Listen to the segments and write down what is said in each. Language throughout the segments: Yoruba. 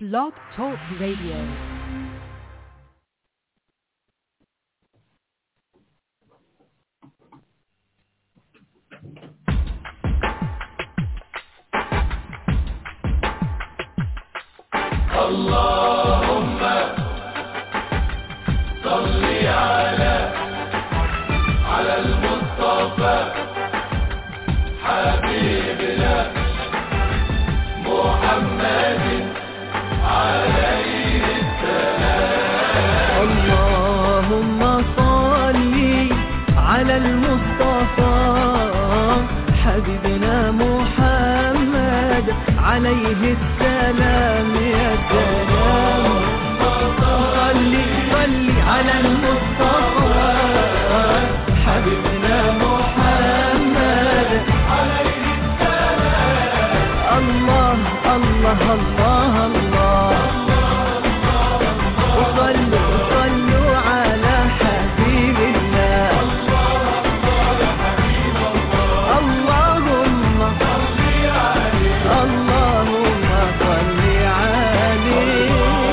Blog Talk Radio. اللهم صل على على المصطفى حبيبنا محمد عليه اللهم صل على المصطفى حبيبنا محمد عليه السلام يا سلام صل صل على المصطفى حبيبنا محمد عليه السلام الله الله الله الله وصلوا وصلوا على حبيب الله اللهم اللهم صل عليه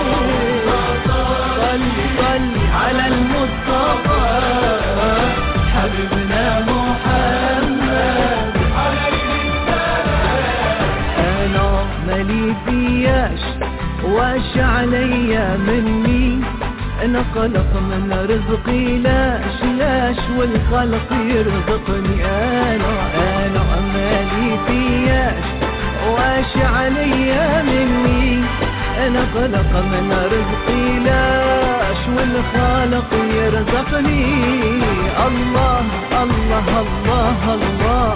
صل صل على المصطفى حبيبنا محمد انا مالي فياش واش عليا مني انا قلق من رزقي لاش لاش والخلق يرزقني انا انا مالي فياش واش عليا مني انا قلق من رزقي لاش والخالق يرزقني الله الله الله, الله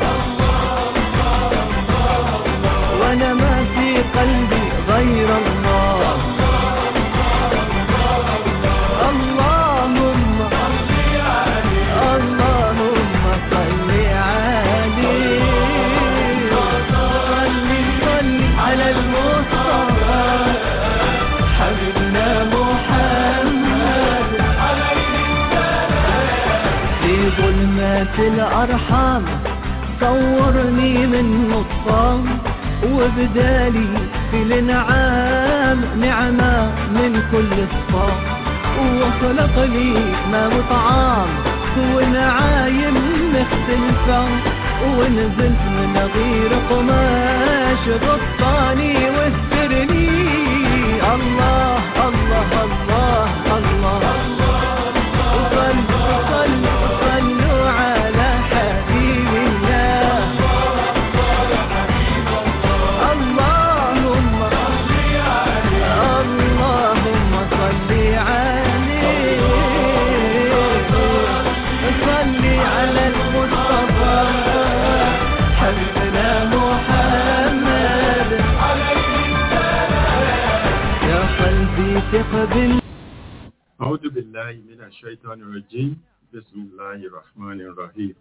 وانا ما في قلبي غير الله اللهم اللهم صل عليه صل صل على المصطفى حبيبنا محمد في ظلمات الأرحام صورني من نطفان وبدالي في الانعام نعمة من كل الصفام وخلق لي ما وطعام ونعايم مختلفة ونزلت من غير قماش غطاني واسترني الله الله الله الله, وصلوا وصلوا وصلوا على حبيب الله اللهم اللهم صل عليه صل على المصطفى حبيبنا محمد يا قلبي ثق بالله أعوذ بالله من الشيطان الرجيم بسم الله الرحمن الرحيم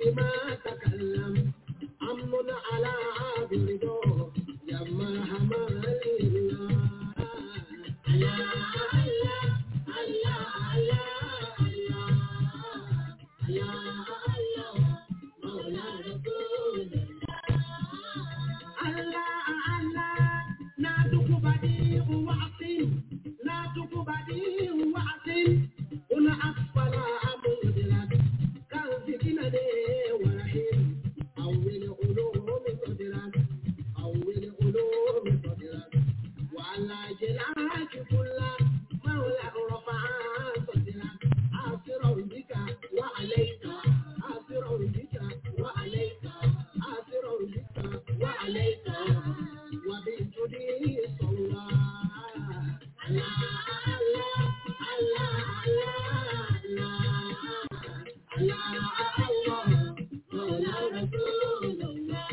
ما تكلم أمن على برضا يا مرحمة لله الله الله الله الله الله الله مولى رسول الله الله نادك بديع وعصيم نادك بديع وعصيم هنا أسفل أمودلك كان سكينة ورحيم أول علوم صدرك أول علوم صدرك وعلى جلاك كل مولى رفع صدرك آثر بك وعليك آثر بك وعليك آثر بك وعليك وبالجدي صلى الله الله الله الله الله الله مولى رسول الله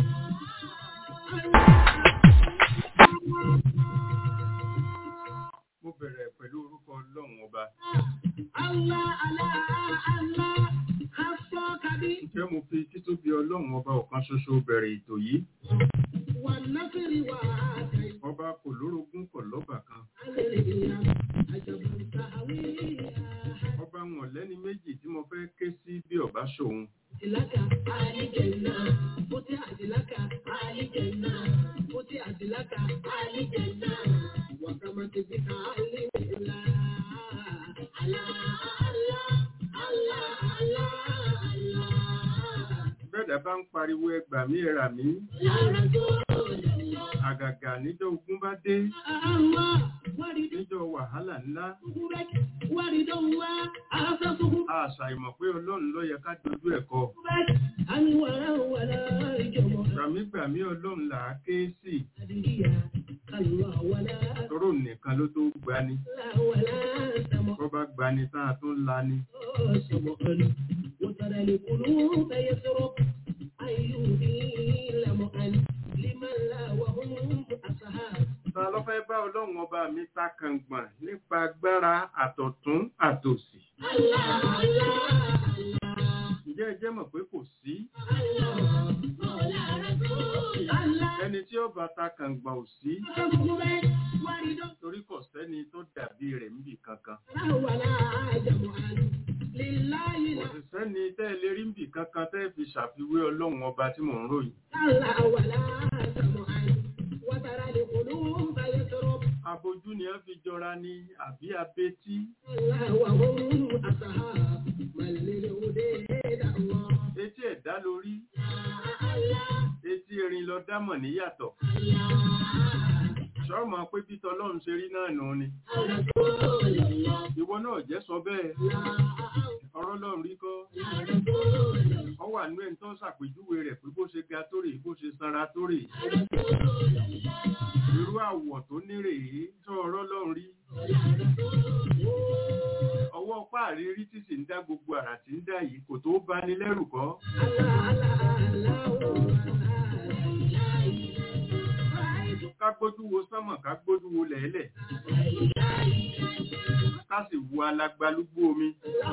mo bẹ̀rẹ̀ pẹ̀lú orúkọ ọlọ́run ọba Allah, Allah, Allah, خصك بي ǹjẹ́ mo fi títóbi ọlọ́run ọba ọ̀kan ṣoṣo bẹ̀rẹ̀ ètò yìí والنصر وعاتي ọba kò lórogún kò lọ́bà kan عليا عجب تهويها ọba wọn lẹ́ni méjì tí mo fẹ́ ké sí bí ọba ṣòun لك آل جنة فتحت لك آل جنة فتحت لك آل جنة وكما تبك آل الله الله الله الله الله الله bẹ́ẹ̀dá bá ń pariwo ẹgbà mí ẹ̀rà mí يا رسول الله àgàgà níjọ́ ogun bá dé الله ورد níjọ́ wàhálà ńlá صخرك ورد الله أعطى صخرك àṣàìmọ̀ pé ọlọ́run ló yẹ ká dojú ẹ̀kọ́ أن ولا ولا جمع gbàmígbàmí ọlọ́run là á ké sí أدريا الله ولا tóró nìkan ló tó gbani لا ولا سمع bọ́ bá gbani tá a tún lani سمعا وترى القلوب يسرق أيهدي لمعا لمن لا وهم أصحاب ta ló fẹ́ bá ọlọ́run ọba mi ta kàngbọ̀n nípa agbára àtọ̀tún àtòsì الله الله الله ǹjẹ́ ẹ jẹ́ mọ̀ pé kò sí ẹni tí ó bá ta kàngbọ̀n ò sí torí kò sẹ́ni tó dàbí rẹ̀ níbì kankan kò sì sẹ́ni tẹ́ ẹ lè rí níbì kankan tẹ́ ẹ fi ṣàfiwé ọlọ́run ọba tí mò ń ròyìn abojú ni wọ́n fi jọra ní àbí abetí etí ẹ̀dá lórí etí erin lọ dámọ̀ níyàtọ̀ ṣọ́ọ̀mọ̀ pé bí tọlọ́run ṣe rí náà nù ni ìwọ náà jẹ́ sọ bẹ́ẹ̀ ọ̀rọ̀ lọ́run rí kọ́ ọ wà nú ẹni tó ṣàpèjúwe rẹ̀ pé bó ṣe ga tó rè bó ṣe sanra tó rè irú àwọ̀ tó ní rèé tó ọ̀rọ̀ lọ́run rí ọwọ́ páàrí rí tí sì ń dá gbogbo àrà tí ń dá yìí kò tó bá ní lẹ́rù kọ́ ká gbójú wo sánmọ̀ ká gbójú wo lẹ̀ẹ́lẹ̀ ká sì wo alagbalúgbó omi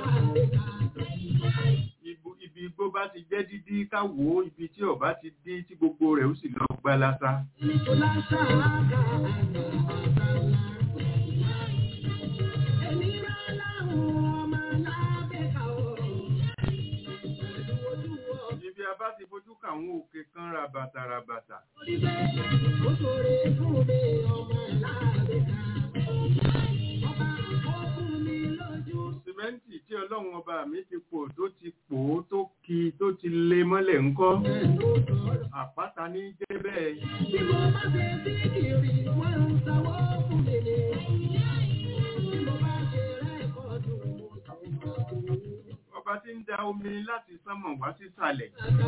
Ibu- ibi igbó bá ti jẹ́ dídí ká wò ó ibi tí ọ̀bá ti dí tí gbogbo rẹ̀ ó sì lọ gbalasa ibi a bá ti fojú kàwọn òkè kan rabata rabata sìmẹ́ǹtì tí ọlọ́run ọba mi ti pò tó ti pò ó tó ki tó ti lé mọ́lẹ̀ ńkọ́ àpáta ní jẹ́ bẹ́ẹ̀ ọba tí ń da omi láti sánmọ̀ wá sísàlẹ̀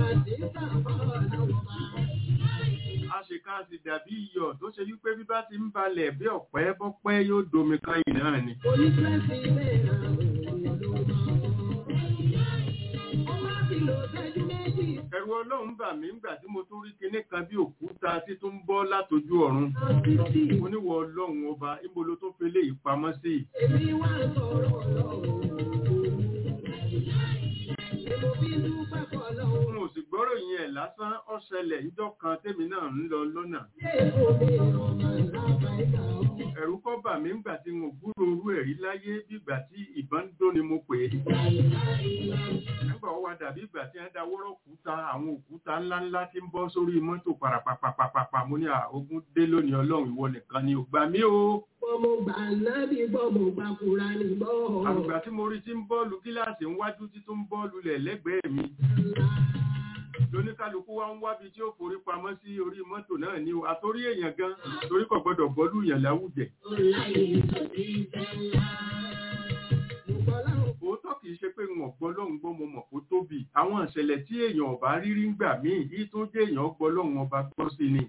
àṣekáṣe dàbí iyọ̀ tó ṣe wípé bí bá ti ń balẹ̀ bí ọ̀pẹ bọ́pẹ́ yóò domi kan yìí náà ni ẹ̀rù ọlọ́run bà mí ńgbà tí mo tún rí kinní kan bí òkúta tí tó ń bọ́ látojú ọ̀run oníwọ̀ ọlọ́run ọba níbo ló tó fi léyìí pamọ́ sí i Èmi wá sọ̀rọ̀ lọ́wọ́. Èmo bí dúpẹ́ fọlọ́run ròyìn ẹ̀ lásán ọ̀ṣẹlẹ̀ níjọ́ kan tèmi náà ń lọ lọ́nà ẹ̀rù kọ́ bà mí ńgbà tí mo gbúrò orú ẹ̀rí láyé bí ìgbà tí ìbọn ń dó ni mo pè é nígbà ó wá dàbí ìgbà tí wọ́n da wọ́rọ̀ òkúta àwọn òkúta ńláńlá tí ń bọ́ sórí mọ́tò parapapapapa mo ní ogun dé lónìí ọlọ́run ìwọ nìkan ni ò gbà mí o Bọ́mọ gbà nábì bọ́mọ gbà kúra ní bọ́. àgbà tí mo rí tí ń bọ́ọ̀lù gíláàsì ńwájú tí tó ń bọ́ọ̀lù lẹ̀ lẹ́gbẹ̀ẹ́ mi lóníkálukú wa ń wábi tí ó forí pamọ́ sí orí mọ́tò náà ní o àtórí èèyàn gan torí kò gbọ́dọ̀ bọ́ọ̀lù yàn láwùjẹ òótọ́ kì í ṣe pé wọn gbọ́ lọ́hùn gbọ́ mo mọ̀ kó tóbi àwọn ìṣẹ̀lẹ̀ tí èèyàn ọba rírí ń gbà míì yìí tó jẹ́ èèyàn gbọ́ lọ́hùn ọba gbọ́ sí ni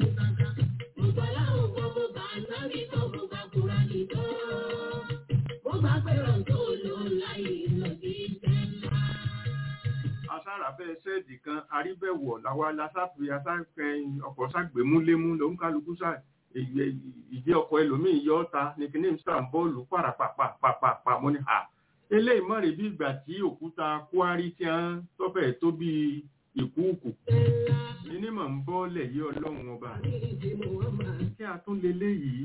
asára bẹ́ẹ̀ sẹ́ẹ̀dì kan aríbẹ̀wọ̀ làwa lásáfi asáfẹ́ ọkọ̀ ságbèmúlémú ló ń kálukú sá ìdí ọkọ̀ ẹlòmíì yọ ọ́ta ní kíní sàn bọ́ọ̀lù pàràpàpàpàpà mo ní hà eléyìí mọ̀ rí bí ìgbà tí òkúta kwari tí a ń tọ́fẹ̀ tó bí ìkúùkù kíní mọ̀ ń bọ́ọ̀lẹ̀ yí ọlọ́run ọba kí a tún lé léyìí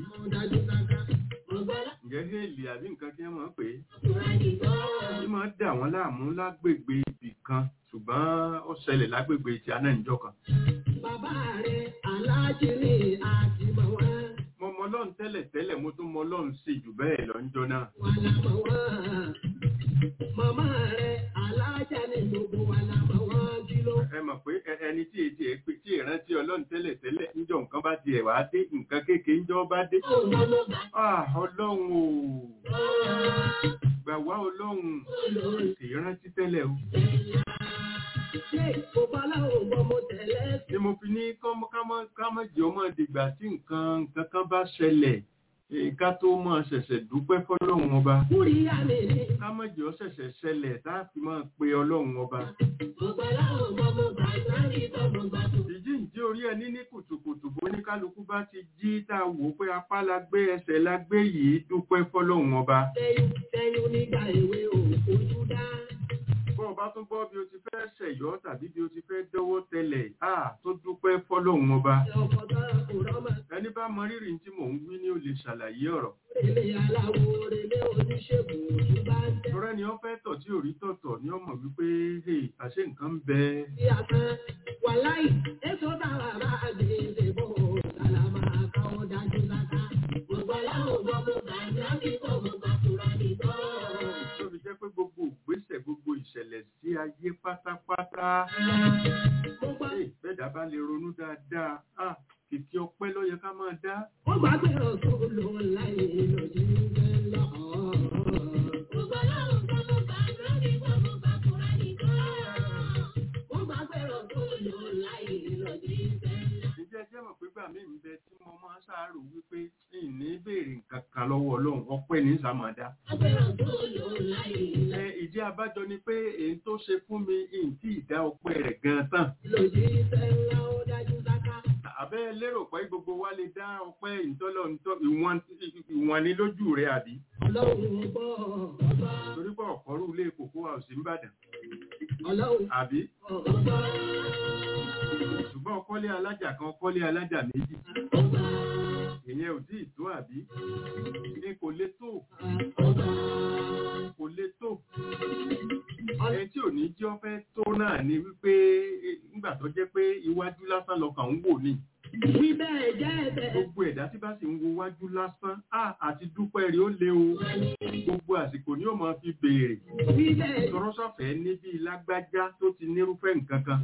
ǹjẹ́ hélì àbí nǹkan kí wọ́n mọ̀ pé tí máa dà wọ́n láàmú lágbègbè ibì kan ṣùgbọ́n ó ṣẹlẹ̀ lágbègbè tí a náà ń jọ kan. Bàbá rẹ̀ aláàjì ní àti mọ̀ wá. mo mọ ọlọ́run tẹ́lẹ̀ tẹ́lẹ̀ mo tún mọ ọlọ́run sí jù bẹ́ẹ̀ lọ ń jọ náà. Wà lámọ̀ wá. Màmá rẹ̀ aláàjà ní gbogbo wà lámọ̀ wá kí ló. ẹ mọ̀ pé ẹ- ẹni tí ètí ẹ pé tí ìrántí ọlọ́run tẹ́lẹ̀ tẹ́lẹ̀ níjọ nǹkan bá tiẹ̀ wá dé nǹkan kékeré níjọ́ bá dé. Ah, ọlọ́run o gbà wá ọlọ́run kì í rántí tẹ́lẹ̀ o. Ṣé òbáláwo gbọ́ mo tẹ̀lé ni mo fi ní kọ́mọ- kámọ́- kámọ́jì ọmọ dìgbà tí nǹkan nǹkan kan bá ṣẹlẹ̀ eh, ká tó máa ṣẹ̀ṣẹ̀ dúpẹ́ fọlọ́run ọba kúrí àmì ní. kámọ́jì ọ ṣẹ̀ṣẹ̀ ṣẹlẹ̀ tá a fi máa pe ọlọ́run ọba. Òbáláwo gbọ́ mo gbà sáré gbọ́ mo gbà tó. ìjíǹde orí ẹni ní kùtùkùtù bó ní kálukú bá ti jí tá a wò ó pé apá la gbé ẹsẹ̀ la gbé yìí dúpẹ́ fọlọ́run ọba. Sẹ́yìn sẹ́yìn nígbà èwe ò ojú dá. bọ́ ọ bá tún gbọ́ bí o ti fẹ́ ṣẹ̀yọ́ tàbí bí o ti fẹ́ dọ́wọ́ tẹlẹ̀ á tó dúpẹ́ fọlọ́run ọba. Ọkọ̀ tó kò rọ́mọ ẹni bá mọ rírì tí mò ń wí ni ó lè ṣàlàyé ọ̀rọ̀. rèlé aláwo rèlé oníṣègùn ojú bá ń tẹ́. Tọ́rẹ́ ni wọ́n fẹ́ tọ̀ tí ò rí tọ̀tọ̀ ni wọ́n mọ̀ wípé hey, àṣé nǹkan ń bẹ. Bí a kan wà láì, èso bàbá bá gbèsè bò sàlámà káwọ́ dájú láta. Òbáláwo gbọ́ mo gbà sáré gbọ́ mo gbà kúrò nìkan. Tó fi jẹ́ pé gbogbo ìgbésẹ̀ gbogbo ìṣẹ̀lẹ̀ sí ayé pátápátá. Mo gbọ́ Hey, bẹ́ẹ̀dá bá lè ronú dáadáa. Ah, kìkì ọpẹ́ ló yẹ ká máa dá. ó gbà pé ọ̀tún ló láì lòdì ń lọ. Òbáláwo gbọ́ mo gbà sáré gbọ́ mo gbà kúrò nìkan. Ó gbà pé ọ̀tún ló láì lòdì ń lọ. Ǹjẹ́ ẹ jẹ́ mọ̀ pé gbà mí ń bẹ tí mo máa ń ṣàárò wípé ìní béèrè nǹkan kan lọ́wọ́ Ọlọ́run ọpẹ́ ní sàmàdá. Ó pé ọ̀tún ló láì Ẹ ìdí abájọ ni pé èyí tó ṣe fún mi ìǹtí ìdá ọpẹ́ rẹ̀ gan tán. lòdì ńlá ó dájú sáká. Àbẹ́ lérò pé gbogbo wa lè dá ọpẹ́ ìtọ́lọ̀ ìwọ̀n ìwọ̀n ni lójú rẹ̀ àbí. Ọlọ́run gbọ́ ọba. Torí pé ọ̀kọ́rú ilé kòkó wa ò sí Ìbàdàn. Ọlọ́run Àbí ọba. ṣùgbọ́n ọkọ́lé alájà kan ọkọ́lé alájà méjì. Ọba. Ìyẹn ò tí ì tó àbí. Ní kò lè tó Ọba. kò lè tó. Ẹni tí ò ní jẹ́ ọ́fẹ́ tó náà ni wípé eh, nígbà tó jẹ́ pé iwájú lásán lọkàn ń wò ní. Wí bẹ́ẹ̀ jẹ́ ẹ̀bẹ̀. Gbogbo ẹ̀dá tí bá sì ń wo wájú lásán, á àti dúpẹ́ rí ó lé o. Gbogbo àsìkò ni ó máa fi béèrè. Wí bẹ́ẹ̀ Tọrọ sọ̀fẹ́ níbi lágbájá tó ti nírúfẹ́ nǹkan kan.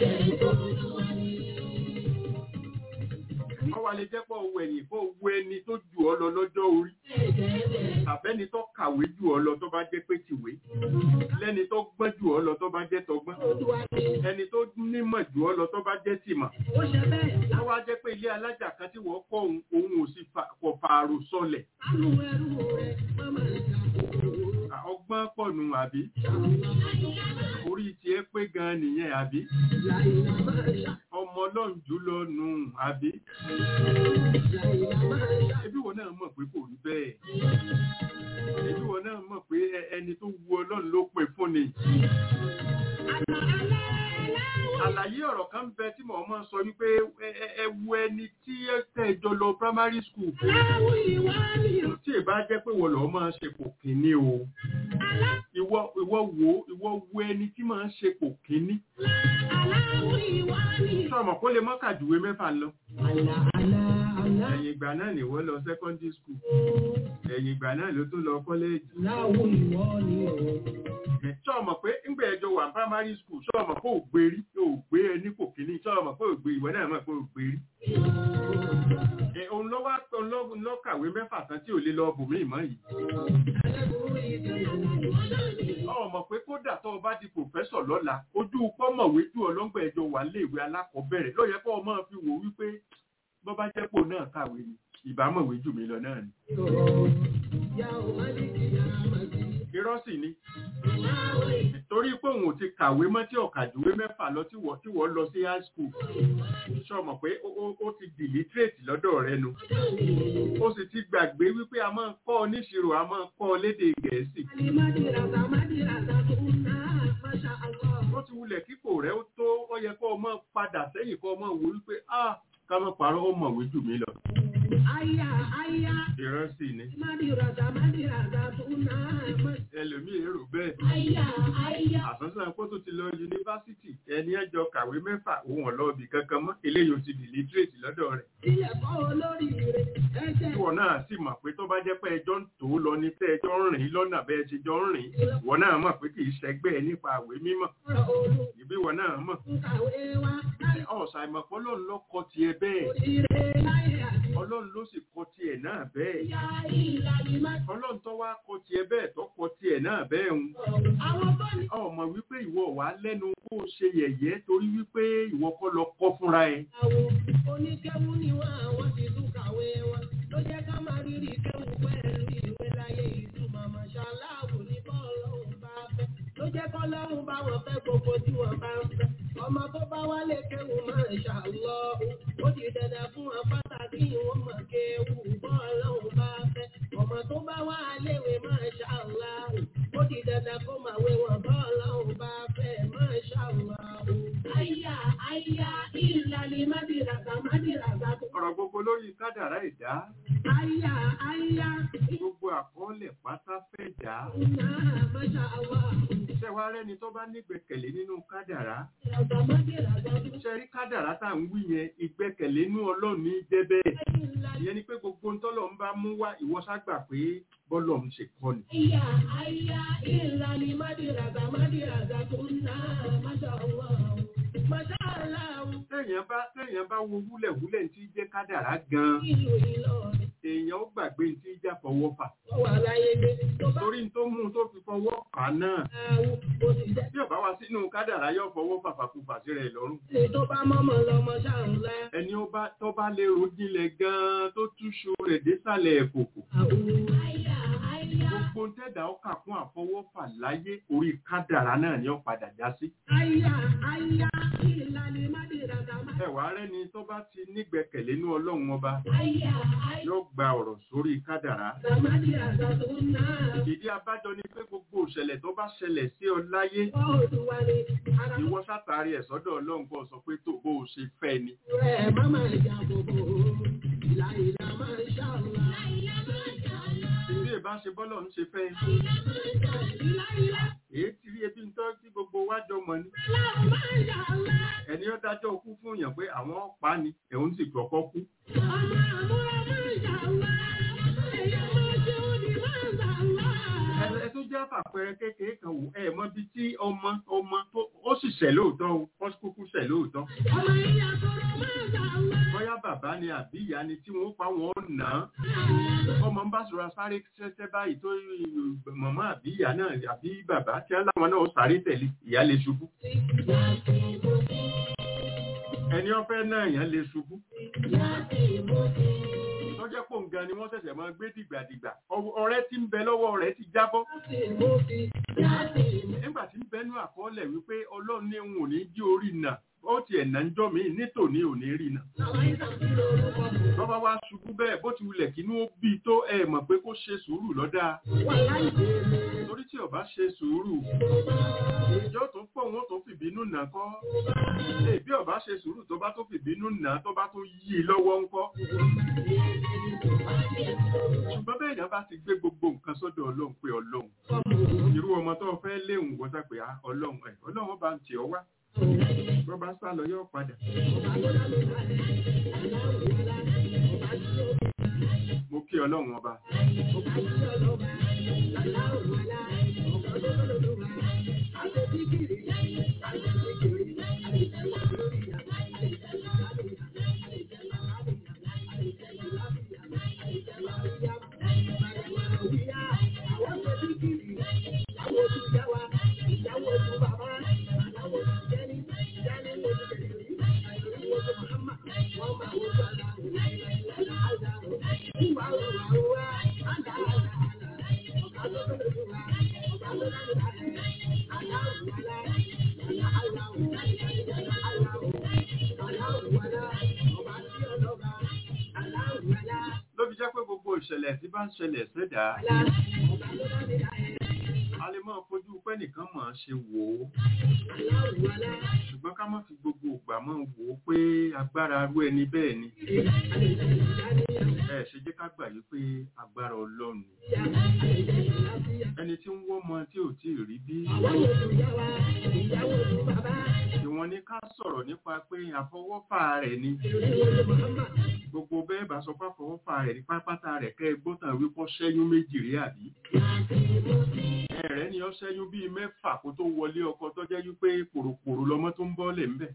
Wọ́n wá lè jẹ́ pọ̀ owó ẹ̀yìn kó owó ẹni tó jù ọ lọ lọ́jọ́ orí. Àbẹ́ni tó kàwé jù ọ lọ tó bá jẹ́ pé tìwé. Lẹ́ni tó gbọ́n jù ọ lọ tó bá jẹ́ tọgbọ́n. Olúwa ni Ẹni tó nímọ̀ jù ọ lọ tó bá jẹ́ tìmọ̀. ó ṣe bẹ́ẹ̀. Láwọn á jẹ́ pé ilé alájà kan tí wọ́n kọ́ òun òun ò sì fa- kò fààrò sọlẹ̀. Sánú ẹrú rẹ̀ mọ́mọ́ ìjà kòkòrò. À, Ọgbọ́n pọ̀ nù àbí? Orí tiẹ̀ pé gan nìyẹn àbí? Láìlá máa ṣá. Ọmọ ọlọ́run jù lọ nù àbí? Láìlá máa ṣá. Ẹbí wọn náà mọ̀ pé kò rí bẹ́ẹ̀. Ẹbí wọn náà mọ̀ pé ẹ- ẹni tó wu ọlọ́run ló pè fún ni. Àlàyé ọ̀rọ̀ kan bẹ tí mo máa ń sọ wípé ẹ- ẹ- ẹ wo ẹni tí ẹ tẹ̀jọ lọ primary school Aláwọ̀ ìwà ni o. tí ì bá jẹ́ pé wọ́n lọ́ọ́ máa ṣe pò kínní o ìwọ ìwọ wo ìwọ wo ẹni tí máa ń ṣe pò kínní Aláwọ̀ ìwà ni o. sọ̀mọ̀ kó lè mọ́kà jùwé mẹ́fà lọ Àlà àlà àlà. ẹ̀yìn ìgbà náà ni wọ́n lọ secondary school ẹ̀yìn ìgbà náà ló tún lọ kọ́lẹ́ẹ̀jì Aláwọ̀ ìwà ni o. sọ̀mọ̀ pé ńgbà ẹjọ́ wà primary school sọ̀mọ̀ pé ò gbé rí ò gbé ẹni pò kínní sọ̀mọ̀ pé ò gbé ìwọ náà mọ̀ pé ò gbé rí Ẹ, òun ló wá òun ló òun ló kàwé mẹ́fà tán tí ò lè lọ bùnmí mọ́ yìí ọmọ pé kódà tó o bá di pòfẹ́sọ̀ lọ́la ojú pọ́mọ̀wé jù ọlọ́ngbà ẹjọ́ wà léèwé alákọ̀ọ́bẹ̀rẹ̀ ló yẹ kó o máa fi wò wípé bọ́ bá jẹ́ pò náà kàwé ni ìbámọ̀wé jù mí lọ náà ni. irọ́ sì ni torí pé òun ò ti kàwé mọ́ tí ọ̀kàdúwé mẹ́fà lọ tí wọ́n tí wọ́n lọ sí high school sọ mọ̀ pé ó- ó- ó ti dìlítírètì lọ́dọ̀ rẹ nu ó sì ti gbàgbé wípé a máa ń kọ́ ọ níṣirò a máa ń kọ́ ọ lédè gẹ̀ẹ́sì ó ti wulẹ̀ kíkò rẹ̀ ó tó ó yẹ kó o máa padà sẹ́yìn kó o máa wò wípé ah ká má parọ́ ó mọ̀wé jù mí lọ. ìrántí ni ẹlòmíì èrò bẹ́ẹ̀ àsánsán pé tó ti lọ yunifásitì ẹni ẹjọ́ kàwé mẹ́fà òun ọ̀lọ́ọ̀bì kankan mọ́ eléyìí ó ti di literate lọ́dọ̀ rẹ̀. ìwọ náà sì mọ̀ pé tó bá jẹ́ pé ẹjọ́ ń tó lọ ní tẹ́ ẹjọ́ ń rìn lọ́nà bẹ́ẹ̀ ṣe jọ ń rìn ìwọ náà mọ̀ pé kì í ṣẹgbẹ́ ẹ nípa àwé mímọ̀ ìbí ìwọ náà mọ̀ ọ̀sà ìmọ̀pọ̀ ọlọ́run ló kọ tiẹ̀ bẹ́ẹ̀ ọlọ́run ló sì kọ tiẹ̀ náà bẹ́ẹ̀ ọlọ́run tó wá kọ tiẹ̀ bẹ́ẹ̀ tó kọ tiẹ̀ náà bẹ́ẹ̀ ń ọmọ wípé ìwọ wà lẹ́nu kó o ṣe yẹ̀yẹ́ torí wípé ìwọ kọ́ lọ kọ́ fúnra ẹ Oníkẹ́wù ni wọ́n àwọn ti tún kàwé wọn ló jẹ́ ká máa rírì kẹ́wù pẹ̀lú ìwé láyé ìtumọ̀ mọ̀ṣáláàbù ní bọ́ọ̀lọ́hùn bá fẹ́ ló jẹ́ kọ́lọ́hùn bá wọn fẹ́ gbogbo tí wọ́n bá ń fẹ́ ọmọ tó bá wálé kẹ́wù máa ń ṣàlọ́ ó di dandan fún wọn pàtàkì wọn mọ̀ kéwù bọ́ọ̀lọ́hùn bá fẹ́ ọmọ tó bá wá léwe máa ṣàlọ́ ó di dandan kó máa wé wọn bọ́ọ̀lọ́hùn bá fẹ́ máa ṣàlọ́ àyà àyà ìlàlí mádìràgà mádìràgà tó ọ̀rọ̀ gbogbo lórí kádàrá ẹ̀dá àyà àyà gbogbo àkọọ́lẹ̀ pátá fẹ́ dá ìnà máṣá àwà iṣẹ́ wa rẹ́ni tó bá nígbẹ̀kẹ̀lé nínú kádàrá ìràgà mádìràgà tó iṣẹ́ rí kádàrá tá à ń wí yẹn ìgbẹ́kẹ̀lé nínú ọlọ́run ní jẹ́ bẹ́ẹ̀ ìlàlí ìyẹn ni pé gbogbo ń tọ́lọ̀ ń bá mú wá ìwọ ságbà pé bọ́lọ̀ ń ṣe kọ́ ni àyà àyà ìlàlí mádìràgà mádìràgà tó nà máṣá àwà máṣá àlàó téèyàn bá téèyàn bá wo wúlẹ̀wúlẹ̀ tí jẹ́ kádàrá gan ìlú Ìlọrin èèyàn ó gbàgbé tí já fọwọ́ fà ó wà láyé dé tó bá torí tó mú un tó fi fọwọ́ fà á náà àwù ó sì jẹ́ bí ọba wá sínú kádàrá yóò fọwọ́ fàfàkùfà sí rẹ̀ lọ́rùn ní tó bá mọ́mọ́ lọ́mọ ṣàǹlá ẹni ó bá tó bá lè rodinlẹ̀ gan-an tó túṣu rẹ̀ désàlẹ̀ ẹ̀kòkò àwù àyà àyà gbogbo ń tẹ̀dá ọkà fún àfọwọ́fà láyé orí kádàrá náà ni ó padà já sí àyà àyà ìlàlí mádìràgà mádìràgà. ẹwà rẹni tó bá ti nígbẹ̀kẹ̀lé nínú ọlọ́run ọba Àyà àyà yóò gba ọ̀rọ̀ sórí kádàrá sàmádì àgàtò náà. ìdí abájọ ni pé gbogbo òṣẹlẹ̀ tó bá ṣẹlẹ̀ sí ọ láyé Bọ́ọ̀dù wa ni ara ìwọ sátàrí ẹ̀ sọ́dọ̀ ọlọ́run kó sọ pé tó bó o ṣe fẹ́ ni rẹ̀ má máa jà bòbò. Ìlà ìlà máa ń ṣàlùwà. Ìlà máa ń ṣàlùwà. bí ẹ bá ṣe bọ́lọ̀ ń ṣe fẹ́ Ìlà máa ń ṣàlùwà. Ìlà ìlà èyí ti rí ebi ń tọ́ tí gbogbo wájọ mọ̀ ni máa ń ṣàlùwà. ẹni ó dájọ́ kú fún èèyàn pé àwọn ọ̀pá ni ẹ̀hún sì kọ́kọ́ kú Ọmọ àmúra máa ń ṣàlùwà. Èèyàn máa ṣe òdì máa ń ṣàlùwà. ẹ ẹ tó jẹ́ àpàpẹrẹ kékeré kan wò ẹ mọ bí tí ọmọ ọmọ tó ó sì ṣẹ̀ lóòótọ́ o ó sì kúkú ṣẹ̀ lóòótọ́ Ọmọ ìyá tọrọ máa ń ṣàlùwà. bóyá bàbá ni àbí ìyá ni tí wọ́n pa wọ́n nà án ọmọ ń bá sọ̀rọ̀ sáré ṣẹ́ṣẹ́ báyìí tó mọ̀mọ́ àbí ìyá náà àbí bàbá tí wọ́n láwọn náà ó sáré tẹ̀lé ìyá lè ṣubú ẹni ọ̀fẹ́ náà yẹn lè ṣubú lọ́jọ́ pò ń gan ni wọ́n ṣẹ̀ṣẹ̀ máa gbé dìgbàdìgbà Ọ- ọ̀rẹ́ tí ń bẹ lọ́wọ́ rẹ̀ ti jábọ́ nígbà tí ń bẹnu àkọọ́lẹ̀ wípé ọlọ́run ní òun ò ní jí orí nà ó tiẹ̀ nà ń jọ́ mi nítòní ò ní rí nà bọ́bá wá ṣubú bẹ́ẹ̀ bó ti wulẹ̀ kínú ó bí tó ẹ mọ̀ pé kó ṣe sùúrù lọ́dà torí tí ó bá ṣe sùúrù ìjọ tó pọ̀ wọn tó fìbínú nà kọ́ Ee, bí ó bá ṣe sùúrù tó bá tó fìbínú nà tó bá tó yí i lọ́wọ́ ńkọ́ ṣùgbọ́n bẹ́ẹ̀ yẹn bá ti gbé gbogbo nǹkan sọ́dọ̀ ọlọ́run pé ọlọ́run irú ọmọ tó fẹ́ léwu wọ́n sá pé ah, ọlọ́run ẹ̀ ọlọ́run bá ń tì ọ́ wá bọ́ bá sá lọ yóò padà mo kí ọlọ́run ọba ló fi jẹ́ pé gbogbo ìṣẹ̀lẹ̀ tí bá ń ṣẹlẹ̀ sẹ́dá a lè máa fojú pẹ́ nìkan máa ṣe wò ó ṣùgbọ́n ká má fi gbogbo ìgbà máa wò ó pé agbára arú ẹni bẹ́ẹ̀ ni ẹ ṣe jẹ́ ká gbà yí pé agbára ọlọ́run ni ẹni tí ń wọ́mọ tí ò tí ì rí bí ìwọ̀n ni ká sọ̀rọ̀ nípa pé àfọwọ́fà rẹ̀ ni gbogbo bẹ́ẹ̀ bá sọ pé àfọwọ́fà rẹ̀ ní pápátá rẹ̀ kẹ́ ẹ gbọ́tàn wípọ́ ṣẹ́yún méjì rí àbí ẹ̀rẹ́ ni ó ṣẹ́yún bíi mẹ́fà kó tó wọlé ọkọ tó jẹ́ wípé pòròpòrò lọmọ tó ń bọ́lẹ̀ ńbẹ̀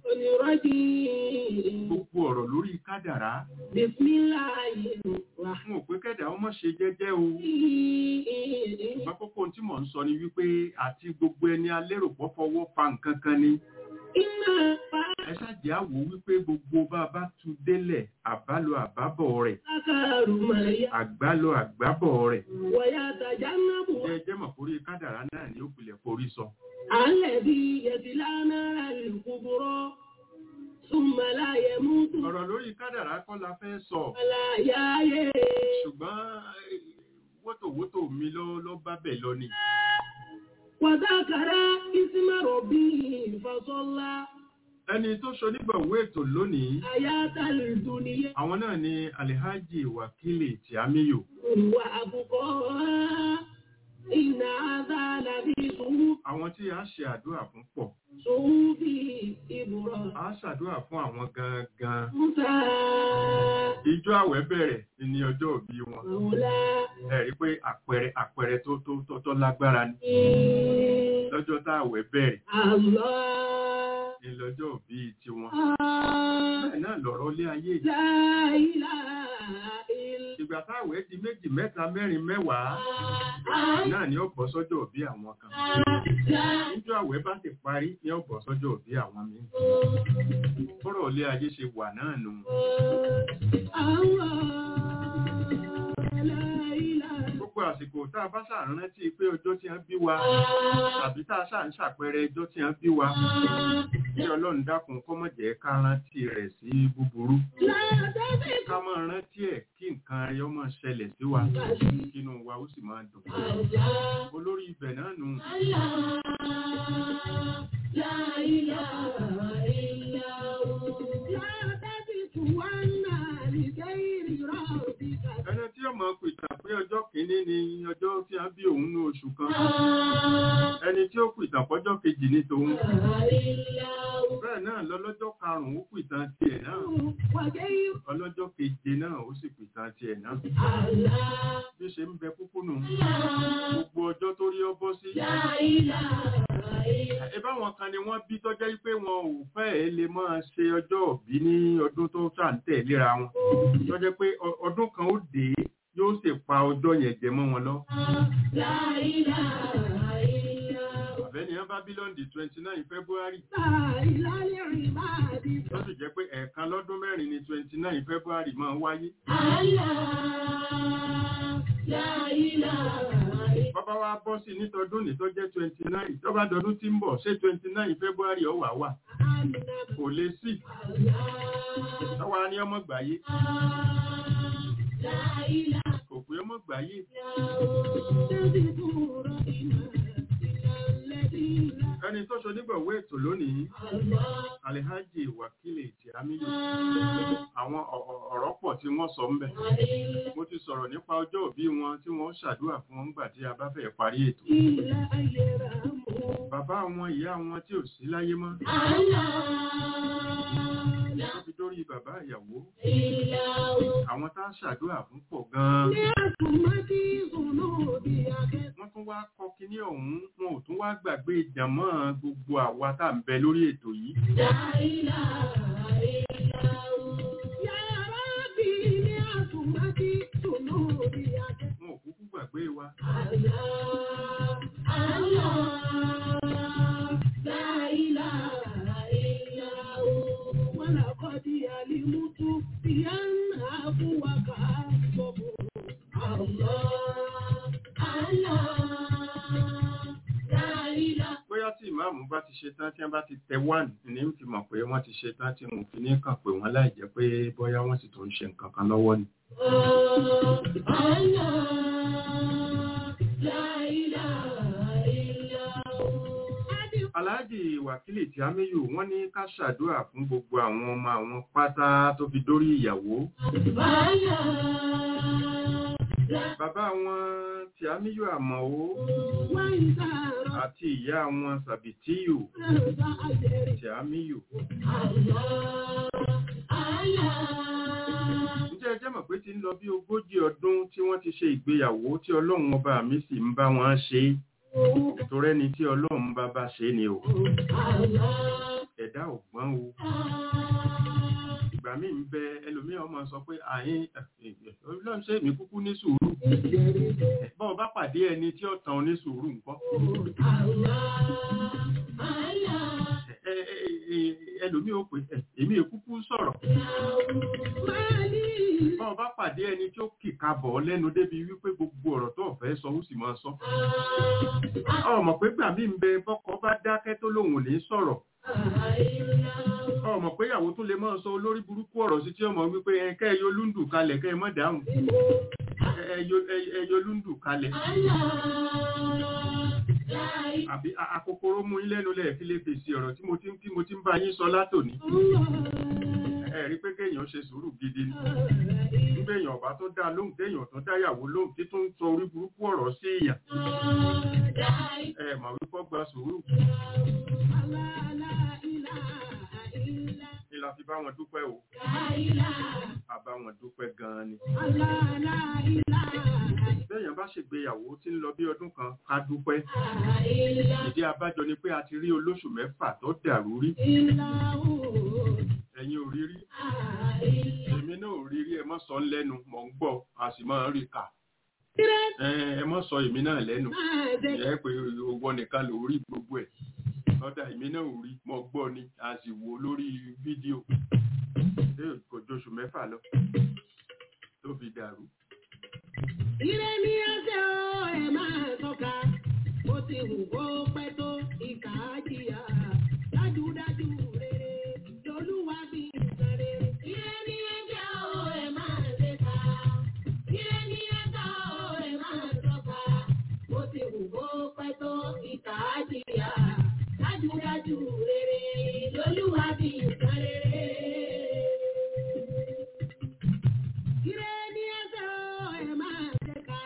gbogbo ọ̀rọ̀ lórí kádàrá fún òpé kẹ́dà ọmọ ṣe jẹ́jẹ́ o ṣùgbọ́n kókó tí mò ń sọ ni wípé àti gbogbo ẹni alérò pọ́ fọwọ́ fa nǹkan kan ni ẹ ṣáàjì àwò wípé gbogbo bá a bá tu délẹ̀ àbálò àbábọ̀ rẹ̀ àgbálò àgbábọ̀ rẹ̀ ẹ jẹ́ mọ̀ forí kádàrá náà ní òpìlẹ̀ forí sọ. الذي يتلى نار الكبرى ثم لا يموت ọ̀rọ̀ lórí kádàrá kọ́ la fẹ́ sọ ولا يحيى ṣùgbọ́n eh, wótòwótò mi ló ló bá bẹ̀ lọ ni. وذكر اسم ربه فصلى ẹni tó ṣonígbọ̀wé ètò lónìí حياة الدنيا àwọn náà ni alhaji wakili tiamiyo وأبقاها إن هذا لفي صحف àwọn tí a ṣe àdúrà fún pọ̀ صحف إبراهيم a ṣàdúrà fún àwọn gangan موسى ìjọ àwẹ̀ bẹ̀rẹ̀ ní ọjọ́ òbí wọn مولى ẹ rí pé àpẹẹrẹ àpẹẹrẹ tó tó tó tó lágbára ni lọ́jọ́ tá àwẹ̀ bẹ̀rẹ̀ الله ní lọ́jọ́ òbí tiwọn آه bẹ́ẹ̀ náà lọ̀rọ̀ ilé ayé yìí. لا إله إلا ìgbà táwẹ̀ di méjì mẹ́ta mẹ́rin mẹ́wàá náà ni ó bọ́ sọ́jọ́ òbí àwọn kan níjọ́ àwẹ̀ bá ti parí ni ó bọ́ sọ́jọ́ òbí àwọn míì bọ́rọ̀ ilé ayé ṣe wà náà nù gbogbo àsìkò tá a bá ṣàrántí pé ọjọ́ tí wọ́n bí wa tàbí tá a ṣà ń ṣàpẹẹrẹ ọjọ́ tí wọ́n bí wa kí ọlọ́run dákun kó má jẹ́ ká rántí rẹ̀ sí búburú ká máa rántí ẹ̀ kí nǹkan rẹ̀ ó máa ṣẹlẹ̀ sí wa kínú wa ó sì máa dùn olórí ibẹ̀ náà nù ẹni tí ó máa pìtàn pé ọjọ́ kìíní ni ọjọ́ tí a bí òun ní oṣù kan ẹni tí ó pìtàn pọ́jọ́ kejì ní tòun bẹ́ẹ̀ náà lọ́lọ́jọ́ karùn-ún ó pìtàn tiẹ̀ náà ọlọ́jọ́ keje náà ó sì pìtàn tiẹ̀ náà bí ṣe ń bẹ kúkú nù gbogbo ọjọ́ tó rí ọ bọ́ sí ìbáwọn kan ni wọ́n bí tọ́jẹ́ pé wọn ò fẹ́ lè máa ṣe ọjọ́ òbí ní ọdún tó ṣàǹtẹ̀ léra wọn tọ́jẹ́ pé ọ- ọdún kan ó dé yóò sì pa ọjọ́ yẹn jẹ mọ́ wọn lọ. àbẹ́ni wọn bá bí lọ́ndì twenty nine february tó sì jẹ́ pé ẹ̀ẹ̀kan lọ́dún mẹ́rin ni twenty nine february máa ń wáyé. bàbá wa bọ́ sí nítọdún ní tó jẹ́ twenty nine tó bá dọdún tí ń bọ̀ ṣé twenty nine february ó wà wà. kò lè sí tọ́wọ́ ní ọmọ gbàyé kò pé ọmọ gbàyé ẹni tó ṣe onígbọ̀wé ètò lónìí Alhaji Wakili Tìámíyù àwọn ọ- ọ- ọ̀rọ̀ pọ̀ tí wọ́n sọ ń bẹ̀ mo ti sọ̀rọ̀ nípa ọjọ́ òbí wọn tí wọ́n ṣàdúrà fún wọn nígbà tí a bá fẹ́ parí ètò bàbá wọn ìyá wọn tí ò sí láyé mọ́ wọ́n fi dórí bàbá ìyàwó àwọn tá a ṣàdúrà fún pọ̀ gan-an wọ́n tún wá kọ kíní ọ̀hún wọn ò tún wá gbàgbé ìjàmọ́ gbogbo àwa tá à ń bẹ lórí ètò yìí wọn ò kúkú gbàgbé wa bóyá tí ìmáàmù bá ti ṣe tán tí wọ́n bá ti tẹ one ní fi mọ̀ pé wọ́n ti ṣe tán tí wọn ò fi ní kàn pé wọ́n láì jẹ́ pé bóyá wọ́n sì tún ń ṣe nǹkan kan lọ́wọ́ ni. Aláàjì Wàkílì Tìámíyù wọ́n ní ká ṣàdúrà fún gbogbo àwọn ọmọ àwọn pátá tó fi dórí ìyàwó. Bàbá wọn Tìámíyù Àmọ̀ó àti ìyá wọn Sàbìtíyù Tìámíyù. Ǹjẹ́ ẹ jẹ́ mọ̀ pé ti ń lọ bí ogójì ọdún tí wọ́n ti ṣe ìgbéyàwó tí Ọlọ́run ọba mi sì ń bá wọn ṣe é torí ẹni tí ọlọ́run bá bá ṣe ni o ẹ̀dá ò gbọ́n o ìgbà míì ń bẹ ẹlòmíràn máa sọ pé àyín ọlọ́run ṣe èmi kúkú ní sùúrù bọ́ọ̀ bá pàdé ẹni tí ó tàn ní sùúrù nǹkan Ẹ- ẹ- ẹ- ẹlòmíì ó pè é èmi èkúkú sọ̀rọ̀ bọ́ọ̀ bá pàdé ẹni tí ó kìka bọ̀ ọ́ lẹ́nu débi wípé gbogbo ọ̀rọ̀ tó ọ̀fẹ́ sọ ó sì máa sọ ọmọ pé gbà mí ń bẹ bọ́kọ bá dákẹ́ tó lòun ò ní sọ̀rọ̀ ọmọ pé ìyàwó tún lè máa sọ olórí burúkú ọ̀rọ̀ sí tí ọmọ wípé ẹ kẹ́ ẹ yọ lúndù kalẹ̀ kẹ́ ẹ mọ́ dáhùn Ẹ- ẹ yọ- ẹ- ẹ yọ lúndù kalẹ̀ àbí a- akokoro mú yín lẹ́nu lẹ́ẹ̀ fi lè fèsì ọ̀rọ̀ tí mo ti ń tí mo ti ń bá yín sọ látòní ẹ rí pé kéèyàn ṣe sùúrù gidi ni nígbà èèyàn ọba tó dá lóhùn téèyàn tó dáyàwó lóhùn tí tó ń sọ orí burúkú ọ̀rọ̀ sí èèyàn ẹ mọ̀ wípé ó gba sùúrù ni la fi bá wọn dúpẹ́ o a bá wọn dúpẹ́ gan-an ni béèyàn bá ṣègbéyàwó tí ń lọ bí ọdún kan ká dúpẹ́ ìdí abájọ ni pé a ti rí olóṣù mẹ́fà tó dàrú rí ẹ̀yin ò rí rí èmi náà ò rí rí ẹ mọ́ sọ ń lẹ́nu mọ̀ ń gbọ́ a sì máa ń rí kà ẹ ẹ mọ́ sọ èmi náà lẹ́nu ẹ pé owó nìkan ló rí gbogbo ẹ̀ lọ́dà èmi náà ò rí mọ̀ gbọ́ ni a sì wò lórí fídíò ṣé kò jóṣù mẹ́fà lọ tó fi dàrú. Ire ni ẹsẹ̀ o, ẹ máa tọ́ka. Ó ti wù kó pẹ́ tó ìkà á jìyà. Dájúdájú rere lolúwa bí nǹkan rere. Ire ni ẹsẹ̀ o, ẹ máa tẹ́ka. Ire ni ẹsẹ̀ o, ẹ máa tọ́ka. Ó ti wù kó pẹ́ tó ìkà á jìyà. Dájúdájú rere lolúwa bí nǹkan rere. Ire ni ẹsẹ̀ o, ẹ máa tẹ́ka.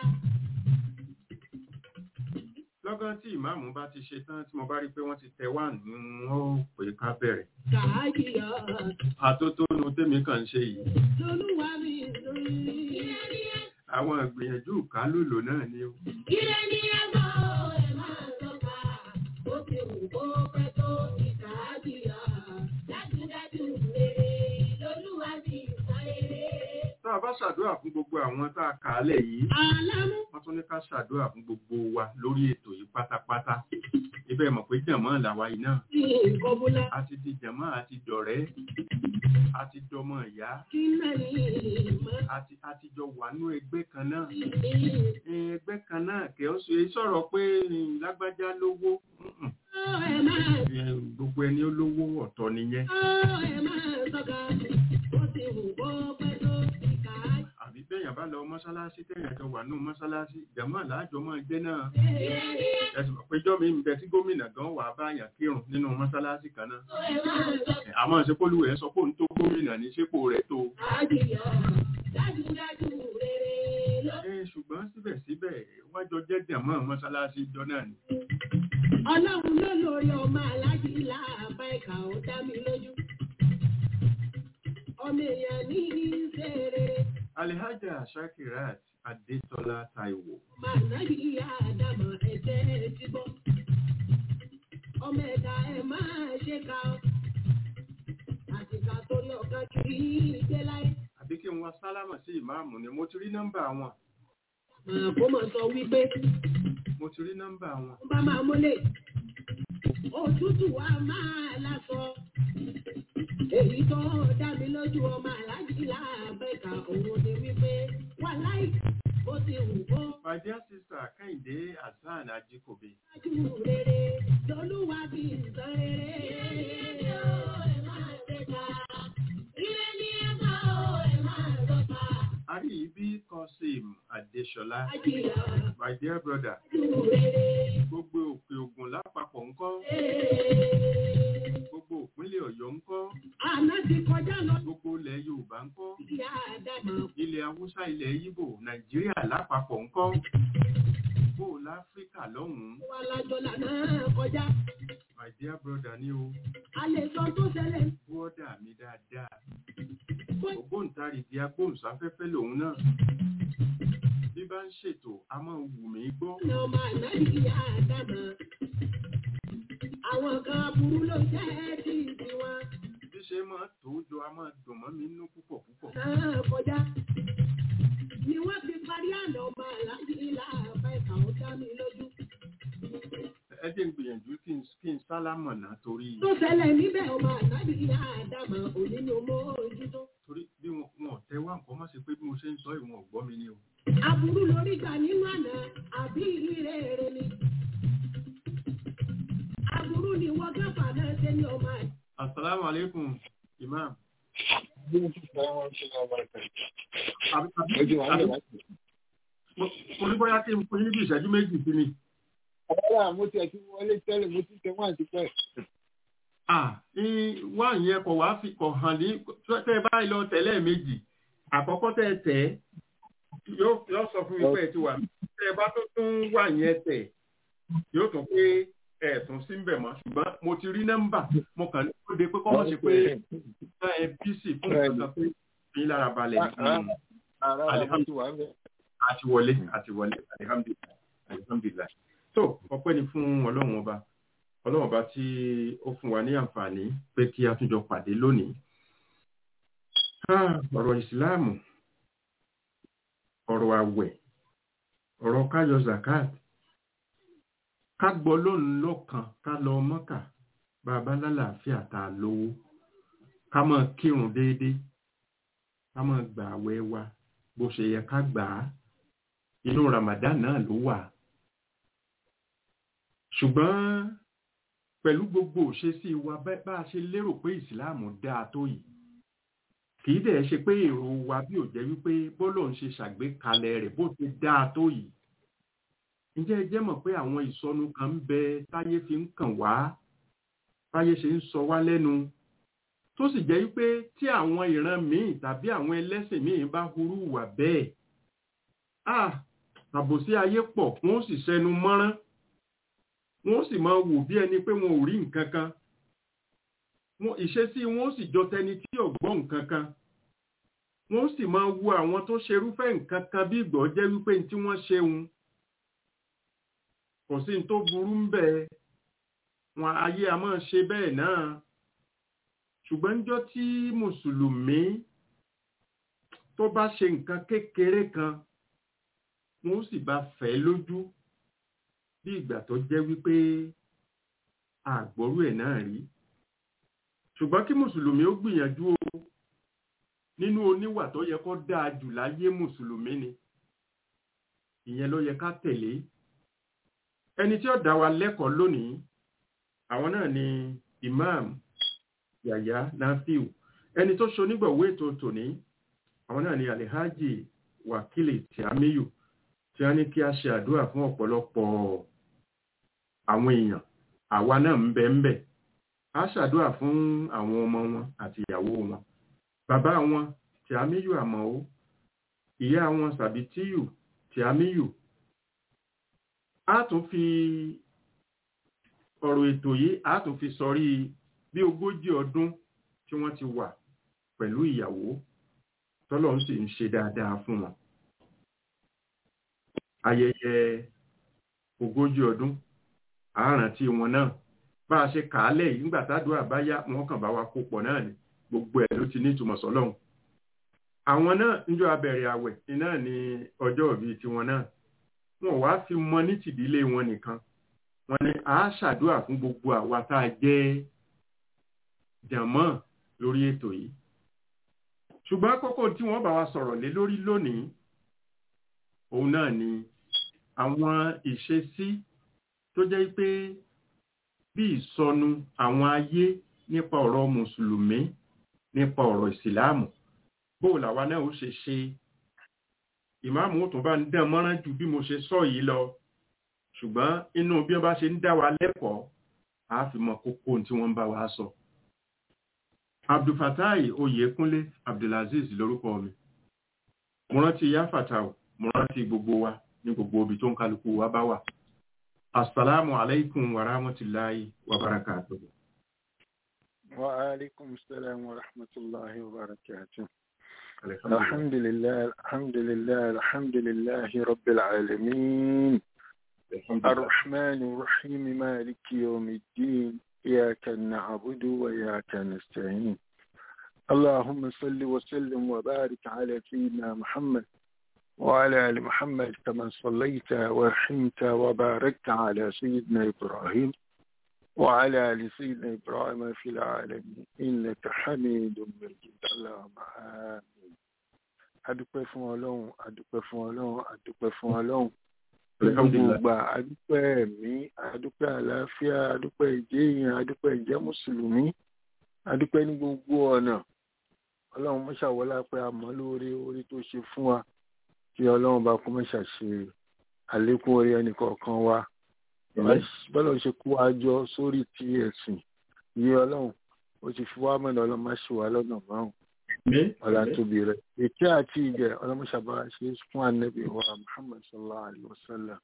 lọ́gán tí ìmáàmù bá ti ṣe tán tí mo bá rí pé wọ́n ti tẹ wá ní wọ́n ó pè ká bẹ̀rẹ̀ Kàájìyà àtótónu tèmi kàn ń ṣe yìí lolúwa mi lórí. Ire ni ẹsẹ̀ àwọn ìgbìyànjú ìkálòlò náà ni ó Ire ni ẹ̀gbọ́ ẹ̀ máa tọ́ka, ó ti wù kó pẹ́ tó ìkà á jìyà. Dájúdájú rere lolúwa ti sọ rere. tá a bá ṣàdúrà fún gbogbo àwọn tá a kà á lẹ̀ yìí Àlámú wọ́n tún ní ká ṣàdúrà fún gbogbo wa lórí ètò yìí pátápátá ibẹ̀ mọ̀ pé jàmọ́ làwa yìí náà kí nǹkan búlá, a ti di jàmọ́ a ti dọ̀rẹ́ a ti dọmọ ìyá kí náà ní ìmọ̀ a ti a ti jọ wà nú ẹgbẹ́ kan náà ìdí. ẹgbẹ́ kan náà kẹ́ ọ́ ṣe sọ̀rọ̀ pé lágbájá lówó Mm-mm. ẹ máa Ẹ, gbogbo ẹni olówó ọ̀tọ̀ nìyẹn ó ẹ máa sọ́ka ó ti hù bó pẹ́ tó ìkà àbí bẹ́yàn bá lọ mọ́sálásí tẹ̀yàn jọ wà nù mọ́sálásí jàmọ́ àlájọ máa jẹ́ náà ẹ̀sùn péjọ́ mi ń bẹ tí gómìnà gan wà báyàn kírun nínú mọ́sálásí kan náà ẹ máa sọ́ka Ẹ, àmọ́ ìṣepolúwẹ̀ sọ pé òun tó gómìnà ní sípò rẹ̀ tó àjìyọ dájúdájú rere ló. ẹ ṣùgbọ́n síbẹ̀síbẹ̀ wọ́n jọ jẹ́ jàmọ́ mọ́sálásí jọ náà ni ọlọ́run ló lórí ọmọ aláàjì láàbá ẹ̀ka ó dá mi lójú. ọmọ èèyàn ní í ṣe rere Alhaja Shakirat Adétọ́lá Táíwò máa náyì ìyá àdàmọ̀ ẹ̀jẹ̀ ti bọ́. ọmọ ẹ̀dá ẹ̀ máa ṣe ká ọ. àtìkà torí ọ̀kan kiri ìgbé láyé. àbí kí n wá sálámà sí ìmáàmù ni mo ti rí nọ́mbà wọn màá kó mọ̀ sọ wípé mo ti rí nọ́mbà wọn ó bá máa mọ́lẹ̀. òtútù wa máa lásọ. èyí tó dá mi lójú ọmọ aláàjì láàbẹ̀ka òun ni wípé wà láì bó ti wù kó my dear sister Kẹ́hìndé Hasan Ajíkòbí wájú rere lolúwa fi nǹkan rere. ẹ máa ṣe ká ire ní ẹ̀ka ó ẹ máa lọ́ta. Àríyíbí Kọ́sìm Adéṣọlá àjìyà my dear brother wájú rere. gbogbo òkè ògùn lápapọ̀ ńkọ́ gbogbo ìpínlẹ̀ Ọ̀yọ́ ńkọ́ àná ti kọjá lọ gbogbo ilẹ̀ Yorùbá ńkọ́ ìyá àdàmọ̀ ilẹ̀ Haúsá ilẹ̀ Yíbò Nàìjíríà lápapọ̀ ńkọ́ bó o láfíríkà lọ́hùn-ún wa lájọ lànà kọjá. my dear brother ni o a lè sọ tó ṣẹlẹ̀ bọ́dà mi dáadáa bó ògbóǹtarìgì agbóhùnsáfẹ́fẹ́ lòun náà bí bá ń ṣètò a máa wù mí gbọ́ ní ọmọ ànábì ìyá àdàmọ̀. àwọn kan aburú ló jẹ́ tí tiwọn bí ṣe máa tó jọ a máa dùn mọ́ mi nínú púpọ̀ púpọ̀ náà kọjá. ni wọ́n fi parí àná ọmọ aláàjì ilá àbá ìkà ó dá mi lójú. ẹ jẹ́ ń gbìyànjú kí n kí n sálámọ̀ náà torí tó ṣẹlẹ̀ níbẹ̀ ọmọ ànábì ìyá àdàmọ̀ òní ni mo ojútó. torí bí wọn wọn ò tẹ wá nǹkan má ṣe pé bí mo ṣe ń sọ ìwọ̀n ọ̀gbọ́n mi ni o aburú lórí gbà nínú àná àbí ire ere ni. aburú ni wọ́n gáfà náà ṣe ní ọmọ àjẹ́. asalaamu aleykum imam àbí àbí àbí mo mo ní bóyá kí n fún yín bí ìṣẹ́jú méjì sí ni Ọ̀rọ̀ mo ti ẹ̀sìn wọlé tẹ́lẹ̀ mo ti tẹ wọ́n àti pẹ́. ah ní wá yẹn kò wá fi kò hàn ní tẹ́ ẹ báyìí lọ tẹ̀lé méjì àkọ́kọ́ tẹ́ ẹ tẹ̀ ẹ́ yóò yóò sọ fún mi pé ẹ ti wà tẹ́ ẹ bá tó tún wà yẹn tẹ̀ yóò tún pé ẹ tún sí ń bẹ̀ mọ́ ṣùgbọ́n mo ti rí nọ́mbà mo kàn ní kó de pé kọ́mọ̀ ṣe pé ẹ bísí fún ìgbà pé fi yín lára balẹ̀ Mm. Ara mo ti wà ń bẹ̀. àti wọlé àti wọlé alihamdulilayi alihamdulilayi so ọpẹ́ ni fún Ọlọ́run ọba Ọlọ́run ọba tí ó fún wa ní àǹfààní pé kí a tún jọ pàdé lónìí Ah, ọ̀rọ̀ ìsìláàmù ọ̀rọ̀ àwẹ̀ ọ̀rọ̀ káyọ zakat ká gbọ́ lónìí lọ́kàn ká lọ mọ́kà bàbá lálàáfíà tá a lówó ká máa kírun déédéé ká máa gbà àwẹ̀ wa bó ṣe yẹ ká gbà á inú Ramadan náà ló wà ṣùgbọ́n pẹ̀lú gbogbo òṣèṣì wa bá bá a ṣe lérò pé ìsìláàmù dáa tó yìí kì í dẹ̀ ṣe pé èrò wa bí ò jẹ́ wípé bọ́lọ̀ ń ṣe ṣàgbékalẹ̀ rẹ̀ bó ti dáa tó yìí ǹjẹ́ ẹ jẹ́ mọ̀ pé àwọn ìsọnù kan ń bẹ táyé fi ń kàn wá táyé ṣe ń sọ wá lẹ́nu tó sì jẹ́ wípé tí àwọn ìran míì tàbí àwọn ẹlẹ́sìn míì bá hurú wà bẹ́ẹ̀ ah àbòsí ayé pọ̀ wọ́n sì ṣẹnu mọ́rán wọ́n sì máa wò bí ẹni pé wọn ò rí nǹkan kan wọn ìṣesí wọn sì jọ tẹni tí ò gbọ́ nǹkan kan wọ́n sì máa wo àwọn tó ṣerúfẹ́ nǹkan kan bí ìgbọ́ jẹ́ wípé ní tí wọ́n ṣeun kò sí ní tó burú ń bẹ wọn ayé a máa ṣe bẹ́ẹ̀ náà ṣùgbọ́n níjọ́ tí mùsùlùmí tó bá ṣe nǹkan kékeré kan wọn ó sì bá fẹ́ lójú bí ìgbà tó jẹ́ wípé àgbọ́rú ẹ̀ náà rí ṣùgbọ́n kí mùsùlùmí ó gbìyànjú o nínú oníwà tó yẹ kó dáa jù láyé mùsùlùmí ni ìyẹn ló yẹ ká tẹ̀lé ẹni tí ó dá wa lẹ́kọ̀ọ́ lónìí àwọn náà ni imam yàyà nafiu ẹni tó ṣonígbọ̀wé ètò tòní àwọn náà ni alihaji wakili tiamiyu tí wọ́n ní kí a ṣe àdúrà fún ọ̀pọ̀lọpọ̀ àwọn èèyàn àwa náà ń bẹ ń bẹ a ṣàdúrà fún àwọn ọmọ wọn àti ìyàwó wọn bàbá wọn tiamiyu àmọ́ ìyá wọn sàbítíyù tiamiyu a tún fi ọ̀rọ̀ ètò yìí a tún fi sọrí bí ogójì ọdún tí wọ́n ti wà pẹ̀lú ìyàwó tọ́lọ́run sì ń ṣe dáadáa fún wọn ayẹyẹ ogójì ọdún àárántí wọn náà bá a ṣe kàálẹ̀ yìí nígbà tádùá bá yá wọn kàn bá wa kó pọ̀ náà ni gbogbo ẹ̀ ló ti ní ìtumọ̀ sọ́lọ́run àwọn náà níjọ́ abẹ̀rẹ̀ àwẹ̀ iná ní ọjọ́ ìbí tiwọn náà wọn wá fi mọ ní tìdílé wọn nìkan wọn ni a ṣàdúrà fún gbogbo àwa tá a jẹ́ jàmọ́ lórí ètò yìí ṣùgbọ́n àkọ́kọ́ tí wọ́n bá wa sọ̀rọ̀ lé lórí lónìí òun náà ni àwọn ìṣesí tó jẹ́ pé bí ìsọnù àwọn ayé nípa ọ̀rọ̀ mùsùlùmí nípa ọ̀rọ̀ ìsìláàmù bóò làwa náà ó ṣe ṣe ìmáàmù ó tún bá ń dán mọ́rán ju bí mo ṣe sọ yìí lọ ṣùgbọ́n inú bí wọ́n bá ṣe ń dá wa lẹ́kọ̀ọ́ a fi mọ kókó tí wọ́n ń bá wa sọ. abdulfatai oyèkúnlé abdulaziz lórúkọ mi mo rántí ya fatau mo rántí gbogbo wa ní gbogbo ibi tó ń kálukú wa bá wà. asalaamu alaykum wa rahmatulahi wa barakatuhu. wa alaikum salam wa rahmatullahi wa barakatuh. الحمد لله الحمد لله الحمد لله رب العالمين الرحمن الرحيم مالك يوم الدين إياك نعبد وإياك نستعين اللهم صل وسلم وبارك على سيدنا محمد وعلى آل محمد كما صليت ورحمت وباركت على سيدنا إبراهيم وعلى آل سيدنا إبراهيم في العالمين إنك حميد مجيد اللهم آمين adúpẹ́ fún ọlọ́run adúpẹ́ fún ọlọ́run adúpẹ́ fún ọlọ́run gbogbo adúpẹ́ ẹ̀mí adúpẹ́ àlàáfíà adúpẹ́ ìjéèyàn adúpẹ́ ìjẹ́ mùsùlùmí adúpẹ́ ní gbogbo ọ̀nà ọlọ́run mọ́ṣàwọlá pé a mọ̀ lórí orí tó ṣe fún wa kí ọlọ́run bá kó mọ́ṣà ṣe àlékún orí ẹnìkọ̀ọ̀kan wa bọ́lá ṣe kó wa jọ sórí ti ẹ̀sìn yí ọlọ́run ó ti fi wá mọ̀nà ọlọ́run má ṣe wá lọ́nà márùn ọlá tóbi rẹ̀ ètí àti ìjẹ ọlọ́mọṣàbá ṣe fún ànábì wa muhammad sallallahu alayhi wa sallam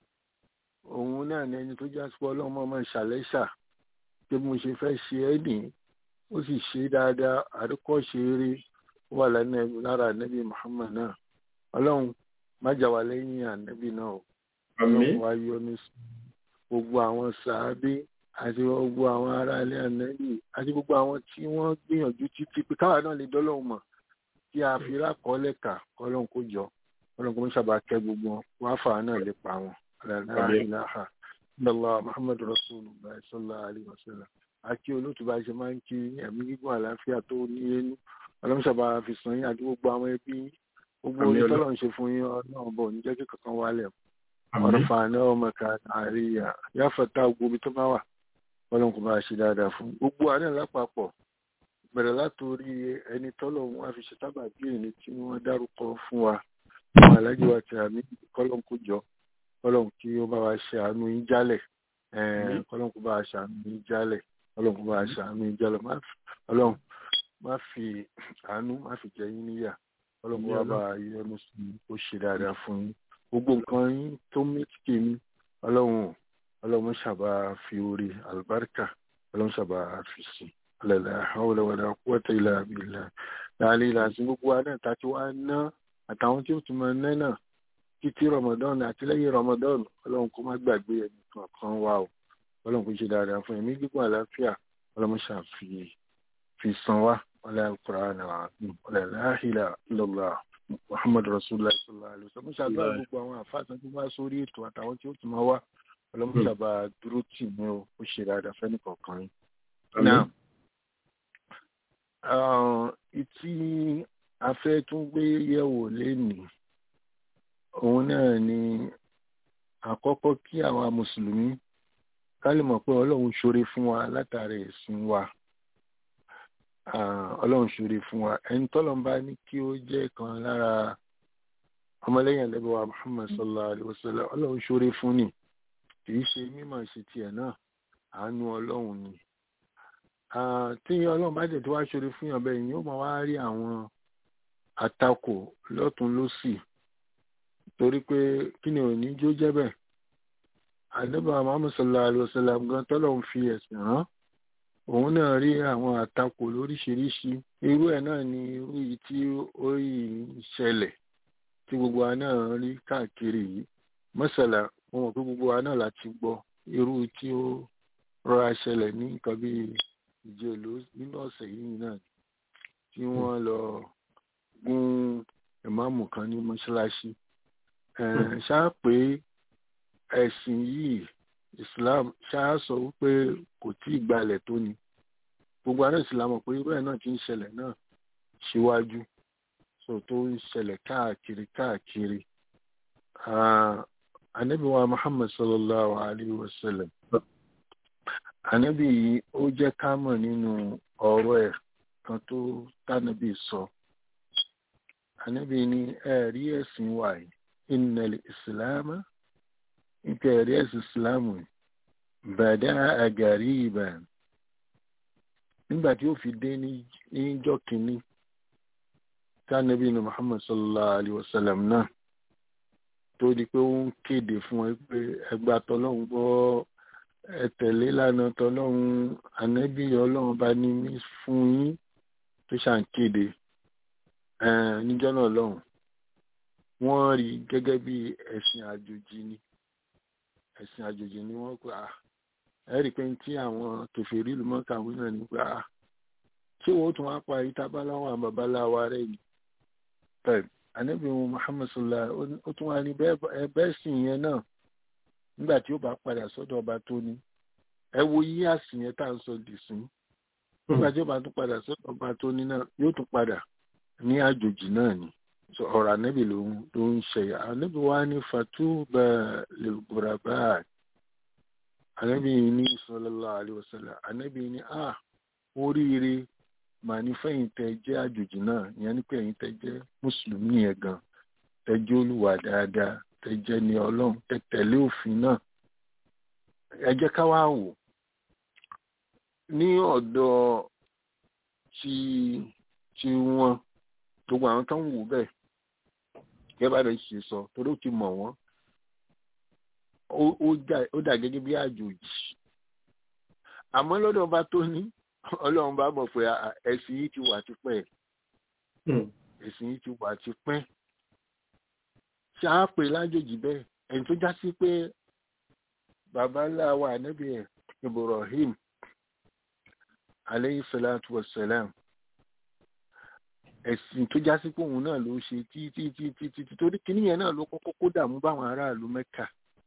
òun náà ní ẹni tó já sí ọlọ́run mọ́ máa ṣàlẹ́ṣà pé mo ṣe fẹ́ ṣe ẹ́ nì ó sì ṣe dáadáa àríkọ́ṣe eré wà lára ànábì muhammad náà ọlọ́run má jà wá lẹ́yìn ànábì náà ọlọ́run wá yọ ní gbogbo àwọn sàábé àti gbogbo àwọn aráalé ànábì àti gbogbo àwọn tí wọ́n gbìyànjú títí pé káwa náà lè dọ́lọ́hùn mọ̀ kí a fi rákọọ́lẹ̀ kà kọ́lọ́hún kó jọ kọ́lọ́hún kó sábà kẹ́ gbogbo wọn wá fà náà lè pa wọn aláìláha illallah muhammadu rasulullah sallallahu alaihi wasallam àti olóòtú bá ṣe máa ń kí ẹ̀mí gígùn àlàáfíà tó ní ẹnu ọlọ́run sábà fi sàn yín àti gbogbo àwọn ẹbí gbogbo onítọ́lọ́ ń ṣe fún yín ọlọ́run bọ̀ ní jẹ́ kí kankan wálẹ̀ ọ̀rọ̀ fà náà ọmọ kan àríyá yáfọ̀tà gbogbo tó bá wà ọlọ́run kò bá ṣe dáadáa fún gbogbo àná lápapọ̀ bẹ̀rẹ̀ látòrí ẹni tọ́lọ̀ wọn àfi ṣe tábà bí ẹni tí wọ́n dárúkọ fún wa àwọn alájọ wa ti àmì kọ́lọ́n kó jọ kọ́lọ́n kí ó bá wa ṣe àánú yín jálẹ̀ kọ́lọ́n kó bá wa ṣe àánú yín jálẹ̀ kọ́lọ́n kó bá wa ṣe àánú yín jálẹ̀ ọlọ́run má fi àánú má fi jẹ yín níyà kọ́lọ́n kó bá wa yọ́nú sí i ó ṣe dáadáa fún yín gbogbo nǹkan yín tó mẹ́tìkì mi ọlọ́run ọlọ́run ṣàbá fi orí àlùbáríkà ọlọ́run ṣàbá fi sí alẹ́lẹ́ àwọlẹ̀ wàlẹ̀ àkúwọ́tẹ̀ ilẹ̀ àbílẹ̀ láàrin ilẹ̀ àti gbogbo adé àtàtí wá ná àtàwọn tí ó tún máa ná náà títí ramadan àti lẹ́yìn ramadan ọlọ́run kó má gbàgbé ẹni kankan wá o ọlọ́run kó ṣe dáadáa fún ẹ̀mí gígùn àlàáfíà ọlọ́run ṣàfi fi san wá ọlẹ́ alukura náà ọlẹ́ láhìlá lọ́lá muhammad rasulillah sallallahu alayhi wa sallam ṣàdúrà gbogbo àwọn àfáàtàn tó bá sórí ètò àtàwọn tí ó tún máa wá ọlọ́mọṣàbà dúró tì mí o ó ṣe dáadáa fẹ́ni kọ̀ọ̀kan yín. now ìtí afẹ́ tún gbé yẹ̀wò lénìí òun náà ni àkọ́kọ́ kí àwa mùsùlùmí ká lè mọ̀ pé ọlọ́run ṣoore fún wa látàrí ẹ̀sìn wa ọlọ́run ṣoore fún wa ẹni tọ́lọ́n bá ní kí ó jẹ́ kan lára ọmọlẹ́yìn ẹlẹ́bẹ̀ wa Muhammad sallallahu alayhi wa sallam ọlọ́run ṣoore fún ni kì í ṣe mímọ̀ ṣe tiẹ̀ náà àánú ọlọ́run ni tí ọlọ́run bá dẹ̀ tó wá ṣoore fún yàn bẹ́ẹ̀ yóò máa wá rí àwọn àtakò lọ́tún lọ́sì torí pé kí ni òní jó jẹ́ bẹ́ẹ̀ àdébà Muhammad sallallahu alayhi wa sallam gan tọ́lọ́run fi ẹ̀sìn rán òun náà rí àwọn àtakò lóríṣiríṣi irú ẹ̀ náà ni irú yìí tí ó yìí ṣẹlẹ̀ tí gbogbo wa náà rí káàkiri yìí mọ́sàlá mo mọ̀ pé gbogbo wa náà láti gbọ́ irú tí ó rọra ṣẹlẹ̀ ní nǹkan bí ìjẹ́lú nínú ọ̀sẹ̀ yìí náà tí wọ́n lọ gún ìmáàmù kan ní mọ́ṣáláṣí ṣáà pé ẹ̀sìn yìí Islam ṣáà sọ wípé kò tí ì gbalẹ̀ tó ni gbogbo àná ìsìlámù pé irú ẹ̀ náà ti ń ṣẹlẹ̀ náà síwájú so tó ń ṣẹlẹ̀ káàkiri káàkiri anabi wa Muhammad sallallahu alayhi wa sallam anabi yìí ó jẹ́ ká mọ̀ nínú ọ̀rọ̀ ẹ̀ kan tó tánàbí sọ anabi ní ẹ̀rí ẹ̀sìn wa yìí innal ìsìlámù nípa ẹ̀rí ẹ̀sìn ìsìlámù bàdá àgàrí ìbà nígbà tí ó fi dé níjọ́ kìíní tánàbí ní Muhammad sallallahu alayhi wa sallam náà tó di pé ó ń kéde fún ẹ pé ẹgbà tọlọ́hún gbọ́ ẹ tẹ̀lé lánà tọlọ́hún ànábì ọlọ́run bá ní mí fún yín tó ṣàn kéde níjọ́ náà lọ́hùn wọ́n rí gẹ́gẹ́ bí ẹ̀sìn àjòjì ni ẹ̀sìn àjòjì ni wọ́n pa ẹ rí i pé tí àwọn kèfèrí ìlú mọ́kàwé náà ní pa ṣé wọ́n tún wá pa ìtabaláwo àwọn babaláwa rẹ̀ ni bẹ́ẹ̀ anabi muhammad sallallahu ó tún wá ní bẹ́ẹ̀ sì yẹn náà nígbà tí ó bá padà sọ́dọ̀ ọba tó ní ẹ wo yí àsìn yẹn tá à ń sọ dì sí nígbà tí ó bá tún padà sọ́dọ̀ ọba tó ní náà yóò tún padà ní àjòjì náà ni ọ̀rọ̀ anabi ló ń ṣe anabi wa ní fatuba lil ghuraba anabi ní sallallahu alaihi wasallam anabi ní ah oríire màá ní fẹ́yìn tẹ jẹ́ àjòjì náà ìyẹn ní pé ẹ̀yin tẹ jẹ́ mùsùlùmí yẹn gan tẹ jẹ́ olùwà dáadáa tẹ jẹ́ ní ọlọ́run tẹ tẹ̀lé òfin náà ẹ jẹ́ ká wá wò ní ọ̀dọ̀ tí tí wọ́n gbogbo àwọn tó ń wò bẹ́ẹ̀ gẹ́gẹ́ bá rẹ̀ ṣe sọ torí ó ti mọ̀ wọ́n ó dà gẹ́gẹ́ bí àjòjì àmọ́ lọ́dọ̀ ọba tó ní ọlọ́run bá mọ̀ pé ẹ̀sìn yìí ti wà tipẹ́ ẹ̀sìn yìí ti wà tipẹ́ ṣáà pé lájòjì bẹ́ẹ̀ ẹni tó já sí pé bàbá ńlá wa ànábì ẹ̀ Ibrahim aleyhi salatu wa salam ẹ̀sìn tó já sí pé òun náà ló ṣe títí títí títí torí kíní yẹn náà ló kọ́kọ́ kó dààmú báwọn aráàlú Mẹ́kà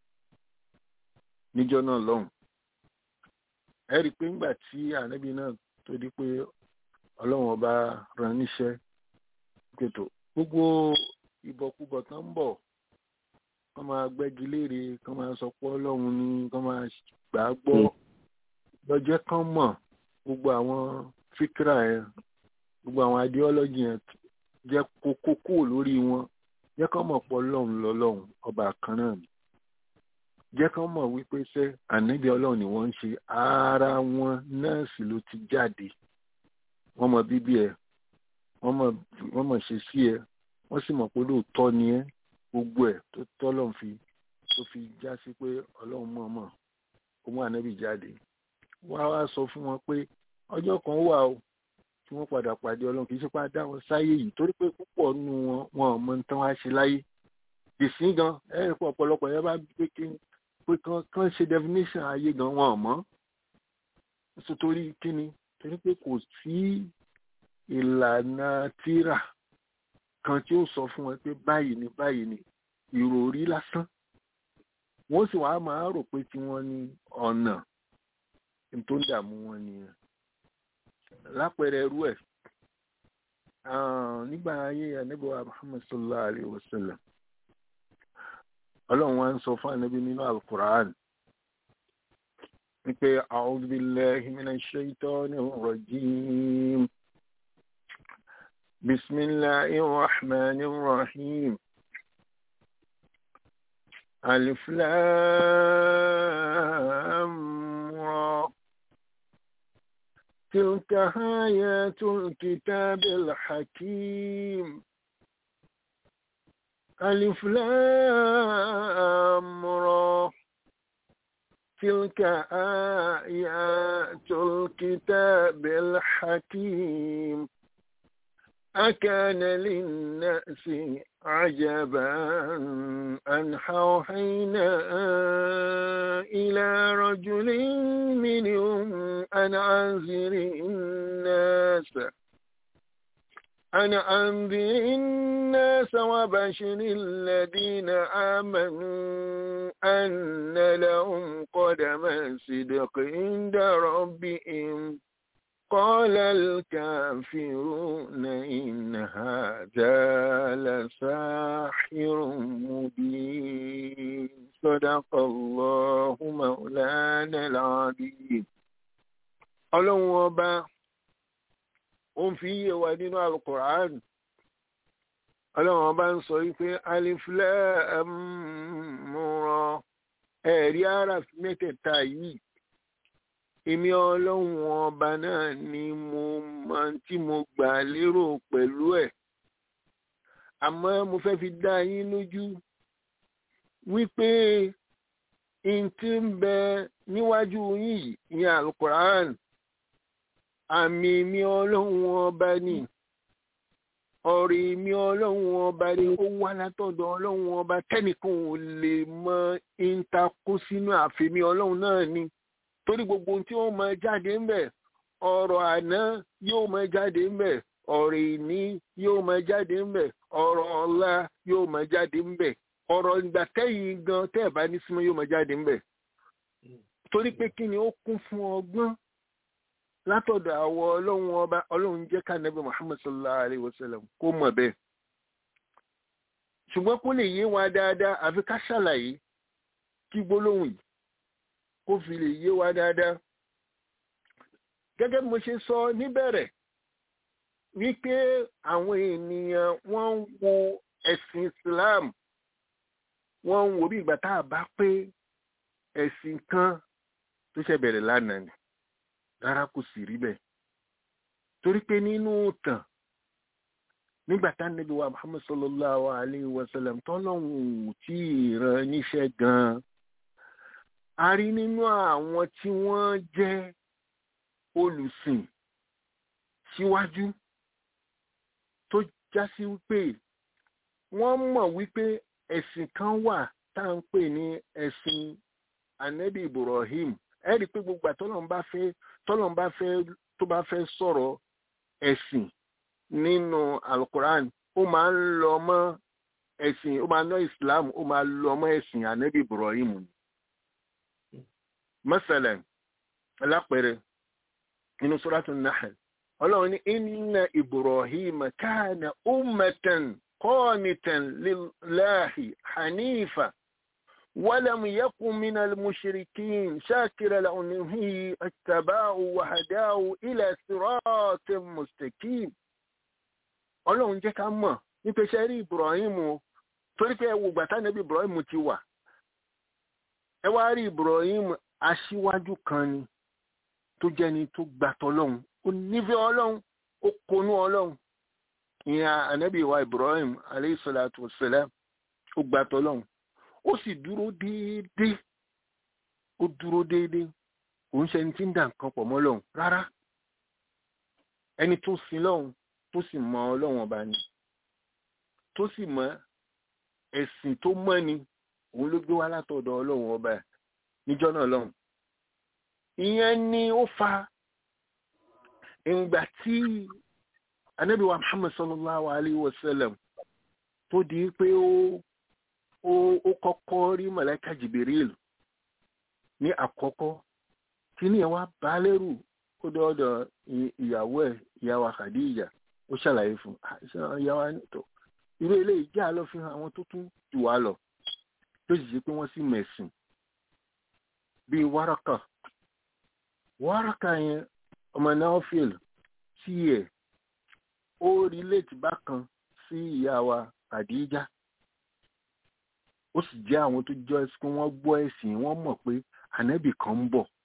níjọ́ náà lọ́hùn ẹ rí i pé ńgbà tí ànábì náà tó di pé ọlọ́run ọba rán níṣẹ́ pètò gbogbo ìbọ̀kúbọ̀ tán ń bọ̀ kán máa gbẹ́gi léèrè kán máa sọ pé ọlọ́run ni kán máa gbà á gbọ́ lọ́jọ́ kán mọ̀ gbogbo àwọn fíkírà yẹn gbogbo àwọn ideology yẹn jẹ́ kókó kúrò lórí wọn jẹ́ kán mọ̀ pé ọlọ́run lọ́lọ́run ọba kan náà ni jẹ́ kán mọ̀ wípé ṣé ànábì ọlọ́run ni wọ́n ń ṣe ara wọn náà sì ló ti jáde wọ́n mọ bíbí ẹ wọ́n mọ̀ ṣe sí ẹ wọ́n sì mọ̀ pé lóòótọ́ ni ẹ gbogbo ẹ̀ tó tọ́lọ́run fi tó fi já sí pé ọlọ́run mọ̀ mọ̀ ó mú ànábì jáde wá wá sọ fún wọn pé ọjọ́ kan wà o tí wọ́n padà pàdé ọlọ́run kì í ṣe pé a dá wọn sáyé yìí torí pé púpọ̀ nínú wọn wọn ò mọ tán wá ṣe láyé ìsín gan ẹ̀rìn pọ̀ ọ̀pọ̀lọpọ̀ yẹn bá gbé kí pé kán ṣe definition ayé gan wọn ò mọ̀ nítorí kíni torí pé kò sí ìlànà tírà kan tí ó sọ fún wọn pé báyìí ni báyìí ni ìròrí lásán wọ́n sì wàá máa rò pé tí wọ́n ní ọ̀nà tó ń dààmú wọn nìyẹn lápẹẹrẹ ẹrú ẹ̀ nígbà ayé ànábì Muhammad sallallahu alayhi wa sallam ọlọ́run wa ń sọ fún ànábì nínú alukur'an wípé a'udhu billahi minash shaitanir rajim bismillahir rahmanir rahim alif lam ra تلك آيات الكتاب الحكيم ألف لام را تلك آيات الكتاب الحكيم أكان للناس عجبا أن أوحينا إلى رجل منهم أن أنذر الناس أن أنذر الناس وبشر الذين آمنوا أن لهم قدم صدق عند ربهم قال الكافرون إن هذا لساحر مبين صدق الله مولانا العظيم ọlọ́run ọba ó ń fi yé wa nínú alukur'an ọlọ́run ọba ń sọ wípé alif lam ra ẹ̀rí ara mẹ́tẹ̀ẹ̀ta yìí èmi ọlọ́run ọba náà ni mo máa tí mo gbà lérò pẹ̀lú ẹ̀ àmọ́ mo fẹ́ fi dá yín lójú wípé n tí ń bẹ níwájú yín yìí ní alukur'an àmì mi ọlọ́run ọba ni ọ̀rẹ́ mi ọlọ́run ọba ni ó wá látọ̀dọ̀ ọlọ́run ọba tẹ́nìkan ò lè mọ ìtakó sínú àfẹ́mi ọlọ́run náà ni torí gbogbo ohun tí ó máa jáde ń bẹ̀ ọ̀rọ̀ àná yóò máa jáde ń bẹ̀ ọ̀rọ̀ ìní yóò máa jáde ń bẹ̀ ọ̀rọ̀ ọ̀la yóò máa jáde ń bẹ̀ ọ̀rọ̀ ìgbà tẹ́yìn gan tẹ́ ẹ̀ bá ní símọ́ yóò máa jáde ń bẹ̀ torí pé kí ni ó kún fún ọgbọ́n látọ̀dọ̀ àwọ̀ ọlọ́run ọba ọlọ́run jẹ́ ká nàbí muhammad sallallahu alayhi wa sallam kó mọ̀ bẹ́ẹ̀ ṣùgbọ́n kó lè yé wa dáadáa àfi ká ṣàlàyé kí gbólóhùn yìí kó fi lè yé wa dáadáa gẹ́gẹ́ bí mo ṣe sọ níbẹ̀rẹ̀ wípé àwọn ènìyàn wọ́n ń wo ẹ̀sìn islam wọ́n ń wo bí ìgbà tá a bá pé ẹ̀sìn kan tó ṣe bẹ̀rẹ̀ lánàá ni rárá kò sì rí bẹ́ẹ̀ torí pé nínú tàn nígbà tá níbi wa muhammad sallallahu alayhi wa sallam tọ́lọ́hún tí ìran níṣẹ́ gan-an a rí nínú àwọn tí wọ́n jẹ́ olùsìn síwájú tó já sí wípé wọ́n mọ̀ wípé ẹ̀sìn kan wà tá à ń pè ní ẹ̀sìn anabi ibrahim ẹ rí i pé gbogbo àtọ́lọ́n bá fẹ́ tọ́lọ́n bá fẹ́ tó bá fẹ́ sọ̀rọ̀ ẹ̀sìn nínú alukoran ó máa ń lọ mọ́ ẹ̀sìn ó máa ń lọ islam ó máa lọ mọ́ ẹ̀sìn anabi ibrahim ni. masalan alápẹ̀rẹ̀ nínú suratul nahl ọlọ́run ní inna ibrahim kana ummatan qanitan lillahi hanifa. ولم يكن من المشركين شاكر لأنه اتباعه وهداه إلى صراط مستقيم ọlọ́run jẹ́ ká mọ̀ nípa iṣẹ́ rí ibrahim o torí pé ẹwọ gbàtà níbi ibrahim ti wà ẹ wá rí ibrahim aṣíwájú kan ni tó jẹ́ ni tó gbàtọ̀ ọlọ́run ó nífẹ̀ẹ́ ọlọ́run ó konú ọlọ́run ìyẹn ànábì wa ibrahim aleyhi salatu wa salam ó gbàtọ̀ ọlọ́run ó sì dúró déédéé ó dúró déédéé òun ṣe ẹni tí ń dà nǹkan pọ̀ mọ́ lọ́hùn rárá ẹni tó sin lọ́hùn tó sì mọ ọlọ́hùn ọba ni tó sì mọ ẹ̀sìn tó mọ́ ni òun ló gbé wá látọ̀dọ̀ ọlọ́hùn ọba ẹ̀ níjọ́ náà lọ́hùn ìyẹn ni ó fa ìgbà tí anábìwá muhammad sallallahu alayhi wa sallam tó di pé ó ó kọ́kọ́ rí mọ̀lẹ́kà jìbìrìl ní àkọ́kọ́ tí ní ẹ̀wá bá lẹ́rù ó dọ́ọ̀dọ̀ ìyàwó ẹ̀ ìyàwó Khadija ó ṣàlàyé fún ìyàwó tó irú eléyìí já lọ fi hàn àwọn tó tún jù wá lọ tó sì ṣe pé wọ́n sì mẹ̀sìn bíi Waraka wáràkà yẹn ọmọ Naufil tí ẹ̀ ó rí létí bákan sí ìyá wa Khadija ó sì jẹ́ àwọn tó jọ ẹ̀sìn wọ́n gbọ́ ẹ̀sìn wọ́n mọ̀ pé ànábì kan ń bọ̀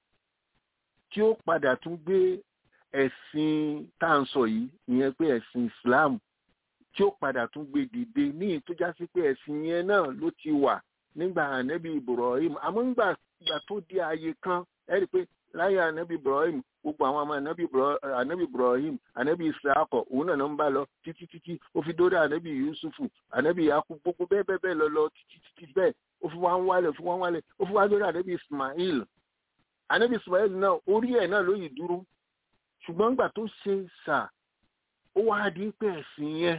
tí ó padà tún gbé ẹ̀sìn tá à ń sọ yìí ìyẹn pé ẹ̀sìn Islam tí ó padà tún gbé dìde ní ìtújá sí pé ẹ̀sìn yẹn náà ló ti wà nígbà ànábì Ibrahim àmọ́ nígbà ìgbà tó di ààyè kan ẹ rí i pé láyé ànábì Ibrahim gbogbo àwọn ọmọ ànábì Ibra- ànábì Ibrahim ànábì Israakọ òun náà ló ń bá lọ títí títí ó fi dórí ànábì Yusufu ànábì Yakub gbogbo bẹ́ẹ̀ bẹ́ẹ̀ bẹ́ẹ̀ lọ lọ títí títí bẹ́ẹ̀ ó fi wá ń wálẹ̀ ó fi wá ń wálẹ̀ ó fi wá dórí ànábì Ismail ànábì Ismail náà orí ẹ̀ náà ló yìí dúró ṣùgbọ́n nígbà tó ṣe sà ó wá di pé ẹ̀sìn yẹn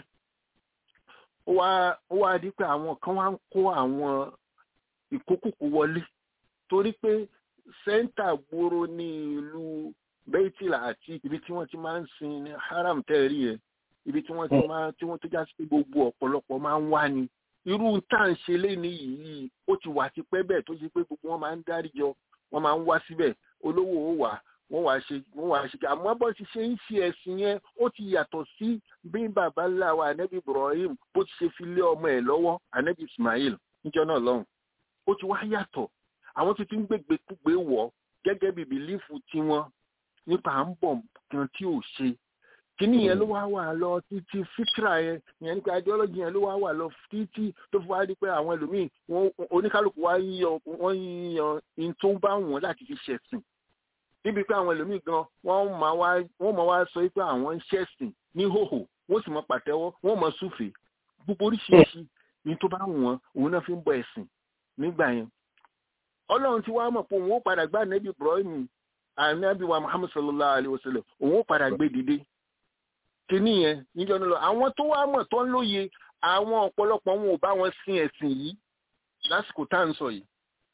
ó wá ó wá di pé àwọn kan wá ń kó àwọn ìkókùkù wọlé torí pé sẹ́ńtà gbòòrò ní ìlú bẹ́tìlà àti ibi tí wọ́n ti máa ń sin ní haram tẹ́ẹ̀rí ẹ̀ ibi tí wọ́n ti máa tí wọ́n tó já sí pé gbogbo ọ̀pọ̀lọpọ̀ máa ń wá ni irú tá à ń ṣe léni yìí ó ti wà tipẹ́ bẹ́ẹ̀ tó ṣe pé gbogbo wọn máa ń dáríjọ wọ́n máa ń wá síbẹ̀ olówó ó wà wọ́n wá ṣe wọ́n wá ṣe àmọ́ bó ti ṣe ń ṣe ẹ̀sìn yẹn ó ti yàtọ̀ sí bí bàbá ńlá wa anabi Ibrahim bó ti ṣe fi lé ọmọ ẹ̀ lọ́wọ́ anabi Ismail níjọ́ náà lọ́hùn ó ti wá yàtọ̀ àwọn tó ti ń gbégbé kúgbé wọ̀ gẹ́gẹ́ bí bìlífù tiwọn nípa à ń bọ̀ kan tí ò ṣe kíní yẹn ló wá wà lọ títí fitra yẹn yẹn nípa ideology yẹn ló wá wà lọ títí tó fi wá di pé àwọn ẹlòmíì wọn oníkálukú wá yíyan wọn yíyan in tó bá wọn láti fi ṣẹ̀sìn níbi pé àwọn ẹlòmíì gan wọ́n máa wá wọ́n máa wá sọ pé àwọn ń ṣẹ̀sìn ní hòhò wọ́n sì máa pàtẹ́wọ́ wọ́n máa súfèé gbogbo oríṣiríṣi ní tó bá wọn òun náà fi ń bọ ẹ̀sìn nígbà yẹn ọlọ́run ti wá mọ̀ pé òun ó padà gbá nẹ́bí Ibrahim ànábì wa Muhammad sallallahu alayhi wa sallam òun ó padà gbé dìde kíní yẹn níjọ́ nílò àwọn tó wá mọ̀ tó ń lóye àwọn ọ̀pọ̀lọpọ̀ wọn ò bá wọn sin ẹ̀sìn yìí lásìkò tá à ń sọ yìí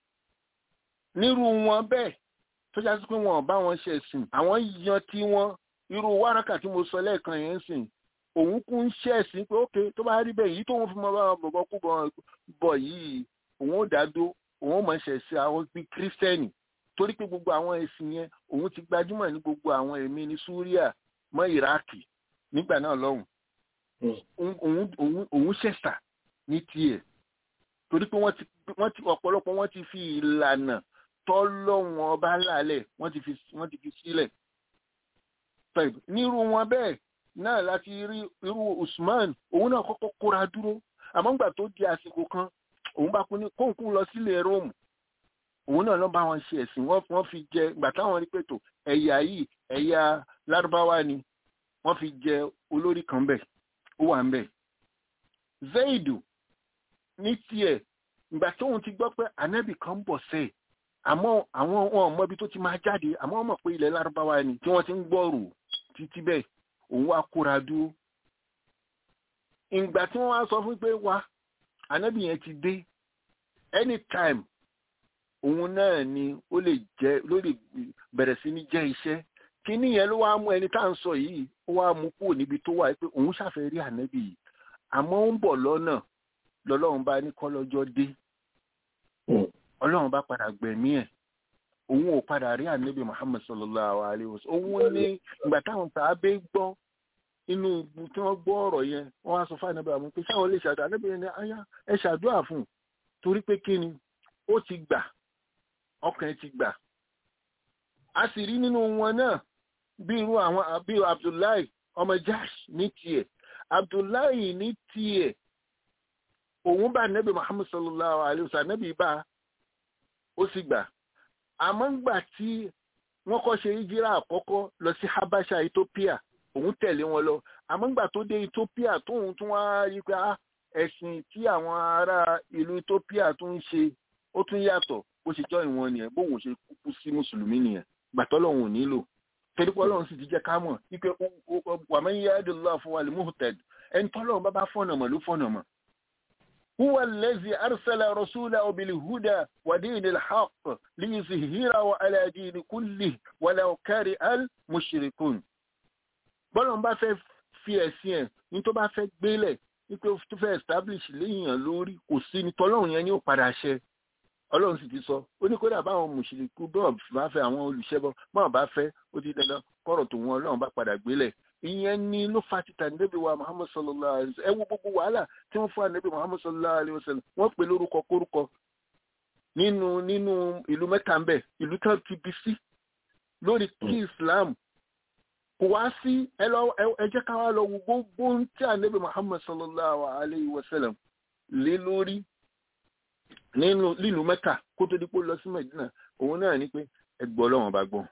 nírú wọn bẹ́ẹ̀ tó já sí pé wọn ò bá wọn ṣe ẹ̀sìn àwọn yan tí wọn irú wárákà tí mo sọ lẹ́ẹ̀kan yẹn ń sìn òun kú ń ṣe ẹ̀sìn pé ókè tó bá rí bẹ́ẹ̀ yìí tóun fi mọ bá bọ̀bọ̀ kú bọ̀ yìí òun ó dá dó òun ó mọ̀ ṣẹ̀ sí àwọn bíi kírísítẹ́nì torí pé gbogbo àwọn ẹ̀sìn yẹn òun ti gbajúmọ̀ ní gbogbo àwọn ẹ̀mí ní súríà mọ́ ìráàkì nígbà náà lọ́hùn òun ṣẹ̀ṣà ní tiẹ̀ torí pé wọ́n ti ọ̀pọ̀lọpọ̀ wọ́n ti fi ìlànà tọ́lọ́wọ́n ọba lálẹ̀ wọ́n ti fi wọ́n ti fi sílẹ̀ nírú wọn bẹ́ẹ̀ náà láti rí irú Usman òun náà kọ́kọ́ kóra dúró àmọ́ ńgbà tó di àsìkò kan òun bá kú ní kóńkún lọ sílé Róòmù òun náà ló bá wọn ṣe ẹ̀sìn wọ́n fi jẹ ìgbà táwọn rí pẹ̀tọ̀ ẹ̀yà yìí ẹ̀yà lárúbáwá ni wọ́n fi jẹ olórí kan bẹ̀ ó wà ń bẹ̀. Zaidu ní tiẹ̀ ìgbà tóun ti gbọ́ pé ànábì kan bọ̀ sẹ́ẹ̀ àmọ́ àwọn wọn mọ ibi tó ti máa jáde àmọ́ wọ́n mọ̀ pé ilẹ̀ lárúbáwá ni tí wọ́n ti ń gbọ́rù títí bẹ́ẹ̀ òun wá kóra dúró. ìgbà tí wọ́n wá sọ fún pé wá ànábì yẹn ti dé anytime òun náà ni ó lè jẹ ló lè bẹ̀rẹ̀ sí ní jẹ́ iṣẹ́ kíní yẹn ló wá mú ẹni tá à ń sọ yìí ó wá mú kúrò níbi tó wà pé òun ṣàfẹ́ rí ànábì yìí àmọ́ ó ń bọ̀ lọ́nà lọ́lọ́run bá ní kọ́lọ́jọ́ dé ọlọ́run bá padà gbẹ̀mí ẹ̀ òun ò padà rí ànábì Muhammad sallallahu alayhi wa sallam òun ní ìgbà táwọn sàábé gbọ́ inú tí wọ́n gbọ́ ọ̀rọ̀ yẹn wọ́n wá sọ fún ànábì àwọn pé sáwọn lè ṣàdúrà ànábì yẹn ní ayá ẹ ṣàdúrà fún un torí pé kí ni ó ti gbà ọkàn ti gbà a sì rí nínú wọn náà bí irú àwọn bí Abdullahi ọmọ Jash ní tiẹ̀ Abdullahi ní tiẹ̀ òun bá nẹ́bí Muhammad sallallahu alayhi wa sallam nẹ́bí bá ó sì gbà àmọ́ ńgbà tí wọ́n kọ́ ṣe ìjírà àkọ́kọ́ lọ sí Habasha Ethiopia òun tẹ̀lé wọn lọ àmọ́ ńgbà tó dé Ethiopia tóun tún wá rí pé ẹ̀sìn tí àwọn ará ìlú Ethiopia tún ń ṣe ó tún yàtọ̀ bó ṣe jọ ìwọ̀n nìyẹn bóun ṣe kúkú sí mùsùlùmí nìyẹn gbàtọ́ lọ́hùn ò nílò torí pé ọlọ́run sì ti jẹ́ ká mọ̀ wípé wàmọ́ yadullah fún wa lè muhted ẹni tọ́lọ́run bá bá fọ́nà mọ̀ ló fọ́nà mọ̀. huwa allazi arsala rasulahu bil huda wa dinil haqq liyuzhirahu ala dini kullihi walau kari al mushrikun. bọ́lọ̀ bá fẹ́ fi ẹ̀sìn ẹ̀ ní tó bá fẹ́ gbélẹ̀ ní tó fẹ́ establish léèyàn lórí kò sí ní tọ́lọ́run yẹn ní ó padà ṣẹ ọlọ́run sì ti sọ ó ní kódà báwọn mùsùlùkù bọ́ọ̀ bá fẹ́ àwọn olùṣẹ́bọ báwọn bá fẹ́ ó ti dandan kọ́rọ̀ tó wọn ọlọ́run bá padà gbélẹ̀ ìyẹn ni ló fa títà níbi wa muhammad sallallahu alayhi wa sallam ẹ wo gbogbo wàhálà tí wọ́n fún ànábì muhammad sallallahu alayhi wa sallam wọ́n pè lórúkọ kórúkọ nínú nínú ìlú mẹ́ta ń bẹ̀ ìlú tán ti bí sí lórí kí islam kò wá sí ẹ lọ ẹ jẹ́ ká wá lọ wo gbogbo tí ànábì muhammad sallallahu alayhi wa sallam lé lórí nínú lílùú mẹ́ta kó tó dípò lọ sí mẹ́dínà òun náà ní pé ẹgbọ́ ọlọ́run ọba gbọ́n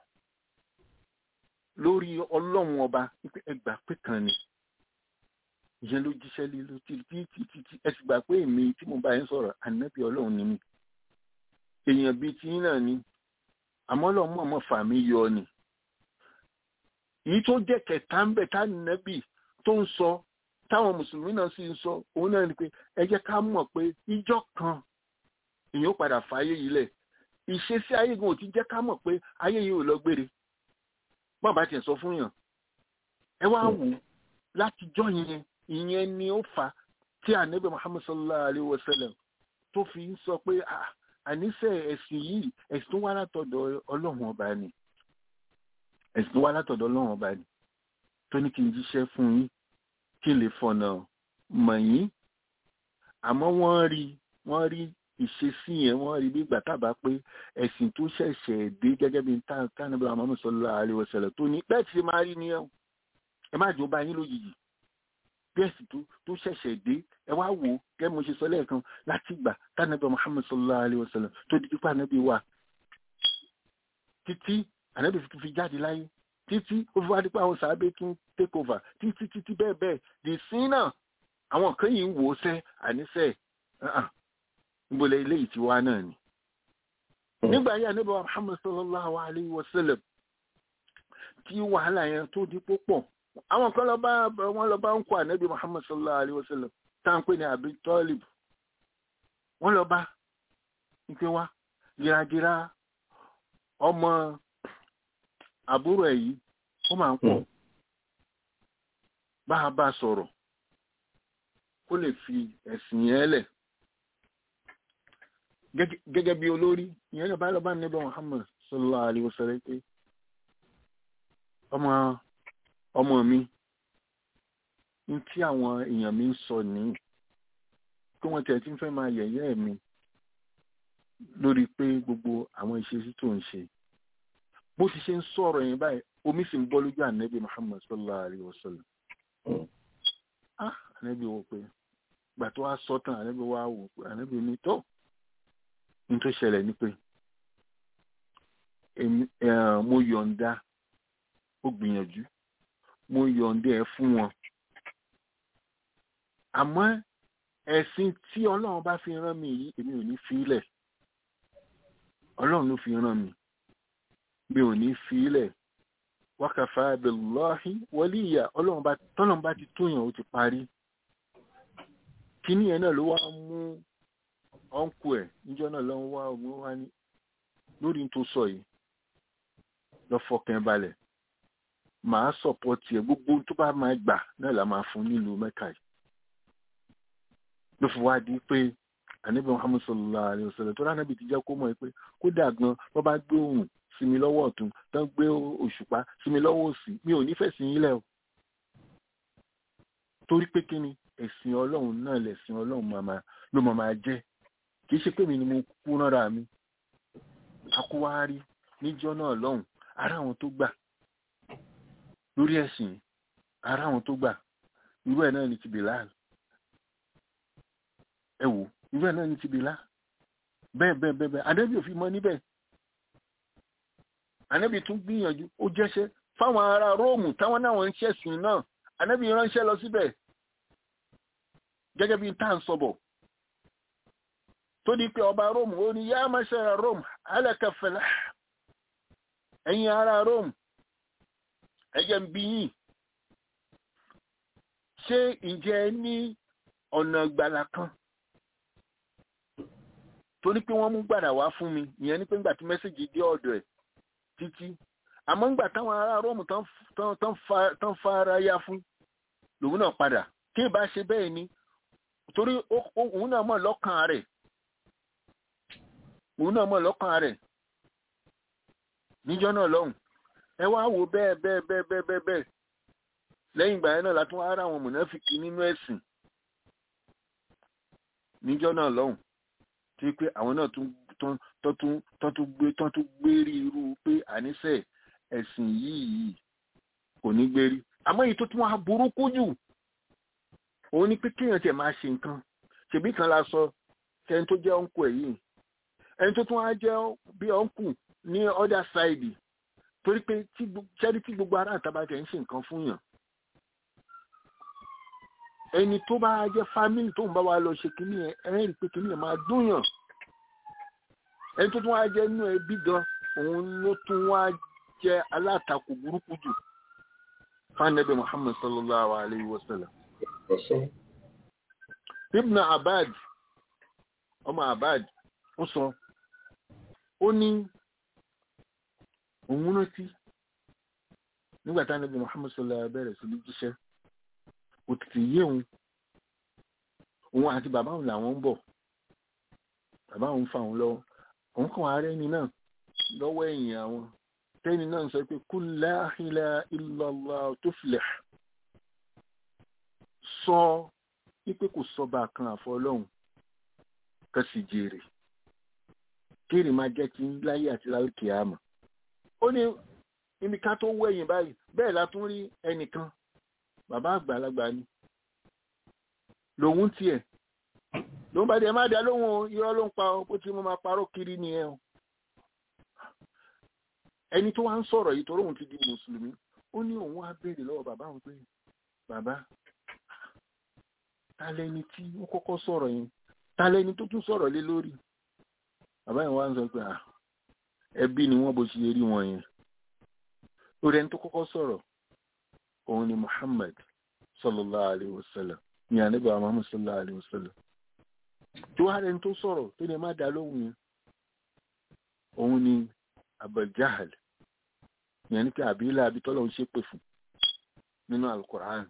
lórí ọlọ́run ọba wípé ẹgbà pé kan ni ìyẹn ló jíṣẹ́ lé ló tí tí tí tí tí ẹ sì gbà pé èmi tí mo bá yín sọ̀rọ̀ ànábì ọlọ́run ni mí èèyàn bíi tí yín náà ni àmọ́ ọlọ́run mọ̀ọ́mọ́ fà mí yọ ni èyí tó jẹ́ kẹta ń bẹ̀ tá nàbì tó ń sọ táwọn mùsùlùmí náà sì ń sọ òun náà ni pé ẹ jẹ́ ká mọ̀ pé ìjọ kan èèyàn ó padà fàáyé yìí lẹ̀ ìṣesí ayé gan ò ti jẹ́ ká mọ̀ pé ayé yìí ò lọ gbére bọ́n bá tiẹ̀ sọ fún yàn ẹ wá wò látijọ́ yẹn ìyẹn ni ó fà tí ànábì Muhammad sallallahu alayhi wa sallam tó fi ń sọ pé àníṣe ẹ̀sìn yìí ẹ̀sìn tó wá látọ̀dọ̀ ọlọ́run ọba ni ẹ̀sìn tó wá látọ̀dọ̀ ọlọ́run ọba ni tó ní kí n jíṣẹ́ fún yín kí n lè fọ̀nà mọ̀ yín àmọ́ wọ́n rí wọ́n rí ìṣesí yẹn wọ́n rí bí ìgbà tábà pé ẹ̀sìn tó ṣẹ̀ṣẹ̀ dé gẹ́gẹ́ bí tánàbí Muhammad sallallahu alaihi wasallam tó ní bẹ́ẹ̀ tí máa rí nìyẹn ẹ má jò bá yín lójijì bí ẹ̀sìn tó ṣẹ̀ṣẹ̀ dé ẹ wá wò gẹ́ mo ṣe sọ lẹ́ẹ̀kan láti gbà tánàbí Muhammad sallallahu alaihi wasallam tó di pípa ànábì wà títí ànábì fi jáde láyé títí ó fi wá dípò àwọn sàábé tún take over títí títí bẹ́ẹ̀ bẹ́ẹ̀ dì sí náà àwọn kan yìí ń wò ó sẹ́ àníṣe ìbòlẹ̀ ilé ìtiwá náà ni. nígbà yà níbà Muhammad sallallahu alayhi wa sallam tí wàhálà yẹn tó di púpọ̀ àwọn kan lọ bá wọn lọ bá ń kó ànábì Muhammad sallallahu alayhi wa sallam tá à ń pè ní Abi Talib wọn lọ bá ń pè wá gíragíra ọmọ àbúrò ẹ̀ yìí ó máa ń pọ̀ bá a bá sọ̀rọ̀ kó lè fi ẹ̀sìn yẹn lẹ̀ gẹ́gẹ́ bí olórí ìyẹn lọ bá lọ bá níbẹ̀ Muhammad sallallahu alaihi wasallam pé ọmọ ọmọ mi ní tí àwọn èèyàn mi ń sọ ní kí wọ́n tẹ̀ tí ń fẹ́ máa yẹ̀yẹ́ mi lórí pé gbogbo àwọn ìṣesí tó ń ṣe bó ti ṣe ń sọ̀rọ̀ yẹn báyìí omi sì ń bọ́ lójú ànábì Muhammad sallallahu alaihi wasallam ah ànábì wò pé gbà tó wá sọ tán ànábì wá wò pé ànábì ní tó ní tó ṣẹlẹ̀ ni pé mo yọ̀ǹda ó gbìyànjú mo yọ̀ǹda ẹ̀ fún wọn àmọ́ ẹ̀sìn tí ọlọ́run bá fi rán mi yìí èmi ò ní fi ilẹ̀ ọlọ́run ló fi rán mi mi ò ní fi ilẹ̀ wákàfà billahi waliya ọlọ́run bá tọ́lọ́run bá ti tóyàn ó ti parí kíní ẹ̀ náà ló wá mú ọ̀nkù ẹ̀ níjọ́ náà lọ́wọ́ wá ọgbọ́n wá ní lórí tó sọ yìí lọ fọkàn balẹ̀ màá sọ̀pọ̀tì ẹ̀ gbogbo tó bá máa gbà náà la máa fún nílùú mẹ́ka yìí ló fi wá di pé ànábì muhammad sallallahu alayhi wa sallam tó rà nábì ti jẹ́ kó mọ̀ ẹ́ pé kódà gan wọ́n bá gbé òun sí mi lọ́wọ́ ọ̀tún tán gbé òṣùpá sí mi lọ́wọ́ òsì mi ò nífẹ̀ẹ́ sí yín lẹ̀ o torí pé kí ni ẹ̀sìn ọlọ́run náà lẹ̀sìn ọlọ́run màmá ló màmá jẹ́ kì í ṣe pé mi ni mo kú nára mi akúwárí níjọ́ náà lọ́hùn ara àwọn tó gbà lórí ẹ̀sìn ara àwọn tó gbà irú ẹ̀ náà ni ti Bilal ẹ wò irú ẹ̀ náà ni ti Bilal bẹ́ẹ̀ bẹ́ẹ̀ bẹ́ẹ̀ bẹ́ẹ̀ ànábì ò fi mọ níbẹ̀ ànábì tún gbìyànjú ó jẹ́ṣẹ́ fáwọn ará róòmù táwọn náà ń ṣẹ̀sìn náà ànábì ránṣẹ́ lọ síbẹ̀ gẹ́gẹ́ bí tá à ń sọ̀bọ̀ tó di pé ọba róòmù ó ní yá máṣẹ́ra róòmù alákàfẹ́lá ẹ̀yin ará róòmù ẹ̀jẹ̀ ń bí yín ṣé ǹjẹ́ ní ọ̀nà ìgbàlà kan tó ní pé wọ́n mú gbàdà wá fún mi ìyẹn ní pé ńgbà tí mẹ́sẹ̀gì dé ọ̀dọ̀ ẹ̀ títí àmọ́ ńgbà táwọn ará róòmù tán fa ara yá fún lòun náà padà kí ìbá ṣe bẹ́ẹ̀ ni torí òun náà mọ̀ lọ́kàn rẹ̀ òun náà mọ̀ lọ́kàn rẹ̀ níjọ́ náà lọ́hùn ẹ wá wò bẹ́ẹ̀ bẹ́ẹ̀ bẹ́ẹ̀ bẹ́ẹ̀ bẹ́ẹ̀ bẹ́ẹ̀ lẹ́yìn ìgbà yẹn náà látún wá rà àwọn mùnáfíkì nínú ẹ̀sìn níjọ́ náà lọ́hùn tí pé àwọn náà tún tún gbé tún tún gbérí irú pé àníṣe ẹ̀sìn yìí kò ní gbérí àmọ́ èyí tó tún wá burúkú jù òun ni pé kéèyàn tiẹ̀ máa ṣe nǹkan ṣèbí kan la sọ kẹ́ni tó jẹ́ ọ̀nkù ẹ̀ yìí ẹni tó tún wá jẹ́ bí ọ̀nkù ní other side torí pé ṣẹ́rí tí gbogbo ará àtàbàtẹ̀ ń ṣe nǹkan fún yàn ẹni tó bá jẹ́ fámìlì tó ń bá wa lọ ṣe kínní ẹ ẹ rí i pé kínní ẹ máa dún yàn ẹni tó tún wá jẹ́ inú ẹbí gan òun ló tún wá jẹ́ alátakò burúkú jù fanabi muhammad sallallahu alayhi wa sallam. ibn abad ọmọ abad ó sọ ó ní òun rántí nígbà tí anabi muhammad sallallahu alayhi wa sallam bẹ̀rẹ̀ sí ní jíṣẹ́ òtítì yé òun òun àti bàbá òun làwọn ń bọ̀ bàbá òun fà òun lọ́wọ́ òun kàn wá rẹ́ni náà lọ́wọ́ ẹ̀yìn àwọn tẹ́ni náà sọ pé kul la ilaha illallah tuflih sọ wípé kò sọba kan àfọlọ́hún kan sì jèrè kéré máa jẹ́ kí láyé àti láyé àmọ́ ó ní ibi ká tó wẹ̀yìn báyìí bẹ́ẹ̀ la tún rí ẹnìkan bàbá àgbàlagbà ni lòun tiẹ̀ lòun bá dé má dá lóhùn irọ́ ló ń pa ọ bó ti mo máa parọ́ kiri nìyẹn o ẹni tó wá ń sọ̀rọ̀ yìí torí òun ti di mùsùlùmí ó ní òun wá béèrè lọ́wọ́ bàbá òun pé bàbá ta lẹni tí ó kọ́kọ́ sọ̀rọ̀ yẹn ta lẹni tó tún sọ̀rọ̀ lé lórí bàbá yẹn wá ń sọ pé ẹbí ni wọ́n bó ṣe rí wọn yẹn lórí ẹni tó kọ́kọ́ sọ̀rọ̀ òun ni Muhammad sallallahu alayhi wa sallam ní ànábì Muhammad sallallahu alayhi wa sallam tí wàá rẹni tó sọ̀rọ̀ tó lè má dá lóhùn yẹn òun ni Abu Jahal yẹn ní pé àbílẹ̀ abitọ́lọ̀ ń ṣépè fún nínú alukoran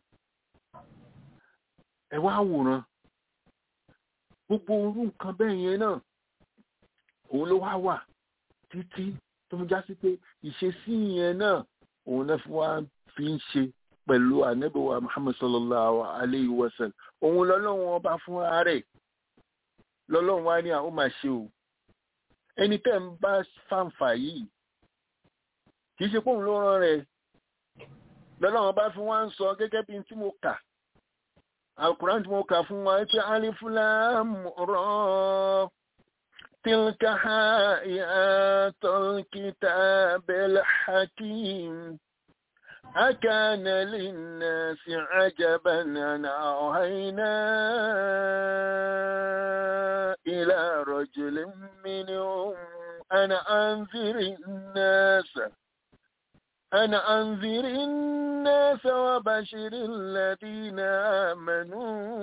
ẹ wá wòran gbogbo orú nǹkan bẹ́ẹ̀ yẹn náà òun ló wá wà títí tó ń já sí pé ìṣesí yẹn náà òun náà fi wá fi ń ṣe pẹ̀lú ànábìwá Muhammad sallallahu alayhi wa sallam òun lọ́lọ́run ọba fúnra rẹ̀ lọ́lọ́run wá ní àwọn máa ṣe o ẹni tẹ́ ń bá fàǹfà yìí kì í ṣe pòun ló rán rẹ̀ lọ́lọ́run bá fi wá ń sọ gẹ́gẹ́ bí tí mo kà alukuran tí mo kà fún wa pé alifulam rọ tilka ayatul kitabil hakim أكان للناس عجبا أن أوهينا إلى رجل منهم أنا أنذر الناس أنا أنذر الناس وبشر الذين آمنوا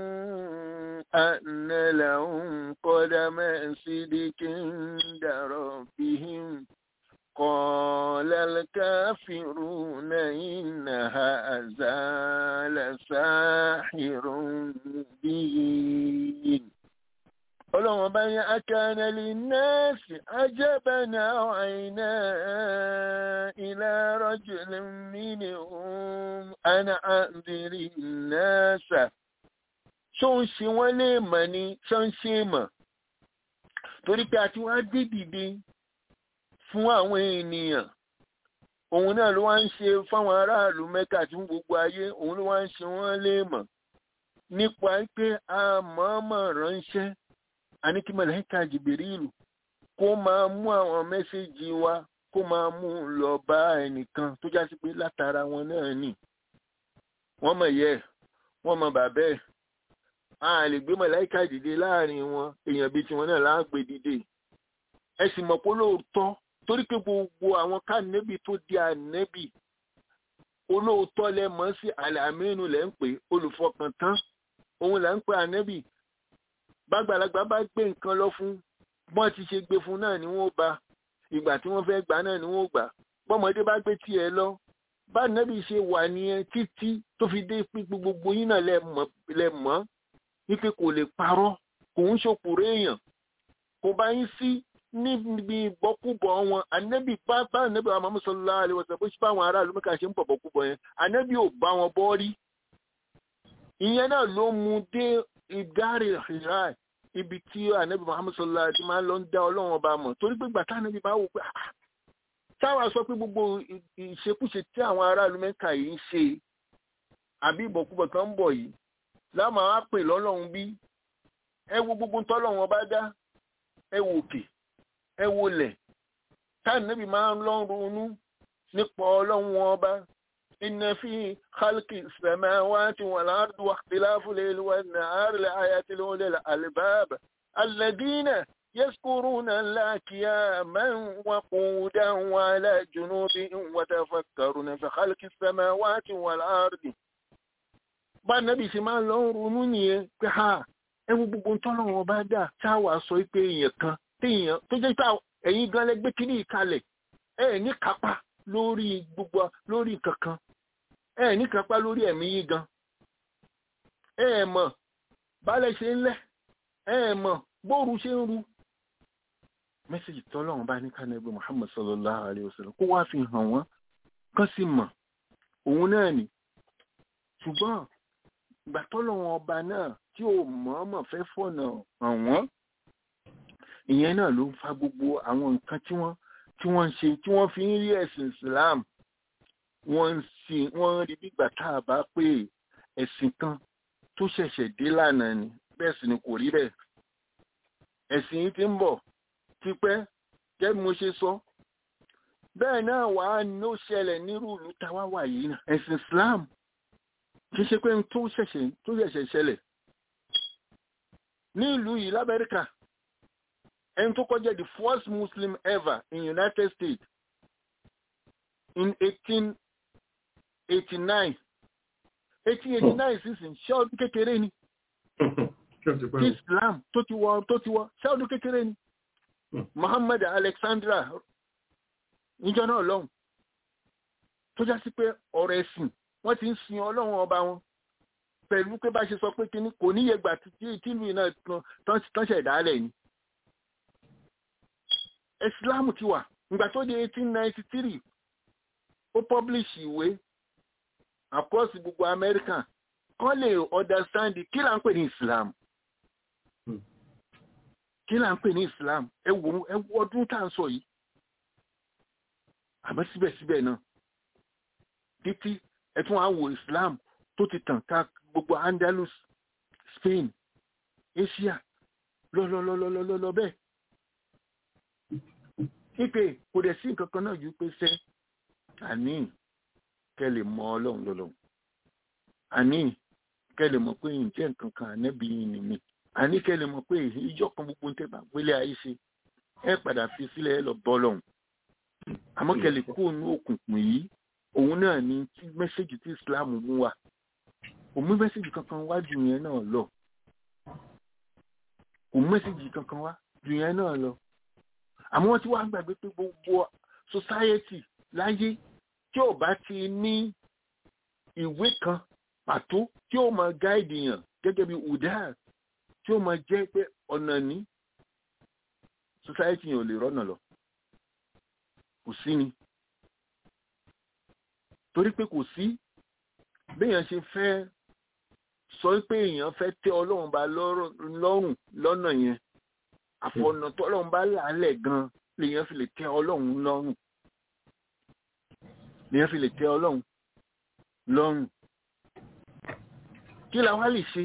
أن لهم قدم صدق عند ربهم قال الكافرون إن هذا لساحر مبين ọlọ́run bá ní akánẹ́lì nẹ́ẹ̀sì ajẹ́bẹ̀nà àìná ilẹ̀ rọ́jùlẹ̀ mìíní ohun àna àndìrí nẹ́ẹ̀sà ṣó ń ṣe wọ́n lè mọ̀ ní ṣó ń ṣe mọ̀ torí pé àti wọ́n á dé dìde fún àwọn ènìyàn òun náà ló wá ń ṣe fáwọn aráàlú mẹ́kà tí gbogbo ayé òun ló wá ń ṣe wọ́n lè mọ̀ nípa pé a mọ̀ọ́mọ̀ ránṣẹ́ àní kí mọ̀lẹ́kà jìbìrìlù kó máa mú àwọn mẹ́sẹ̀gì wa kó máa mú un lọ bá ẹnìkan tó já sí pé látara wọn náà nì wọ́n mọ̀ yẹ wọ́n mọ̀ bàbá ẹ̀ a lè gbé mọ̀lẹ́kà dìde láàrin wọn èèyàn bíi tiwọn náà láàgbé dìde ẹ sì mọ̀ pé lóòótọ́ torí pé gbogbo àwọn kánẹ́bì tó di ànẹ́bì olóòótọ́ lẹ mọ̀ sí àlàmínú lẹ́ ń pè olùfọkàntán òun là ń pè ànẹ́bì bàgbàlagbà bá gbé nǹkan lọ fún bọ́n ti ṣe gbé fún náà ni wọ́n bá ìgbà tí wọ́n fẹ́ gbà náà ni wọ́n gbà bọ́mọdé bá gbé tiẹ̀ lọ bá nẹ́bí ṣe wà nìyẹn títí tó fi dé pé gbogbo yín náà lẹ mọ̀ wípé kò lè parọ́ kò ń ṣòkòrò èèyàn kò bá yín sí níbi ìbọkúbọ wọn ànábì pápá ànábì Muhammad sallallahu alaihi wasallam bó ṣe bá àwọn aráàlú mẹ́ka ṣe ń bọ̀ bọkúbọ yẹn ànábì ò bá wọn bọ́ rí ìyẹn náà ló mú dé ìdárè ìhà ibi tí ànábì Muhammad sallallahu alaihi wasallam máa ń lọ ń dá ọlọ́run ọba mọ̀ torí pé gbàtà ànábì bá wò pé ah táwa sọ pé gbogbo ìṣekúṣe tí àwọn aráàlú mẹ́ka yìí ń ṣe àbí ìbọ̀kúbọ̀ kan ń bọ̀ yìí láàmú àwọn àpè lọ́lọ́run bí ẹ wo gbogbo tọ́lọ́run ọba dá ẹ wò òkè ẹ wò lẹ̀ táà níbi máa ń lọ ronú nípa ọlọ́run ọba inna fi khalqi samawati wal ardi wa ikhtilafi al-layli wan nahari la-ayatin li ulil albab alladhina يذكرون الله قياما وقودا وعلى جنوبهم وتفكرون في خلق السماوات والأرض bá nàbì sí máa lọ ronú nìyẹn pé ha ẹwọ gbogbo ń tọ́lọ́ wọn bá dà táwa sọ pé èèyàn kan téèyàn tó jẹ́ pé ẹ̀yin gan lẹ́gbẹ́ kínní ìkalẹ̀ ẹ̀ ní kápá lórí gbogbo lórí kankan ẹ̀ ní kápá lórí ẹ̀mí yìí gan ẹ̀ mọ̀ bálẹ̀ ṣe ń lẹ̀ ẹ̀ mọ̀ bóoru ṣe ń ru mẹ́sẹ̀jì tọ́lọ́run bá ní kánẹ́gbẹ́ Muhammad sallallahu alayhi wa sallam kó wá fi hàn wọ́n kán sì mọ̀ òun náà ni ṣùgbọ́n ìgbà tọ́lọ́run ọba náà tí ò mọ̀ọ́mọ̀ fẹ́ fọ̀nà hàn wọ́n ìyẹn náà ló ń fa gbogbo àwọn nǹkan tí wọ́n tí wọ́n ń ṣe tí wọ́n fi ń rí ẹ̀sìn Islam wọ́n ń sìn wọ́n rí bígbà tá a bá pé ẹ̀sìn kan tó ṣẹ̀ṣẹ̀ dé lánàá ni bẹ́ẹ̀ sì ni kò rí bẹ́ẹ̀ ẹ̀sìn yìí ti ń bọ̀ tipẹ́ jẹ́ bí mo ṣe sọ bẹ́ẹ̀ náà wà á ní ó ṣẹlẹ̀ nírú ìlú táwa wà yìí náà ẹ̀sìn Islam kì í ṣe pé tó ṣẹ̀ṣẹ̀ tó ṣẹ̀ṣẹ̀ ṣẹlẹ̀ ní ìlú yìí l'Amẹ́ríkà ẹni tó kọjá the first Muslim ever in United States in eighteen eighty nine eighteen eighty nine sísìn ṣé ọdún kékeré ni Islam tó ti wọ tó ti wọ ṣé ọdún kékeré ni. Muhammad Alexandra níjọ́ náà lọ́hùn tó já sí pé ọ̀rọ̀ ẹ̀sìn wọ́n ti ń sin ọlọ́run ọba wọn pẹ̀lú pé bá ṣe sọ pé kíní kò níye gbà tìlú náà tán ṣẹ̀dálẹ̀ ni. Islam ti wà ìgbà tó di 1893 ó publish ìwé across gbogbo America kán lè understand kí là ń pè ní Islam kí là ń pè ní islam ẹ wo ẹ wo ọdún tá à ń sọ yìí àmọ́ síbẹ̀síbẹ̀ náà títí ẹ tún á wo islam tó ti tàn ká gbogbo andalus spain asia lọlọlọlọlọlọ bẹ́ẹ̀ ipe kò dẹ̀ sí nǹkan kan náà ju pé sẹ́ àní kẹ́ lè mọ ọlọ́run lọ́lọ́run àní kẹ́ lè mọ̀ pé ǹjẹ́ nǹkan kan ànẹ́bí yìí ni mí àní kẹ́ lè mọ̀ pé ìjọ kan gbogbo tẹ́ bá gbélé ayé ṣe ẹ padà fi sílẹ̀ ẹ lọ bọ́ lọ́hùn àmọ́ kẹ́ lè kó inú òkùnkùn yìí òun náà ni tí mẹ́sẹ̀gì tí Islam mú wa kò mú mẹ́sẹ̀gì kankan wá ju yẹn náà lọ kò mú mẹ́sẹ̀gì kankan wá ju yẹn náà lọ àmọ́ wọ́n ti wá gbàgbé pé gbogbo society láyé tí ò bá ti ní ìwé kan pàtó tí ó máa gáìdì yàn gẹ́gẹ́ bí udar tí ó máa jẹ́ pé ọ̀nà ní society yẹn ò lè rọ́nà lọ kò sí ni torí pé kò sí béèyàn ṣe fẹ́ sọ pé èèyàn fẹ́ tẹ́ ọlọ́run bá lọ́rùn lọ́nà yẹn àfọ̀nà tó ọlọ́run bá làálẹ̀ gan lèèyàn fi lè tẹ́ ọlọ́run lọ́rùn lèèyàn fi lè tẹ́ ọlọ́run lọ́rùn kí la wá lè ṣe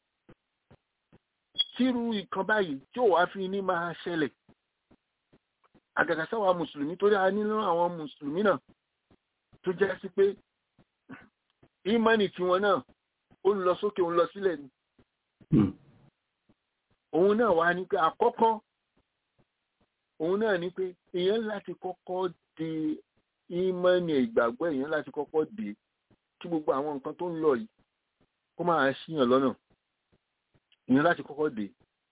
tírú ìkan báyìí tí ò wá fi ní máa ṣẹlẹ̀ àgàgà sáwà mùsùlùmí torí a nínú àwọn mùsùlùmí náà tó jẹ́ sí pé ìmánì tiwọn náà ó ń lọ sókè ó ń lọ sílẹ̀ ni òun náà wá ní pé àkọ́kọ́ òun náà ní pé èèyàn láti kọ́kọ́ de ìmánì ìgbàgbọ́ èèyàn láti kọ́kọ́ de kí gbogbo àwọn nǹkan tó ń lọ yìí kó máa ṣíyàn lọ́nà èèyàn láti kọ́kọ́ dé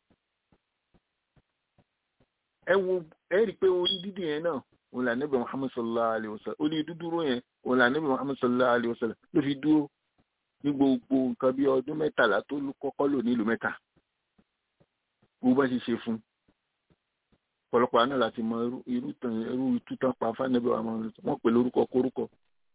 ẹ wo ẹ rí i pé orí dídì yẹn náà òun là níbi Muhammad sallallahu alayhi wa sallam orí dúdúró yẹn òun là níbi Muhammad sallallahu alayhi wa sallam ló fi dúró ní gbogbo nǹkan bí ọdún mẹ́tàlá tó kọ́kọ́ lò nílùú mẹ́ta gbogbo bá ṣe ṣe fún ọ̀pọ̀lọpọ̀ àná láti mọ irú- irú tàn irú itú tán pa fánẹ́bí wa máa wọ́n pè lórúkọ kórúkọ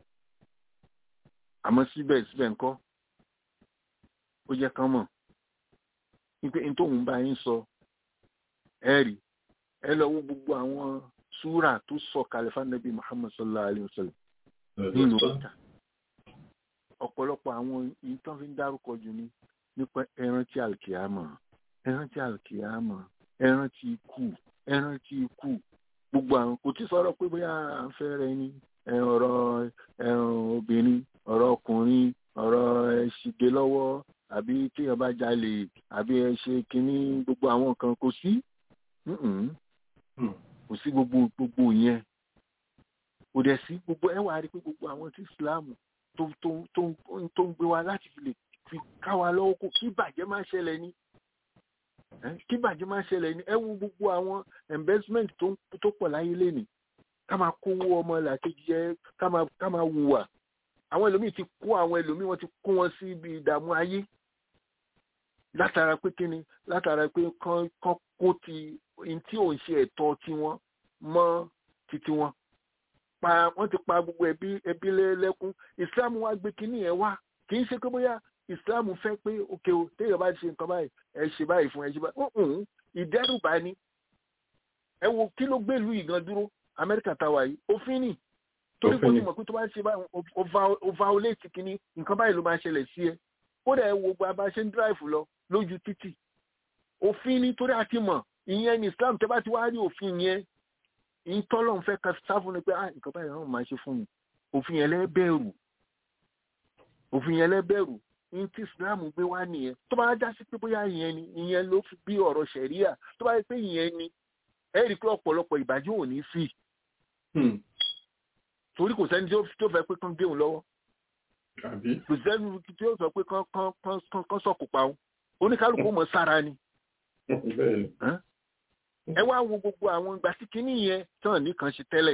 àmọ́ síbẹ̀síbẹ̀ ńkọ́ ó jẹ́ kán mọ̀ wípé n tóun bá yín sọ ẹ rí ẹ lọ wo gbogbo àwọn súrà tó sọ kalẹ̀ fánẹ́bí Muhammad sallallahu alayhi wa sallam nínú ọ̀tà ọ̀pọ̀lọpọ̀ àwọn ìtàn fi ń dárúkọ jù ní nípa ẹran tí alkiyama ẹran tí alkiyama ẹran tí ikú ẹran tí ikú gbogbo àwọn kò tí sọ̀rọ̀ pé bóyá à ń fẹ́ rẹ ni ẹ, ọ̀rọ̀ ẹran obìnrin ọ̀rọ̀ ọkùnrin ọ̀rọ̀ ẹ̀ṣìgbé lọ́wọ́ àbí téèyàn bá jalè àbí ẹ ṣe kínní gbogbo àwọn nǹkan kò sí Mm-mm. kò sí gbogbo gbogbo yẹn kò dẹ̀ sí gbogbo ẹ wà á rí pé gbogbo àwọn tí Islam tó tó tó ń- tó ń gbé wa láti fi lè fi ká wa lọ́wọ́ kó kí ìbàjẹ́ máa ṣẹlẹ̀ ní ẹ, kí ìbàjẹ́ máa ṣẹlẹ̀ ní ẹ wo gbogbo àwọn investment tó ń- tó pọ̀ láyé lénìí ká máa kówó ọmọ làkejì jẹ ká máa ká máa hùwà àwọn ẹlòmíì ti kó àwọn ẹlòmíì wọn ti kó wọn sí ibi ìdààmú ayé látara pé kíni látara pé kán kán kó ti n tí ò ń ṣe ẹ̀tọ́ tiwọn mọ́ titi wọn pa wọ́n ti pa gbogbo ẹbí ẹbí lẹ́lẹ́kún islam wá gbé kínní yẹn wá kì í ṣe pé bóyá islam fẹ́ pé òkè o téèyàn bá ṣe nǹkan báyìí ẹ ṣe báyìí fún ẹ ṣe báyìí ọ̀hún ìdẹ́rùbà ni ẹ wo kí ló gbé ìlú ìgan dúró amẹ́ríkà táwa yìí òfin ni torí kò ní mọ̀ pé tó bá ṣe báyìí o- o va- o violate kínní nǹkan báyìí ló máa ṣẹlẹ̀ sí ẹ kódà ẹ wo gba bá ṣe ń drive lọ lójú títì òfin ni torí a ti mọ̀ ìyẹn ni islam tẹ́ bá ti wá rí òfin yẹn ìtọ́lọ́n fẹ́ ka sáfún ni pé ah nǹkan báyìí náà máa ṣe fún mi òfin yẹn lẹ́bẹ̀rù òfin yẹn lẹ́bẹ̀rù ní tí islam gbé wá nìyẹn tó bá já sí pé bóyá ìyẹn ni ìyẹn ló fi bí ọ̀rọ̀ ṣẹ̀ríà tó bá yẹ pé ìyẹn ni ẹ rí i pé ọ̀pọ̀lọpọ̀ ìbàjẹ́ ò ní sí torí kò sẹ́ni tí ó tó fẹ́ pé kán gé òun lọ́wọ́ àbí kò sẹ́ni tí ó sọ pé kán kán kán kán kán sọ̀kò pa òun oníkálukú mọ̀ sára ni bẹ́ẹ̀ ni ẹ wá wo gbogbo àwọn ìgbà tí kinní yẹn tán nìkan ṣe tẹ́lẹ̀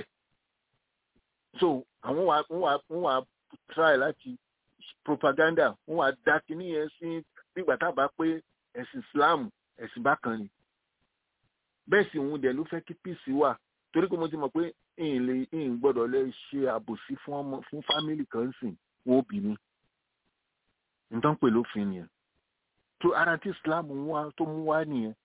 so àwọn wa wọ́n wá wọ́n wá try láti propaganda wọ́n wá dá kinní yẹn sí nígbà tá a bá pé ẹ̀sìn Islam ẹ̀sìn bákan ni bẹ́ẹ̀ sì òun dẹ̀ ló fẹ́ kí peace wà torí pé mo ti mọ̀ pé ìyìn lè ìyìn gbọ́dọ̀ lè ṣe àbòsí fún ọmọ fún fámìlì kan sìn wọn ò bí mi nǹkan pè lófin nìyẹn tó ara tí Islam mú wá tó mú wá nìyẹn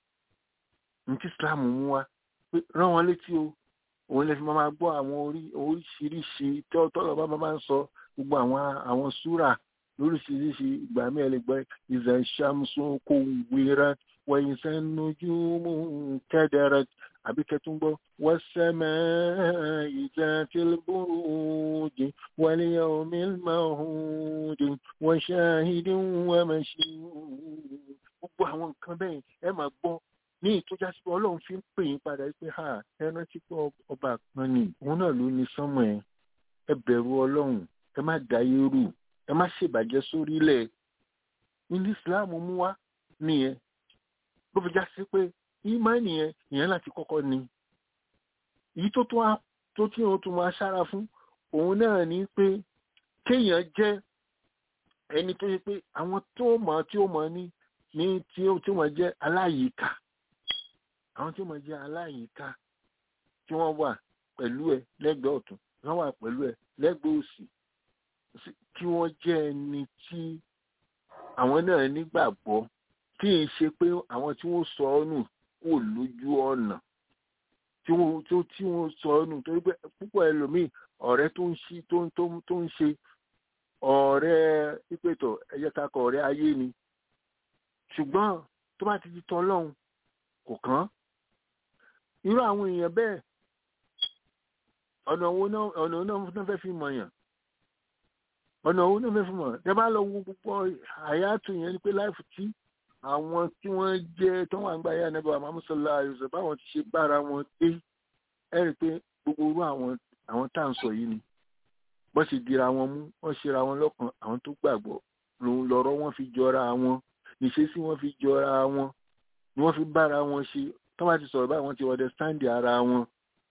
ní tí islam mú wá pé rán wọn létí o òun lè fi máa gbọ́ àwọn orí oríṣiríṣi tí ọtọ́lọ́ bá máa ń sọ gbogbo àwọn àwọn súrà lóríṣiríṣi ìgbà mẹ́rin lè gbọ́ ìzà ìṣàmùsùn kò wéra wẹ̀yìn sẹ́nujú mú kẹ́dẹ̀rẹ̀ àbí kẹtún gbọ́ wọ́n sẹ́mẹ̀ ìjà tìlbùrùjì wọlé omi mahùdì wọ́n ṣáhìdì wọ́n mẹ́ṣí gbogbo àwọn nǹkan bẹ́ẹ̀ ẹ máa gbọ́ ní ìtọ́já sí pé ọlọ́run fi ń pè yín padà pé ha ẹ rántí pé ọba kan ni òun náà ló ní sánmọ̀ ẹ ẹ bẹ̀rù ọlọ́run ẹ má dayé rú ẹ má ṣèbàjẹ́ sórílẹ̀ ní islam mú wá nìyẹn ló fi já sí pé ìmánì yẹn ìyẹn láti kọ́kọ́ ni èyí tó tún tó tí wọn tún máa ṣára fún òun náà ní pé kéèyàn jẹ́ ẹni tó yẹ pé àwọn tó mọ̀ tí ó mọ̀ ní ní tí ó tí wọ́n jẹ́ aláyìíká àwọn tí wọ́n jẹ́ aláyìíká tí wọ́n wà pẹ̀lú ẹ lẹ́gbẹ̀ẹ́ ọ̀tún wọ́n wà pẹ̀lú ẹ lẹ́gbẹ̀ẹ́ òsì kí wọ́n jẹ́ ẹni tí àwọn náà nígbàgbọ́ tí ì ṣe pé àwọn tí wọ́n sọ ọ́ nù kò lójú ọ̀nà tí wọ́n tó tí wọ́n sọ ọ́ nù torí pé púpọ̀ ẹlòmíì ọ̀rẹ́ tó ń ṣe tó ń tó ń ṣe ọ̀rẹ́ ìpètò ẹ̀yẹ kakọ̀ ọ̀rẹ́ ayé ni ṣùgbọ́n tó bá ti di tọ́ ọlọ́run kò kàn irú àwọn èèyàn bẹ́ẹ̀ ọ̀nà owó náà ọ̀nà owó náà fẹ́ fi mọ̀yàn ọ̀nà owó náà fẹ́ fi mọ̀yàn tẹ́ bá lọ wo gbogbo àyàtò yẹn ni pé láìfù tí àwọn tí wọ́n jẹ́ tó wà ń gba ayé ànábẹ́ àmọ́ sọlá àyùsọ̀ báwọn ti ṣe bára wọn dé ẹ rí i pé gbogbo irú àwọn àwọn tá à ń sọ yìí ni bọ́n ṣe dira wọn mú wọ́n ṣera wọn lọ́kàn àwọn tó gbàgbọ́ lòun lọ́rọ̀ wọn fi jọra wọn ìṣesí wọn fi jọra wọn ni wọ́n fi bára wọn ṣe tó bá ti sọ̀rọ̀ báyìí wọ́n ti understand ara wọn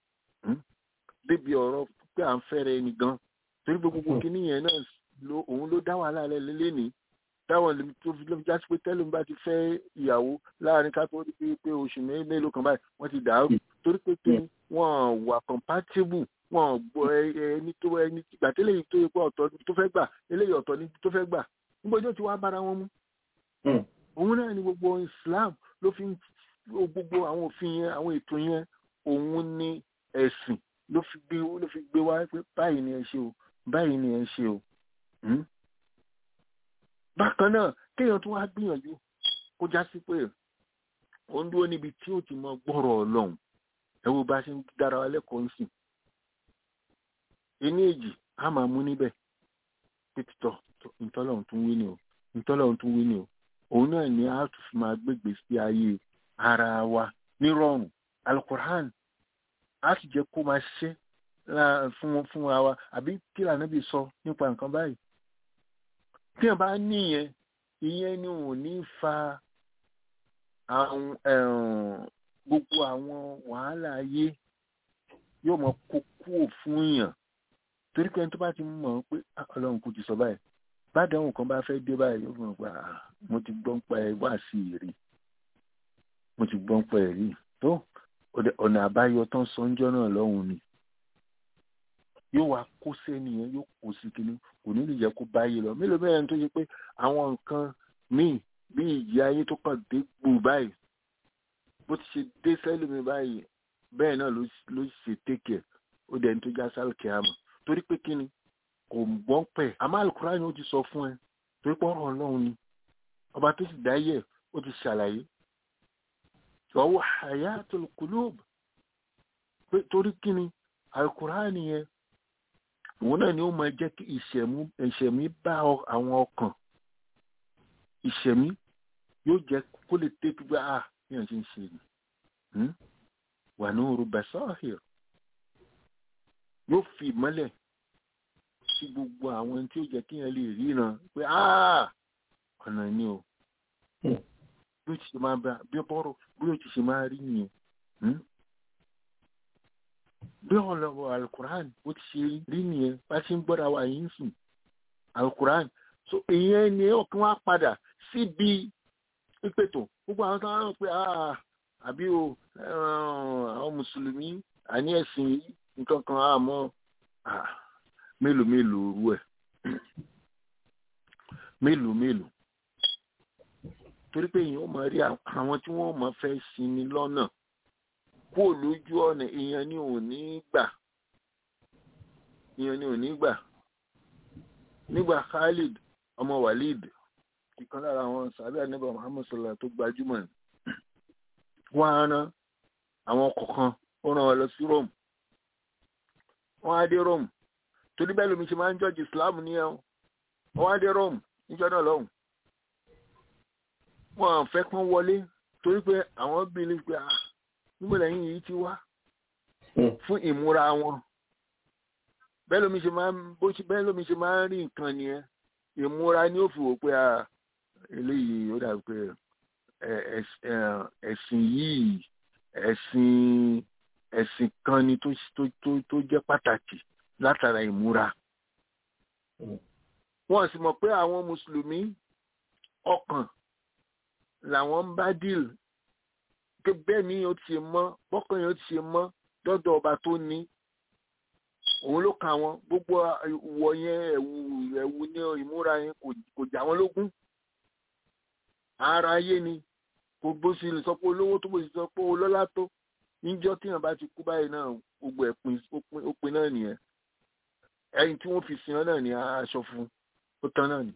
débi ọ̀rọ̀ pé à ń fẹ́rẹ̀ ẹni gan torí gbogbo kìíní yẹn náà òun ló dá wàhálà lẹ́lẹ́ lẹ́ni táwọn lè tó fi lọ́fi jásí pé tẹ́lẹ̀ ń bá ti fẹ́ ìyàwó láàrin ká tó rí pé pé oṣù mé- mélòó kan báyìí wọ́n ti dàrú torí pé pé wọ́n wà compatible wọ́n gbọ́ ẹ- ẹ- ẹni tó ẹni gbà tẹ́lẹ̀ yìí tó yẹ pé ọ̀tọ̀ níbi tó fẹ́ gbà eléyìí ọ̀tọ̀ níbi tó fẹ́ gbà níbo ni ó ti wá bára wọn mú òun náà ni gbogbo Islam ló fi ń gbogbo àwọn òfin yẹn àwọn ètò yẹn òun ni ẹ̀sìn ló fi gbé ló fi gbé wá pé báyìí ni ẹ ṣe o báyìí ni ẹ ṣe o. Hmm? bákan náà kéèyàn tún wá gbìyànjú kó já sí pé ó ń dúró níbi tí ó ti mọ gbọ́rọ̀ ọlọ́run ẹ wo bá a ṣe ń dára wa lẹ́kọ̀ọ́ ń sìn. ení èjì á máa mú níbẹ̀ pé títọ́ ntọ́lọ́run tún wí ni o ntọ́lọ́run tún wí ni o òun náà ni a tún fi máa gbégbé sí ayé ara wa nírọ̀rùn alukur'an a sì jẹ́ kó máa ṣiṣẹ́ lá- fún fún wa wa àbí kí lànà bí sọ nípa nǹkan báyìí tí wọn bá níyẹn ìyẹn ni ò ní fa àwọn ẹ̀rùn gbogbo àwọn wàhálà ayé yóò mọ kó kúrò fún yàn torí pé ẹni tó bá ti mọ̀ pé "Ah, ọlọ́run kò ti sọ báyìí bádàáhùn kan bá fẹ́ dé báyìí yóò mọ̀ pé "Ah, mo ti gbọ́n pa ẹ wá sí i rí mo ti gbọ́n pa ẹ rí tó ọ̀dẹ̀- ọ̀nà àbáyọ tán sọ́njọ́ náà lọ́hùn ni yóò wá kó sẹ́ni yẹn yóò kó sí kinní kò ní lè jẹ́ kó báyìí lọ mélòó mẹ́rin tó ṣe pé àwọn nǹkan míì bí ìjì ayé tó kàn dé gbù báyìí bó ti ṣe dé sẹ́lùmí báyìí bẹ́ẹ̀ náà ló ló ṣe tẹ́kẹ̀ ó dẹ̀ ní tó já sálùkì àmọ́ torí pé kíni kò gbọ́n pẹ̀ àmọ́ àlùkùránì ó ti sọ fún ẹ torí pé ọ̀rọ̀ ọlọ́run ni ọba tó sì dáyẹ̀ ó ti ṣàlàyé ọwọ́ hayatul qulub pé torí kíni àlùkùránì yẹn òun náà ni ó máa jẹ́ kí ìṣẹ̀mú ìṣẹ̀mí bá ọ- àwọn ọkàn ìṣẹ̀mí yóò jẹ́ kó lè tẹ́tí pé ah bí wọ́n ṣe ń ṣe ni Hmm? wà ní òru basahir yóò fi ìmọ́lẹ̀ sí gbogbo àwọn tí ó jẹ́ kí yẹn lè ríran pé ah ọ̀nà ni o bí ó ti ṣe máa bá bí ó bọ́rọ̀ bí ó ti ṣe máa rí nìyẹn Hmm? bí ọlọ́wọ́ alukuran ó ti ṣe rí nìyẹn bá ṣe ń gbọ́ra wa yìí ń sùn alukuran so ìyẹn ni ọkàn wa padà síbi ìpètò gbogbo àwọn tó ń rán pé ah àbí o eh, àwọn mùsùlùmí àní ẹ̀sìn yìí nǹkan kan àmọ́ ah, mélòó mélòó rú ẹ̀ mélòó mélòó torí pé èèyàn ó máa rí àwọn tí wọ́n máa fẹ́ sinmi lọ́nà kó lójú ọ̀nà èèyàn ni ò ní gbà èèyàn ni ò ní gbà nígbà Khalid ọmọ Walid ìkan lára àwọn sàbẹ̀ àníbà Muhammad sallallahu tó gbajúmọ̀ ni wọ́n á rán àwọn kọ̀ọ̀kan ó rán wọn lọ sí Rome wọ́n á dé Rome torí bẹ́ẹ̀ lómi ṣe máa ń jọ́jú Islam nìyẹn o wọ́n á dé Rome níjọ́ náà lọ́hùn wọ́n á fẹ́ kán wọlé torí pé àwọn bíi pé ah níbo lẹ́yìn yìí ti wá fún ìmúra wọn bẹ́ẹ̀ lómi ṣe máa ń bó ṣe bẹ́ẹ̀ lómi ṣe máa ń rí nǹkan nìyẹn ìmúra ni ó fi wò pé ah eléyìí ó dàbí pé ẹ- ẹs- ẹ- ẹ̀sìn yìí ẹ̀sìn ẹ̀sìn kan ni tó tó tó tó jẹ́ pàtàkì látara ìmúra wọ́n sì mọ̀ pé àwọn mùsùlùmí ọkàn làwọn ń bá díìl pé bẹ́ẹ̀ ni ó ti ṣe mọ́ bọ́kàn yẹn ó ti ṣe mọ́ dọ́dọ̀ ọba tó ní òun ló kà wọ́n gbogbo ìwọ yẹn ẹ̀wù ẹ̀wù ní ìmúra yẹn kò- kò jà wọ́n lógún ara ayé ni kò bó sì lè sọ pé olówó tó bó sì sọ pé olọ́lá tó níjọ́ tíyàn bá ti kú báyìí náà gbogbo ẹ̀pin ó pin náà nìyẹn ẹyin tí wọ́n fi sin ọ náà ní aṣọ fún ó tán náà ni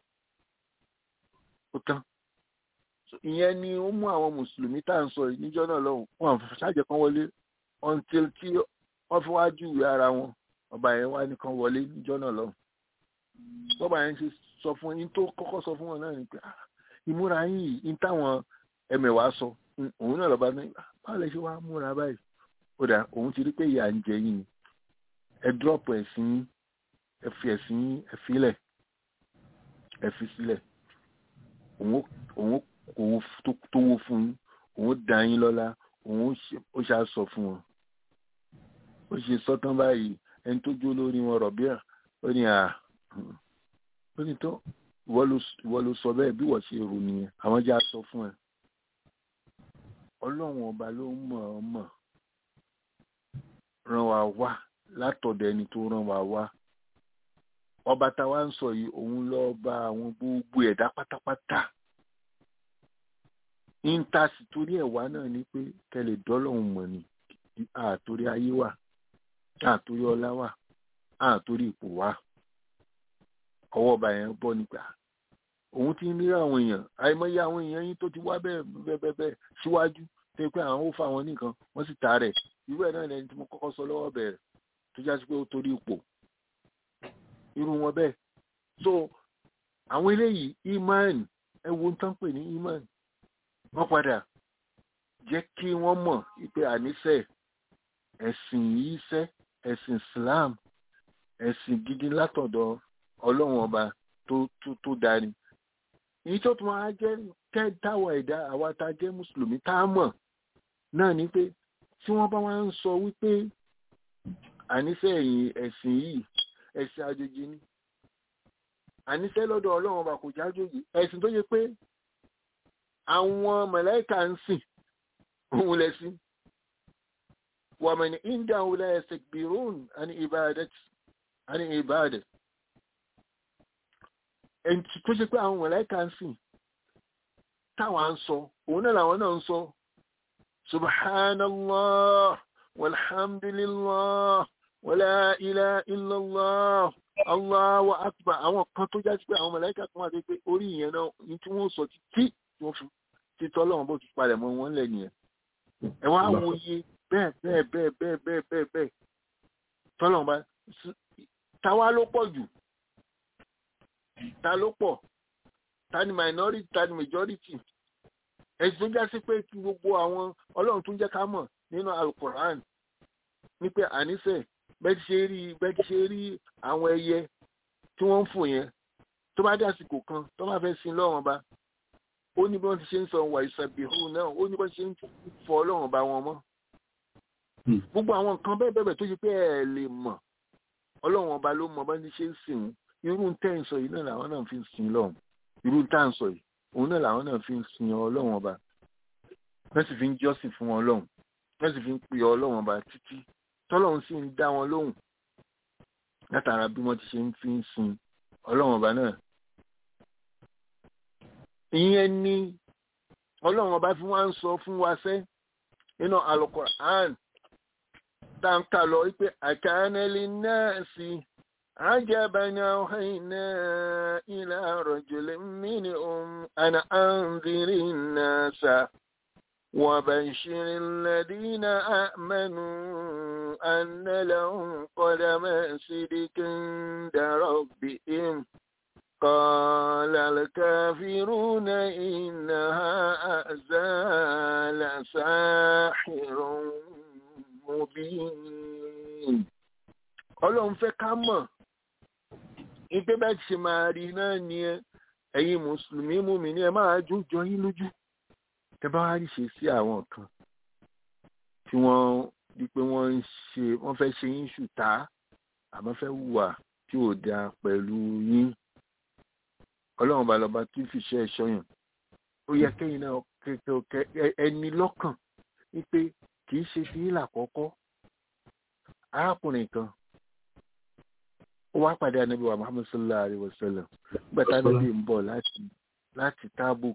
ó tán So, ìyẹn ni ó mú àwọn mùsùlùmí tá à ń sọ yìí níjọ́ náà lọ́hùn wọn àfi ṣáàjẹ kan wọlé until tí wọ́n fi wá júwèé ara wọn ọba yẹn wá nìkan wọlé níjọ́ náà lọ́hùn bọ́ba yẹn ṣe sọ fún yín tó kọ́kọ́ sọ fún wọn náà ni pé "Ah, ìmúra yín yìí ní táwọn ẹmẹ̀wàá sọ Mm, òun náà lọ́ba ní "Ah, báwo lè ṣe wá múra báyìí ó dà òun ti rí pé ìyà ń jẹ yín ni ẹ dúrọ́pù ẹ̀sìn yín ẹ fi ẹ̀sìn yín ẹ filẹ̀ ẹ fi sílẹ̀ òun ó- òun ó kówó f- tó- tówó fún yín òun ó dá yín lọ́lá òun ó ṣe- ó ṣáà sọ fún wọn ó ṣe sọ́tán báyìí ẹni tó jó lórí wọn rọ̀bíà ó ní à ó ní tó ìwọ ló sọ bẹ́ẹ̀ bí wọ́n ṣe rò nìyẹn àwọn já sọ fún ẹ ọlọ́run ọba ló mọ̀ ọ́ mọ̀ ràn wá wá látọ̀dọ̀ ẹni tó ràn wá wá ọba táwa ń sọ yìí òun lọ bá àwọn gbogbo ẹ̀dá pátápátá íńtàsì torí ẹ̀wá náà ni pé kẹlẹ̀ dọ́lọ́hún mọ̀ ni àtòrí ayé wà àtòrí ọlá wà àtòrí ipò wà ọwọ́ ọba yẹn bọ́ nígbà òun ti ń rí àwọn èèyàn àìmọye àwọn èèyàn yín tó ti wá bẹ́ẹ̀ bẹ́ẹ̀ bẹ́ẹ̀ bẹ́ẹ̀ síwájú tó pé àwọn ó fa àwọn nìkan wọ́n sì ta rẹ̀ irú ẹ̀ náà lẹni tí mo kọ́kọ́ sọ lọ́wọ́ bẹ̀rẹ̀ tó já sí pé ó torí ipò irú wọn bẹ́ẹ̀ so àwọn eléyìí iman ẹ wo ń tán pè ní iman wọ́n padà jẹ́ kí wọ́n mọ̀ pé àníṣe ẹ̀sìn yìí sẹ́ ẹ̀sìn Islam ẹ̀sìn gidi látọ̀dọ̀ ọlọ́run ọba tó tó tó darí èyí tó tún wá jẹ́ kẹ́ táwa ẹ̀dá àwa tá a jẹ́ mùsùlùmí tá a mọ̀ náà ni pé tí wọ́n bá wá ń sọ wípé àníṣe ẹ̀yìn ẹ̀sìn yìí ẹ̀sìn àjòjì ni àníṣe lọ́dọ̀ ọlọ́run ọba kò jájòjì ẹ̀sìn tó yẹ pé àwọn màláíkà ń sìn òun lẹ́sìn wàmẹ̀ni india wùlẹ̀ ẹ̀sẹ̀ gbìrún àní ìbàdàn àní ìbàdàn ẹni tó ṣe pé àwọn màláíkà ń sìn táwọn ń sọ òun náà làwọn náà ń sọ subhanallah walhamdulillah wala ilaha illallah allahu akbar àwọn kan tó já sí pé àwọn màláíkà kan wà tó pé orí ìyẹn náà ní tí wọ́n sọ títí tí wọ́n fi títọ́ lọ́wọ́n bó ti palẹ̀ mọ́ wọn lẹ̀ nìyẹn ẹ wá wo iye bẹ́ẹ̀ bẹ́ẹ̀ bẹ́ẹ̀ bẹ́ẹ̀ bẹ́ẹ̀ bẹ́ẹ̀ bẹ́ẹ̀ tọ́lọ́wọ́n bá táwa ló pọ̀ jù ta ló pọ̀ ta ni minority ta ni majority ẹ̀sìn tó já sí pé kí gbogbo àwọn ọlọ́run tún jẹ́ ká mọ̀ nínú alukoran ní pé àníṣe bẹ́ẹ̀ ti ṣe rí bẹ́ẹ̀ ti ṣe rí àwọn ẹyẹ tí wọ́n ń fò yẹn tó bá dé àsìkò kan tó bá fẹ́ sin lọ́wọ́n bá ó ní bí wọ́n ti ṣe ń sọ wà ìsàbíhù náà ó ní bí wọ́n ṣe ń fọ ọlọ́run bá wọn mọ́ gbogbo àwọn nǹkan bẹ́ẹ̀ bẹ́ẹ̀ tó ṣe pé ẹ lè mọ̀ ọlọ́run ọba ló mọ bá ní ṣe ń sìn irú ń tẹ́ ń sọ yìí náà làwọn náà fi ń sin lọ́hùn irú ń tà ń sọ yìí òun náà làwọn náà fi ń sin ọlọ́run ọba wọ́n sì fi ń jọ́sìn fún ọlọ́run wọ́n sì fi ń pè ọlọ́run ọba títí tọ́lọ́run sì ń dá wọn lóhùn látara bí wọ́n ti ṣe ń fi ń sin ọlọ́run ọba náà ìyẹn ni ọlọ́run ọba fi wọ́n ń sọ fún wa sẹ́ nínú Al-Qur'an táǹkà lọ wípé àkànnẹ́lì náà sí عجبا أوحينا إلى رجل منهم أن أنذر الناس وبشر الذين آمنوا أن لهم قدم صدق عند ربهم قال الكافرون إن هذا لساحر مبين ọlọ́run fẹ́ ká mọ̀ ìpé bá ti ṣe máa rí náà ni ẹ ẹ̀yin mùsùlùmí mú mi ní ẹ máa jó jọ yín lójú ẹ bá wá rí ṣe sí àwọn kan tí wọ́n di pé wọ́n ń ṣe wọ́n fẹ́ ṣe yín ṣùtá àmọ́ fẹ́ hùwà tí ò dáa pẹ̀lú yín ọlọ́run bá lọ́ba tí fi ṣe ẹ̀ṣọ́ yàn ó yẹ kẹ́yìn náà kẹ́kẹ́ ẹni lọ́kàn wípé kì í ṣe fi yín làkọ́kọ́ arákùnrin kan ó wá pàdé anabi wa muhammad sallallahu alayhi wa sallam nígbà tá anabi ń bọ̀ láti láti tabuk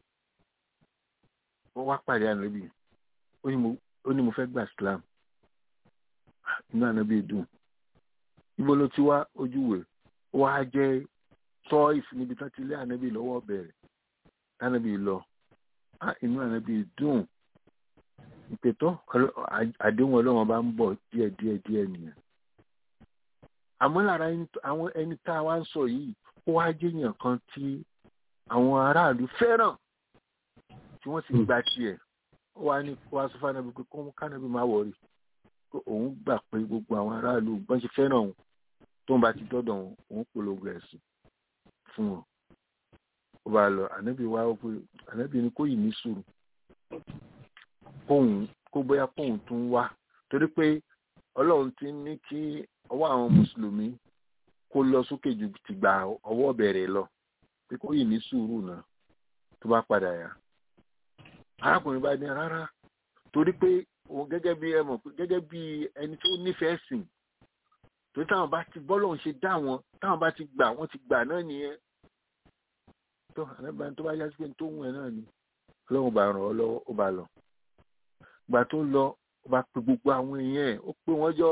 ó wá pàdé anabi ó ní mo fẹ́ gba islam inú anabi dùn ibo ló ti wá ojúwe ó wá jẹ́ tọ́ìf níbi tó ti lé anabi lọ́wọ́ bẹ̀rẹ̀ anabi lọ inú anabi dùn ìpètọ́ àdéhùn ọlọ́run bá ń bọ̀ díẹ̀ díẹ̀ díẹ̀ nìyẹn àmọ́ lára àwọn ẹni tá a wá ń sọ yìí ó wá jẹ́yàn kan tí àwọn aráàlú fẹ́ràn tí wọ́n sì gba tiẹ̀ ó wá ní kó wá sọ fún anabi pé kó kánabi má wọrí pé òun gbà pé gbogbo àwọn aráàlú bọ́n ṣe fẹ́ràn òun tó ń bá ti dọ́dọ̀ òun òun polongo ẹ̀sìn fún wọn ó bá lọ ànábì wá ó pé ànábì ní kó yìí ní sùúrù kóhun kó bóyá kóhun tún wá torí pé ọlọ́run ti ní kí ọwọ́ àwọn mùsùlùmí kó lọ sókè ju tìgbà ọwọ́ bẹ̀rẹ̀ lọ pé kó yìí ní sùúrù náà tó bá padà yá arákùnrin bá ní rárá torí pé òun gẹ́gẹ́ bí ẹ mọ̀ pé gẹ́gẹ́ bí ẹni tó nífẹ̀ẹ́ sìn torí táwọn bá ti bọ́lọ̀ ń ṣe dá wọn táwọn bá ti gbà wọ́n ti gbà náà nìyẹn tó àlẹ́bàá tó bá yá sí pé tó wù ẹ́ náà ni ọlọ́run bá ràn ọ́ lọ́wọ́ ó bá lọ gbà tó lọ ó bá pe gbogbo àwọn èèyàn ẹ̀ ó pè wọ́n jọ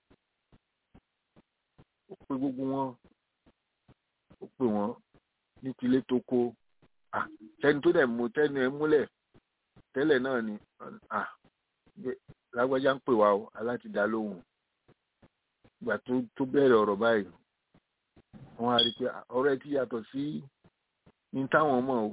ó pe gbogbo wọn ó pè wọ́n ní tilé tó kó tẹni tó dẹ̀ mú tẹni ẹ múlẹ̀ tẹ́lẹ̀ náà ni lágbájá ń pè wá o aláti dá lóhùn ìgbà tó tó bẹ̀rẹ̀ ọ̀rọ̀ báyìí wọ́n á rí i pé ọ̀rọ̀ ẹ ti yàtọ̀ sí ní táwọn mọ̀ o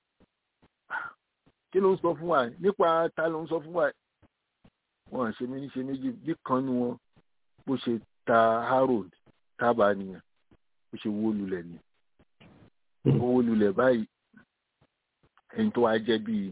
kí ló ń sọ fún wa nípa ta ló ń sọ fún wa wọn ṣe mí ní ṣe méjì bí kan nu wọn bó ṣe ta harold tábà nìyẹn bó ṣe wó lulẹ̀ ni ó wó lulẹ̀ báyìí ẹni tó wá jẹ́ bíi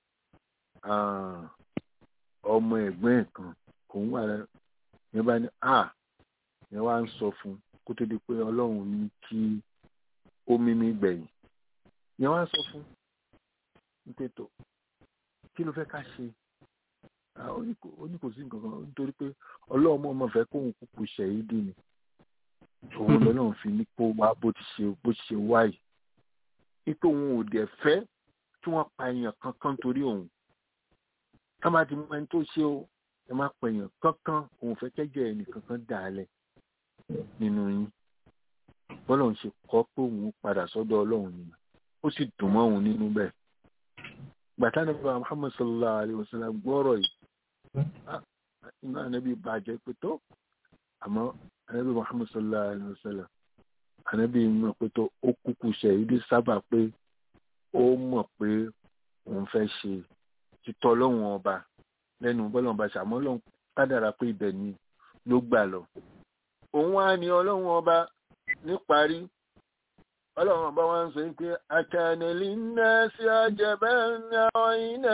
ọmọ ẹ̀gbọ́n ẹ̀ kan òun wà lẹ́nu yẹn bá ní à yẹn wá ń sọ fún kó tó di pé ọlọ́run ní kí ó mímí gbẹ̀yìn yẹn wá ń sọ fún nítètò kí ló fẹ́ ká ṣe ó ní kò sí nǹkan kan nítorí pé ọlọ́run ọmọ fẹ́ kóun kúkú ṣẹ̀yí dì ní òun lọ́lọ́run fi ní kó wá bó ti ṣe bó ti ṣe wáyìí ipò òun ò dẹ̀ fẹ́ kí wọ́n pa èèyàn kankan torí òun ká má ti mú ẹni tó ṣe o ẹ má pa èèyàn kankan òun fẹ́ kẹ́jẹ́ ẹnì kankan dà á lẹ̀ nínú yín bọ́lá ń ṣe kọ́ pé òun padà sọ́dọ̀ ọlọ́run nìyẹn ó sì dùn mọ́ òun nínú bẹ́ẹ̀ gbàtà nípa Muhammad sallallahu alayhi wa sallam gbọ́rọ̀ yìí inú ànábì bàjẹ́ pé tó àmọ́ ànábì Muhammad sallallahu alayhi wa sallam ànábì mọ̀ pé tó ó kúkú ṣe ìdí sábà pé ó mọ̀ pé òun fẹ́ ṣe títọ́ lọ́wọ́n ọba lẹ́nu bọ́lọ́n ọba ṣàmọ́ lọ́n kádàrá pé ibẹ̀ ni ló gbà lọ. òun wá ní ọlọ́wọ́n ọba níparí ọlọ́run ọba wa ń sọ pé àkànnìlì náà sí àjẹbẹ́ náà iná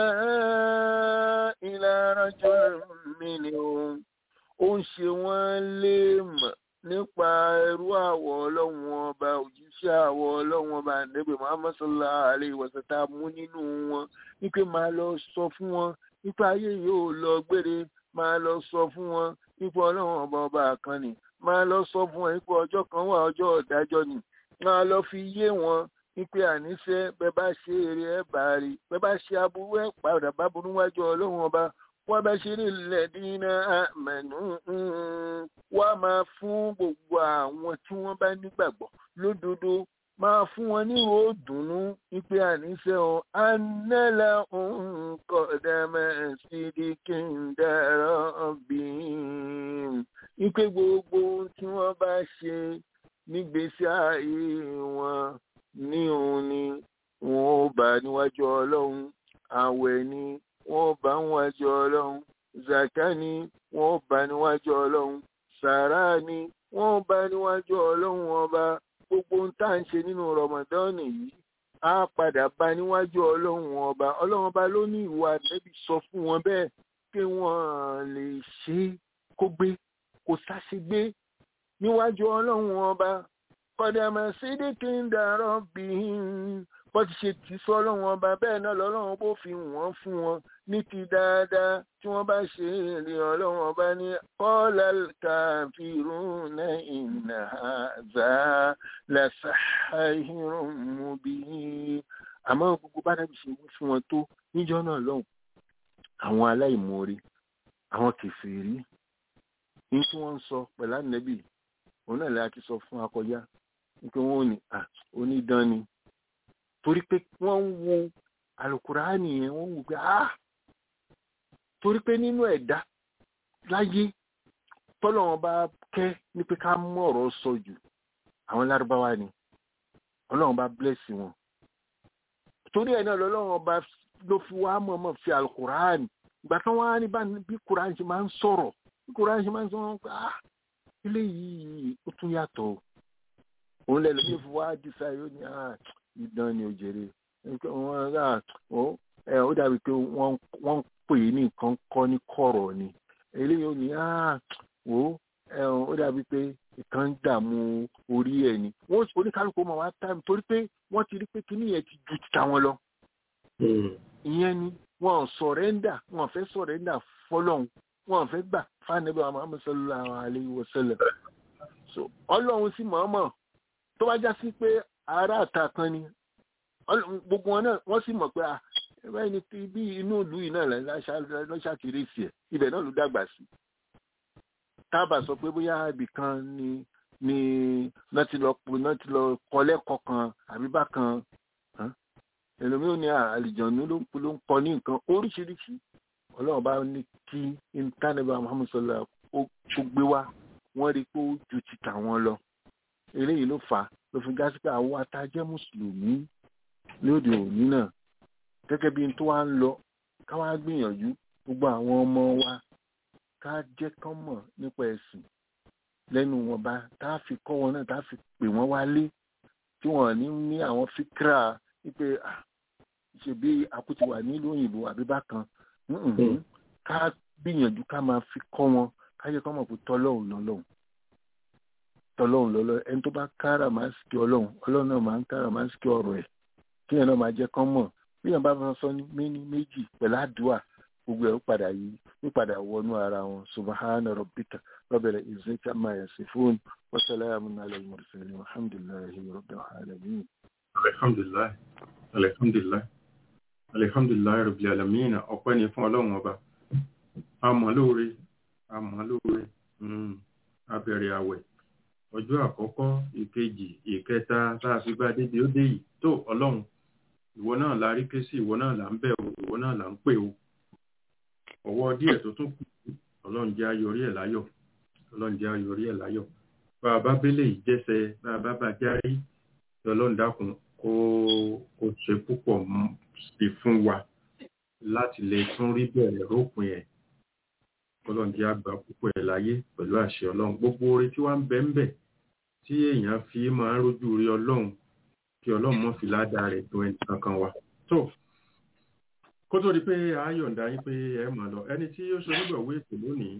ìlànà jọ mí ni òun ó ń ṣe wọ́n lé mọ̀ nípa ẹrú àwọ̀ ọlọ́run ọba òjíṣẹ́ àwọ̀ ọlọ́run ọba àdébè Muhammad sallallahu alaihi wasallam tá a mú nínú wọn wípé máa lọ sọ fún wọn nípa ayé yóò lọ gbére máa lọ sọ fún wọn nípa ọlọ́run ọba ọba àkànnì máa lọ sọ fún wọn nípa ọjọ́ kan wà ọjọ́ ọ̀dájọ́ ni máa lọ fi yé wọn wípé àníṣe bẹ́ẹ̀ bá ṣe eré ẹ̀ bá rí bẹ́ẹ̀ bá ṣe aburú ẹ̀ padà bá burú wájú ọlọ́run ọba wọ́n bá ṣe ní ilẹ̀ dínà àmẹ́nu wá máa fún gbogbo àwọn tí wọ́n bá nígbàgbọ́ lódodo máa fún wọn ní òdùnnú wípé àníṣe ọ anẹ́là nkọ̀dàmẹ́ sídìkì ń dára bí wípé gbogbo tí wọ́n bá ṣe nígbésí ayé wọn ní òun ni wọn ò bá níwájú ọlọ́run àwẹ̀ ni wọn ò bá níwájú ọlọ́run zaka ni wọn ò bá níwájú ọlọ́run sàrà ni wọn ò bá níwájú ọlọ́run ọba gbogbo ń tá à ń ṣe nínú rọmọdọ́ọ̀nì yìí á padà bá níwájú ọlọ́run ọba ọlọ́run ọba ló ní ìwà nẹ́bí sọ fún wọn bẹ́ẹ̀ pé wọ́n lè ṣe kó gbé kó sáṣegbé níwájú ọlọ́run ọba kọ́dàmà sídìkì ń dàrọ́ bí wọ́n ti ṣe tì sọ ọlọ́run ọba bẹ́ẹ̀ náà lọ́lọ́run bó fi wọ́n fún wọn ní ti dáadáa tí wọ́n bá ṣe èrè ọlọ́run ọba ní kọ́lá kàfírún náà ìnà àzá làṣàhírùn mú bí. àmọ́ gbogbo bá dàbí ṣe wí fún wọn tó níjọ́ náà lọ́hùn àwọn aláìmoore àwọn kèfèrí ní tí wọ́n ń sọ pẹ̀lú ànẹ́bì òun náà láti sọ fún akọjá wípé wọn ò ní onídán ni torí pé wọ́n ń wo àlùkùránì yẹn wọ́n wò pé ah torí pé nínú ẹ̀dá láyé tọ́lọ́wọ́n bá kẹ́ ní pé ká mú ọ̀rọ̀ sọ jù àwọn lárúbáwá ni ọlọ́run bá blẹ́sì wọn torí ẹ̀ náà lọ́lọ́run bá ló fi wá mọ̀ọ́mọ̀ fi àlùkùránì ìgbà tí wọ́n á ní bí kùránì ṣe máa ń sọ̀rọ̀ bí kùránì ṣe máa ń sọ̀rọ̀ pé ah eléyìí ó tún yàtọ̀ òun lẹ́nu ní fi wá dísà yóò ní ìdán ni òjèrè wọn rà ó dàbí pé wọ́n ń pè é ní nǹkan kọ́ ní kọ̀rọ̀ ni eléyìí ó ní wò ó dàbí pé ìkan ń dààmú orí ẹ̀ ni wọ́n oníkálukú máa wá táìmù torí pé wọ́n ti rí pé kíní yẹn ti ju ti tàwọn lọ ìyẹn ni wọn ò sọ̀rẹ́ndà wọn ò fẹ́ sọ̀rẹ́ndà fọlọ́hún wọn ò fẹ́ gbà fáànẹ́bí wa Muhammad sallallahu alayhi wa sallam so ọlọ́run sì mọ̀ọ́mọ̀ tó bá já sí pé ará àta kan ni Ọlọ́run- gbogbo wọn náà wọ́n sì mọ̀ pé ah ẹgbẹ́ ni ti bí inú ìlú yìí náà lọ́ṣàkiri sí ẹ̀ ibẹ̀ náà ló dàgbà sí tábà sọ pé bóyá ibì kan ni ni náà ti lọ náà ti lọ kọ́ lẹ́kọ̀ọ́ kan àbí bákan hàn? ẹlòmíì ò ní àlìjọ̀nù ló ń ló ń kọ́ ní nǹkan oríṣiríṣi ọlọ́run bá ní kí intanẹ́bà Muhammad sallallahu alaihi wasallam ó tó gbé wá wọ́n rí i pé ó ju ti tàwọn lọ eléyìí ló fà á ló fi gá sí pé àwọn atajẹ́ mùsùlùmí lóde òní náà gẹ́gẹ́ bí n tó wá ń lọ ká wá gbìyànjú gbogbo àwọn ọmọ wa ká jẹ́ kán mọ̀ nípa ẹ̀sìn lẹ́nu wọn bá tá a fi kọ́ wọn náà tá a fi pè wọ́n wálé tí wọ́n ní ní àwọn fíkra wípé ah, ṣebí àkútì wà nílùú òyìnbó àbí bákan Mm-mm. ká gbìyànjú ká máa fi kọ́ wọn ká jẹ́ kán mọ̀ pé tọ́lọ́hùn lọ́lọ́hùn tọ́lọ́hùn lọ́lọ́hùn ẹni tó bá kára máa ń sikí ọlọ́hùn ọlọ́hùn náà máa ń kára máa ń sikí ọ̀rọ̀ ẹ̀ kí ẹ̀ náà máa jẹ́ kán mọ̀ bí yàn bá fẹ́ sọ ní méní méjì pẹ̀lú àdúrà gbogbo ẹ̀ ó padà yí ó padà wọnú ara wọn subahana rabbika rabbil izzati amma yasifun wa salamun ala al-mursalin walhamdulillahi rabbil alamin. alhamdulilayi alhamdulilayi alhamdulilayi rabbil alamin ọpẹ́ ni fún ọlọ́run ọba àmọ́ lóore àmọ́ lóore mm, abẹ̀rẹ̀ àwẹ̀ ọjọ́ àkọ́kọ́ ìkejì ìkẹta tá a fi bá débi ó dé yìí tó ọlọ́run ìwọ náà la rí ké sí ìwọ náà là ń bẹ̀ o ìwọ náà là ń pè o ọwọ́ díẹ̀ tó tún kù ọlọ́run jẹ́ ayọrí ẹ̀ láyọ̀ ọlọ́run jẹ́ ayọrí ẹ̀ láyọ̀ bá a bá bẹ́lẹ̀ yìí jẹ́sẹ̀ bá a bá bá járí kí ọlọ́run dákun kó kó ṣe púpọ̀ mọ́ sí fún wa láti lè tún rí bẹ̀rẹ̀ rópin ẹ̀ ọlọ́run jẹ́ àgbà púpọ̀ ẹ̀ láyé pẹ̀lú àṣẹ ọlọ́run gbogbo oore tí wọ́n ń bẹ ń bẹ̀ tí èèyàn fi máa ń rójú rí ọlọ́run kí ọlọ́run mọ́ fi ládàá rẹ̀ tó ẹni kankan wa tó kó tó di pé a yọ̀ǹda yín pé ẹ máa lọ ẹni tí ó ṣe onígbọ̀wé ètò lónìí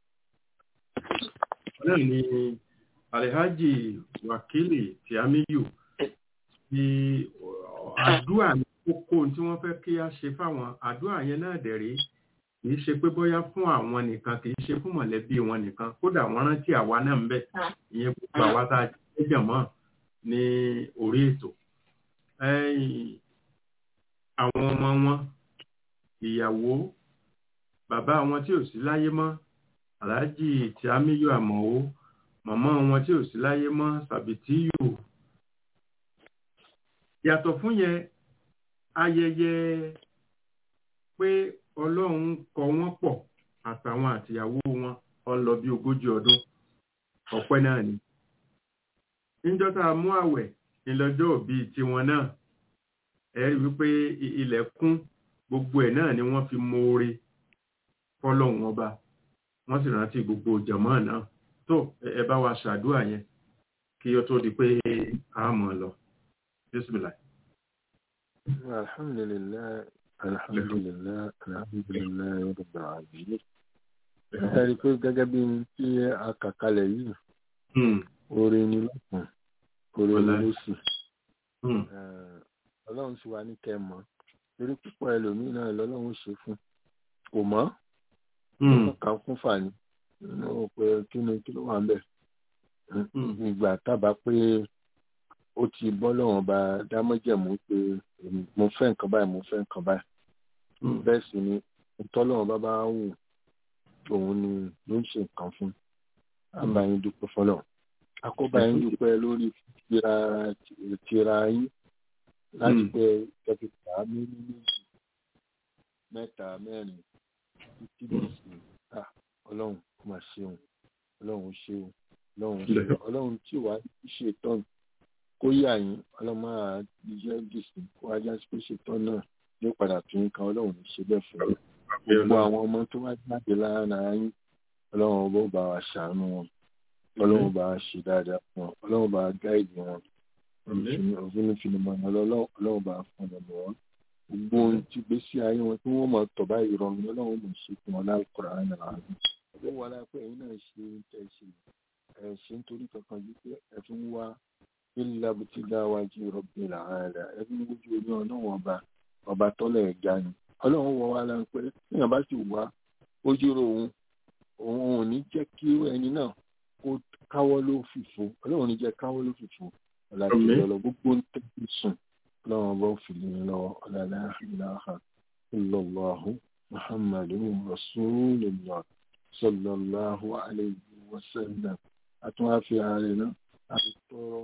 náà ni alhaji wakili tiamiyu ti àdúrà ní kókó tí wọ́n fẹ́ kí a ṣe fáwọn àdúrà yẹn náà dẹ̀rẹ́ kì í ṣe pé bóyá fún àwọn nìkan kì í ṣe fún mọ̀lẹ́bí wọn nìkan kódà wọ́n rántí àwa náà ń bẹ ìyẹn gbogbo àwa tá a jẹ́ jẹ̀mọ́ ní orí ètò Ẹ̀yìn, àwọn ọmọ wọn ìyàwó bàbá wọn tí ò sí láyé mọ́ aláàjì tí amíyọ àmọ̀wó màmá wọn tí ò sí láyé mọ́ sàbìtíyù yàtọ̀ fún yẹn ayẹyẹ pé ọlọ́run kọ wọ́n pọ̀ àtàwọn àtìyàwó wọn ó lọ bí ogójì ọdún ọpẹ́ náà ni níjọ́ tá a mú àwẹ̀ ìlọ́jọ́ òbí tiwọn náà ẹ rí wípé i- ilẹ̀ kún gbogbo ẹ̀ náà ni wọ́n fi moore fọ́lọ́run ọba wọ́n sì rántí gbogbo jàmọ́ náà tó ẹ ẹ bá wa ṣàdúrà yẹn kí ó tó di pé a mọ̀ lọ bísímìlà. alhamdulilayi alhamdulilayi alhamdulilayi rabbil alamin. ẹ rí i pé gẹ́gẹ́ bí n tí a kà kalẹ̀ yìí Hmm, oore ni lọ́kàn oore ni Wallahi. lósì hmm, Eh, ọlọ́run sì wá ní kẹ́ ẹ mọ̀ torí púpọ̀ ẹlòmíín náà lọ́lọ́run ṣe fún kò mọ́ hmm, kà kún fàní nínú pé kí ni kí ló wà ń bẹ̀ hmm, ìgbà tábà pé ó ti bọ́ lọ́wọ́n bá dámọ́jẹ̀mú pé èmi- mo fẹ́ nǹkan báyìí mo fẹ́ nǹkan báyìí hmm. bẹ́ẹ̀ sì ni ìtọ́lọ́wọ́n bá bá wù òun ni ló ń ṣe nǹkan fún àbá yín dúpẹ́ fọlọ́ akóbá yín dúpẹ́ lórí tira tira yín láti Mm. pé kẹfìtà ní méjì mẹ́ta mẹ́rin títí dì sí à ọlọ́run kò máa ṣeun ọlọ́run ṣeun ọlọ́run ṣeun ọlọ́run tí wàá ṣètọ́n kó yà yín ọlọ́run máa jẹ́ dìsí kó ajá sí pé ṣètọ́n náà yóò padà tún yín kan ọlọ́run ní ṣe bẹ́ẹ̀ fún yín gbogbo àwọn ọmọ tó wá jáde lára yín ọlọ́run ọba ó bá wa ṣàánú wọn ọlọ́run bá wa ṣe dáadáa fún wọn ọlọ́run bá wa gáìdì wọn òfin ìfinimọ̀ ọlọ́run bá wa fún ọmọ wọn gbogbo ohun tí gbèsè ayé wọn tí wọ́n mọ̀ tọ̀ báyìí rọrùn ọlọ́run mọ̀ ṣe fún wọn lálùkọ́rọ̀ àná àná ọdún wọn lápẹ́ ẹ̀yin náà ṣe ń tẹ̀ ṣe ẹ̀ ṣe nítorí kankan yìí pé ẹ fi ń wá ilé abutí dáwájú rọ̀bì làálà ẹ fi ń wójú oní ọlọ́run ọba ọba tọ́lẹ̀ ẹ̀gá ni ọlọ́run wọ wá lára pé èèyàn bá sì wá ojú ro òun òun ò ní jẹ́ kí ẹni náà kó káwọ́ ló fìfo ọlọ́run ò ní jẹ́ káwọ́ ló fìfo ọ̀làjì ọ̀lọ́ gbogbo ń tẹ́kí sùn ọlọ́run ọba ò fi lè lọ́wọ́ ọ̀làlá ìlàhà illallahu muhammadu rasulillah sallallahu alayhi wa sallam àtúnwáfi ààrẹ náà àti tọrọ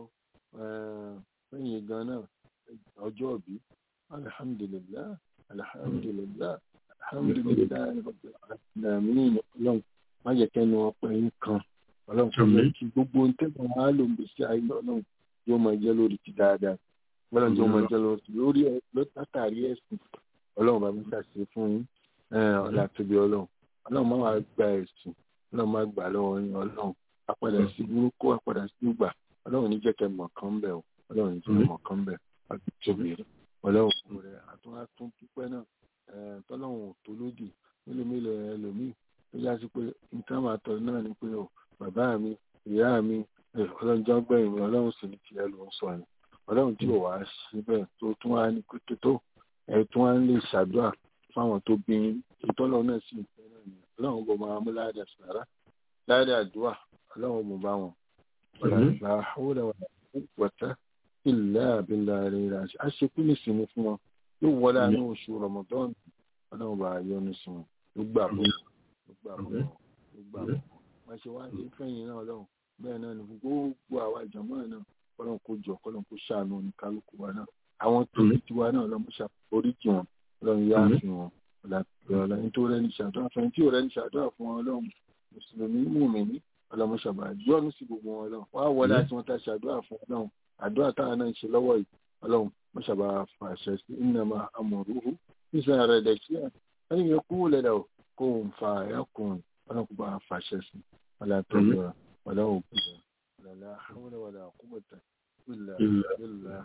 lẹ́yìn gan náà ọjọ́ òbí alhamdulillah alhamdulillah alhamdulillah rabbil alamin ọlọ́run má jẹ́ kẹ́nu ọpẹ́ yín kan ọlọ́run kò jẹ́ kí gbogbo ohun tẹ́lẹ̀ wọn á lò ń gbèsè ayé ọlọ́run yóò máa jẹ́ lórí ti dáadáa ọlọ́run yóò máa jẹ́ lórí látàrí ẹ̀sìn ọlọ́run bá mi ṣàṣe fún yín ọ̀là tóbi ọlọ́run ọlọ́run má wàá gba ẹ̀sìn ọlọ́run má gbà lọ́wọ́ yín ọlọ́run apàdà sí burúkú apàdà sí ìgbà ọlọ́run ní jẹ́ kẹ́ mọ̀ kán bẹ̀ ọ́ ọlọ́run ní jẹ́ mọ̀ kán bẹ̀ àti tóbi ọlọ́run kò rẹ̀ àtúnwá tún dúpẹ́ náà tọ́lọ́run ò tó lódì mélòó mélòó ẹlòmíì tó yá sí pé nǹkan máa tọ́ náà ni pé ọ bàbá mi ìyá mi ọlọ́run jọ́ gbẹ̀yìn mi ọlọ́run sì ní tiẹ̀ ló ń sọ ni ọlọ́run tí ò wá sí bẹ́ẹ̀ tó tún wá ní pété tó ẹ̀ tún wá ń lè ṣàdúrà fáwọn tó bí ìtọ́lọ́ náà sì ń fẹ́ náà ni ọlọ́run bò máa mú láàdà sàrà láàdà àdúrà ọlọ́run mú bá wọn ọ̀làlá àwòrán wọ̀tá ilẹ̀ àbílẹ̀ rẹ̀ rà á ṣe kú lè sinmi fún wọn yóò wọlé àánú oṣù rọmọdán ọlọ́run bá yọ́nú sí wọn ló gbà bọ́ ló gbà bọ́ ló gbà bọ́ wọ́n ṣe wá ní fẹ́yìn náà ọlọ́run bẹ́ẹ̀ náà ní gbogbo àwa ìjọba náà kọ́lọ́n kó jọ kọ́lọ́n kó ṣàánú ní kálukú wa náà àwọn tòlí tiwa náà ọlọ́run ṣàforíjì wọn ọlọ́run yá fi wọn ọlọ́run nítorí ẹni ṣàdúrà fún ẹni tí ò rẹ́ni ṣàdúrà fún ọlọ́run mùsùlùmí mùmìnì ọlọ́run ṣàbà yọ́nú sí gbogbo wọn ọlọ́run wọ́n á wọlé àti wọn tá ṣàdúrà fún ọlọ́run àdúrà táwọn náà ń ṣe lọ́wọ́ yìí ọlọ́run wọ́n ṣàbà fàṣẹ sí ìnàmà àmọ̀rúhù níṣẹ́ rẹ̀ dẹ̀ sí ẹni yẹn kú lẹ́dà kó ń fa ẹ̀kùn ọlọ́run kó bá fàṣẹ sí ọlọ́run ọlọ́run kú lẹ́ ọ̀làlá àwọn ọ̀là àkúbọ̀tà ìlà ìlà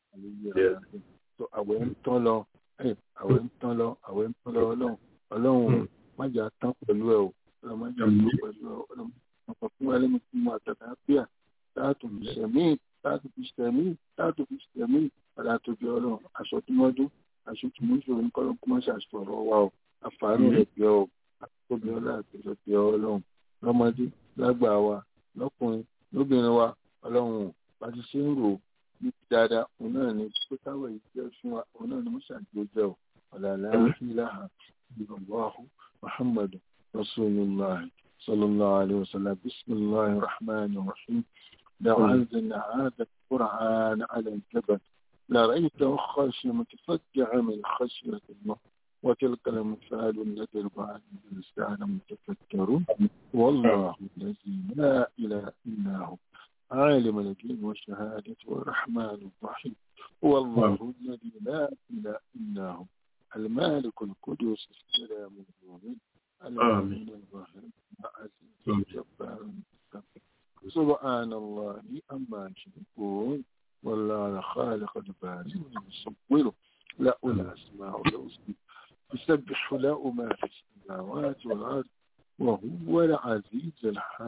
ìlà tó àwẹ̀ ń tán lọ àwẹ̀ ń tán lọ àwẹ̀ ń tán lọ ọlọ́run ọlọ́run májà tán pẹ̀lú ẹ̀ o ọlọ́run májà tán pẹ̀lú ẹ̀ o ọlọ́run ọ̀pọ̀ fún wa lẹ́nu fún wa tàbí àbíà láàtò fi sẹ̀mí láàtò fi sẹ̀mí láàtò fi sẹ̀mí ọ̀là àtòjọ ọlọ́run aṣọ tí wọ́n dún aṣọ tí wọ́n ṣòro nǹkan lọ́kọ́ máa ṣàṣọ̀rọ̀ wa o àfààní rẹ̀ bí ọ àtòbí ọlá àtòjọ bí ọ ọlọ́run lọ́mọdé lágbà wa lọ́kùnrin lóbìnrin wa ọlọ́run bá ti ṣe ń rò ní dáadáa òun náà ni pé káwọ̀ yìí jẹ́ fún wa òun náà ni mo ṣàjò jẹ́ o ọ̀làlá ìlàhà ìgbàgbọ́ muhammadu rasulillah sallallahu alayhi wa sallam bisimilahi rahman rahim لو أنزلنا هذا القرآن على الجبل لرأيته خاشعا متصدعا من خشية الله وتلك الأمثال التي بعد الإنسان متفكرون والله الذي لا إله إلا هو عالم الغيب والشهادة والرحمن الرحيم هو الله الذي لا إله إلا هو المالك القدوس السلام المؤمن المؤمن الظاهر العزيز الجبار المستقيم سبحان الله أما يشركون والله خالق البارئ المصور له الأسماء الحسنى يسبح له ما في السماوات والأرض وهو العزيز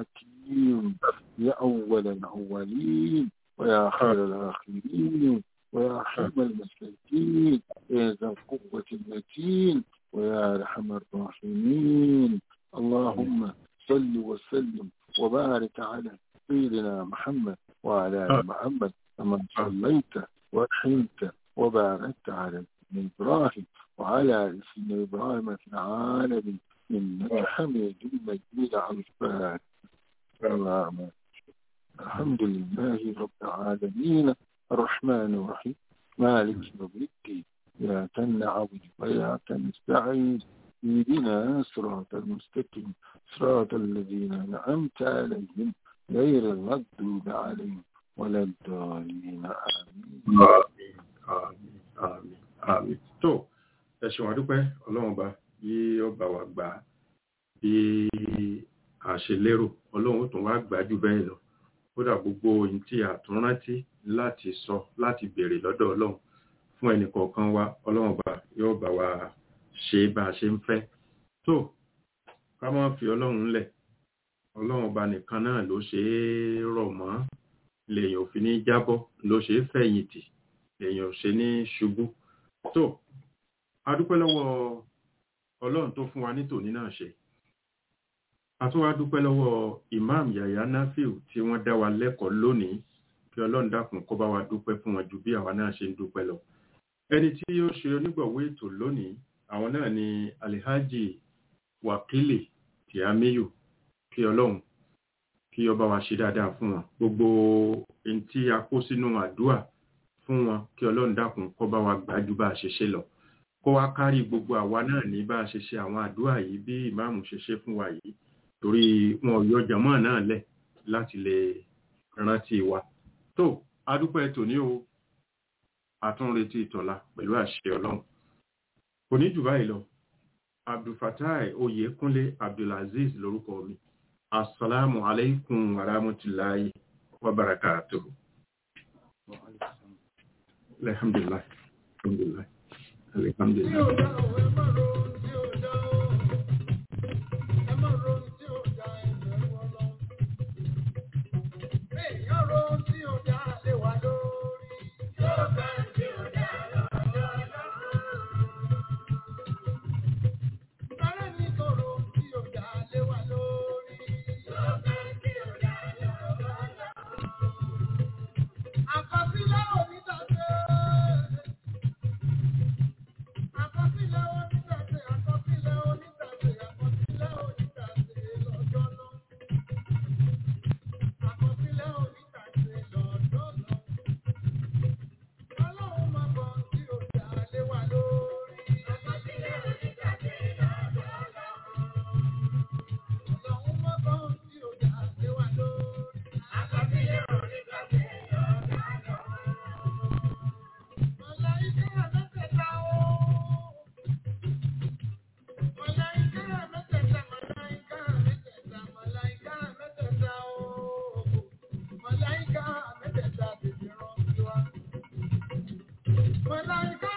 الحكيم يا أول الأولين ويا خير الآخرين ويا حلم المساكين يا ذا القوة المتين ويا أرحم الراحمين اللهم صل وسلم وبارك على سيدنا محمد وعلى آل محمد كما صليت ورحمت وباركت على إبراهيم وعلى آل سيدنا إبراهيم في العالمين إنك حميد مجيد عفان اللهم الحمد لله رب العالمين الرحمن الرحيم مالك يوم الدين إياك نعبد وإياك نستعين اهدنا صراط المستقيم صراط الذين أنعمت عليهم غير المغضوب عليهم ولا الضالين آمين àmín àmín àmín àmín tó ẹ ṣeun àdúpẹ́ ọlọ́run ọba bí ọba wa gbà á bí a ṣe lérò ọlọ́run ó tún wá gbà á jù bẹ́ẹ̀ lọ kódà gbogbo ohun tí a tún rántí láti sọ láti béèrè lọ́dọ̀ ọlọ́run fún ẹnì kọ̀ọ̀kan wa ọlọ́run ọba yóò bá wa ṣe bá a ṣe ń fẹ́ tó ká má fi ọlọ́run lẹ̀ ọlọ́run ọba nìkan náà ló ṣe é rọ̀ mọ́ lèèyàn ò fi ní jábọ́ ló ṣe é fẹ̀yìntì lèèyàn ò ṣe ní ṣubú tó a dúpẹ́ lọ́wọ́ ọlọ́run tó fún wa ní tòní náà ṣe a tún wá dúpẹ́ lọ́wọ́ imam yahya nafiu tí wọ́n dá wa lẹ́kọ̀ọ́ lónìí kí ọlọ́run dákun kó bá wa dúpẹ́ fún wọn ju bí àwa náà ṣe ń dúpẹ́ lọ ẹni tí ó ṣe onígbọ̀wọ́ ètò lónìí àwọn náà ni alihaji wakili tiamiyu kí ọlọ́run kí ọba wa ṣe dáadáa fún wọn gbogbo ohun tí a kó sínú àdúà fún wọn kí ọlọ́run dákun kó bá wa gbájú bá a ṣe ṣe lọ kó wá kárí gbogbo àwa náà ní bá a ṣe ṣe àwọn àdúà yìí bí ìmáàmù ṣe ṣe fún wa yìí torí wọn ò yọ jàmọ́ náà lẹ̀ láti lè rántí wa tó adúpẹ́ tòní o àtúnretí ìtọ́lá pẹ̀lú àṣẹ ọlọ́run kò ní jù báyìí lọ abdulfatai oyèkúnlé abdulaziz lórúkọ mi assalamu alaikum warahmatullahi wabarakatuh alhamdulillah alhamdulillah alhamdulillah Àkọsílẹ̀ onítàṣe. Àkọsílẹ̀ onítàṣe. Àkọsílẹ̀ onítàṣe. Àkọsílẹ̀ onítàṣe lọ́jọ́ náà. Àkọsílẹ̀ onítàṣe lọ́jọ́ náà. Ọlọ́run máa bọ̀ tí ó dá lé wa lórí. Àkọsílẹ̀ onítàṣe lọ́jọ́ náà. Ọlọ́run máa bọ̀ tí ó dá lé wa lórí. Àkọsílẹ̀ onítàṣe lọ́jọ́ náà. Màláíkà mẹ́tẹ̀ẹ̀ta o. Màláíkà mẹ́tẹ̀ẹ̀ta, màláíkà mẹ́tẹ̀ẹ̀ta, màláíkà mẹ́tẹ̀ẹ̀ta o. Màláíkà mẹ́tẹ̀ẹ̀ta tètè rán sí wa. Màláíkà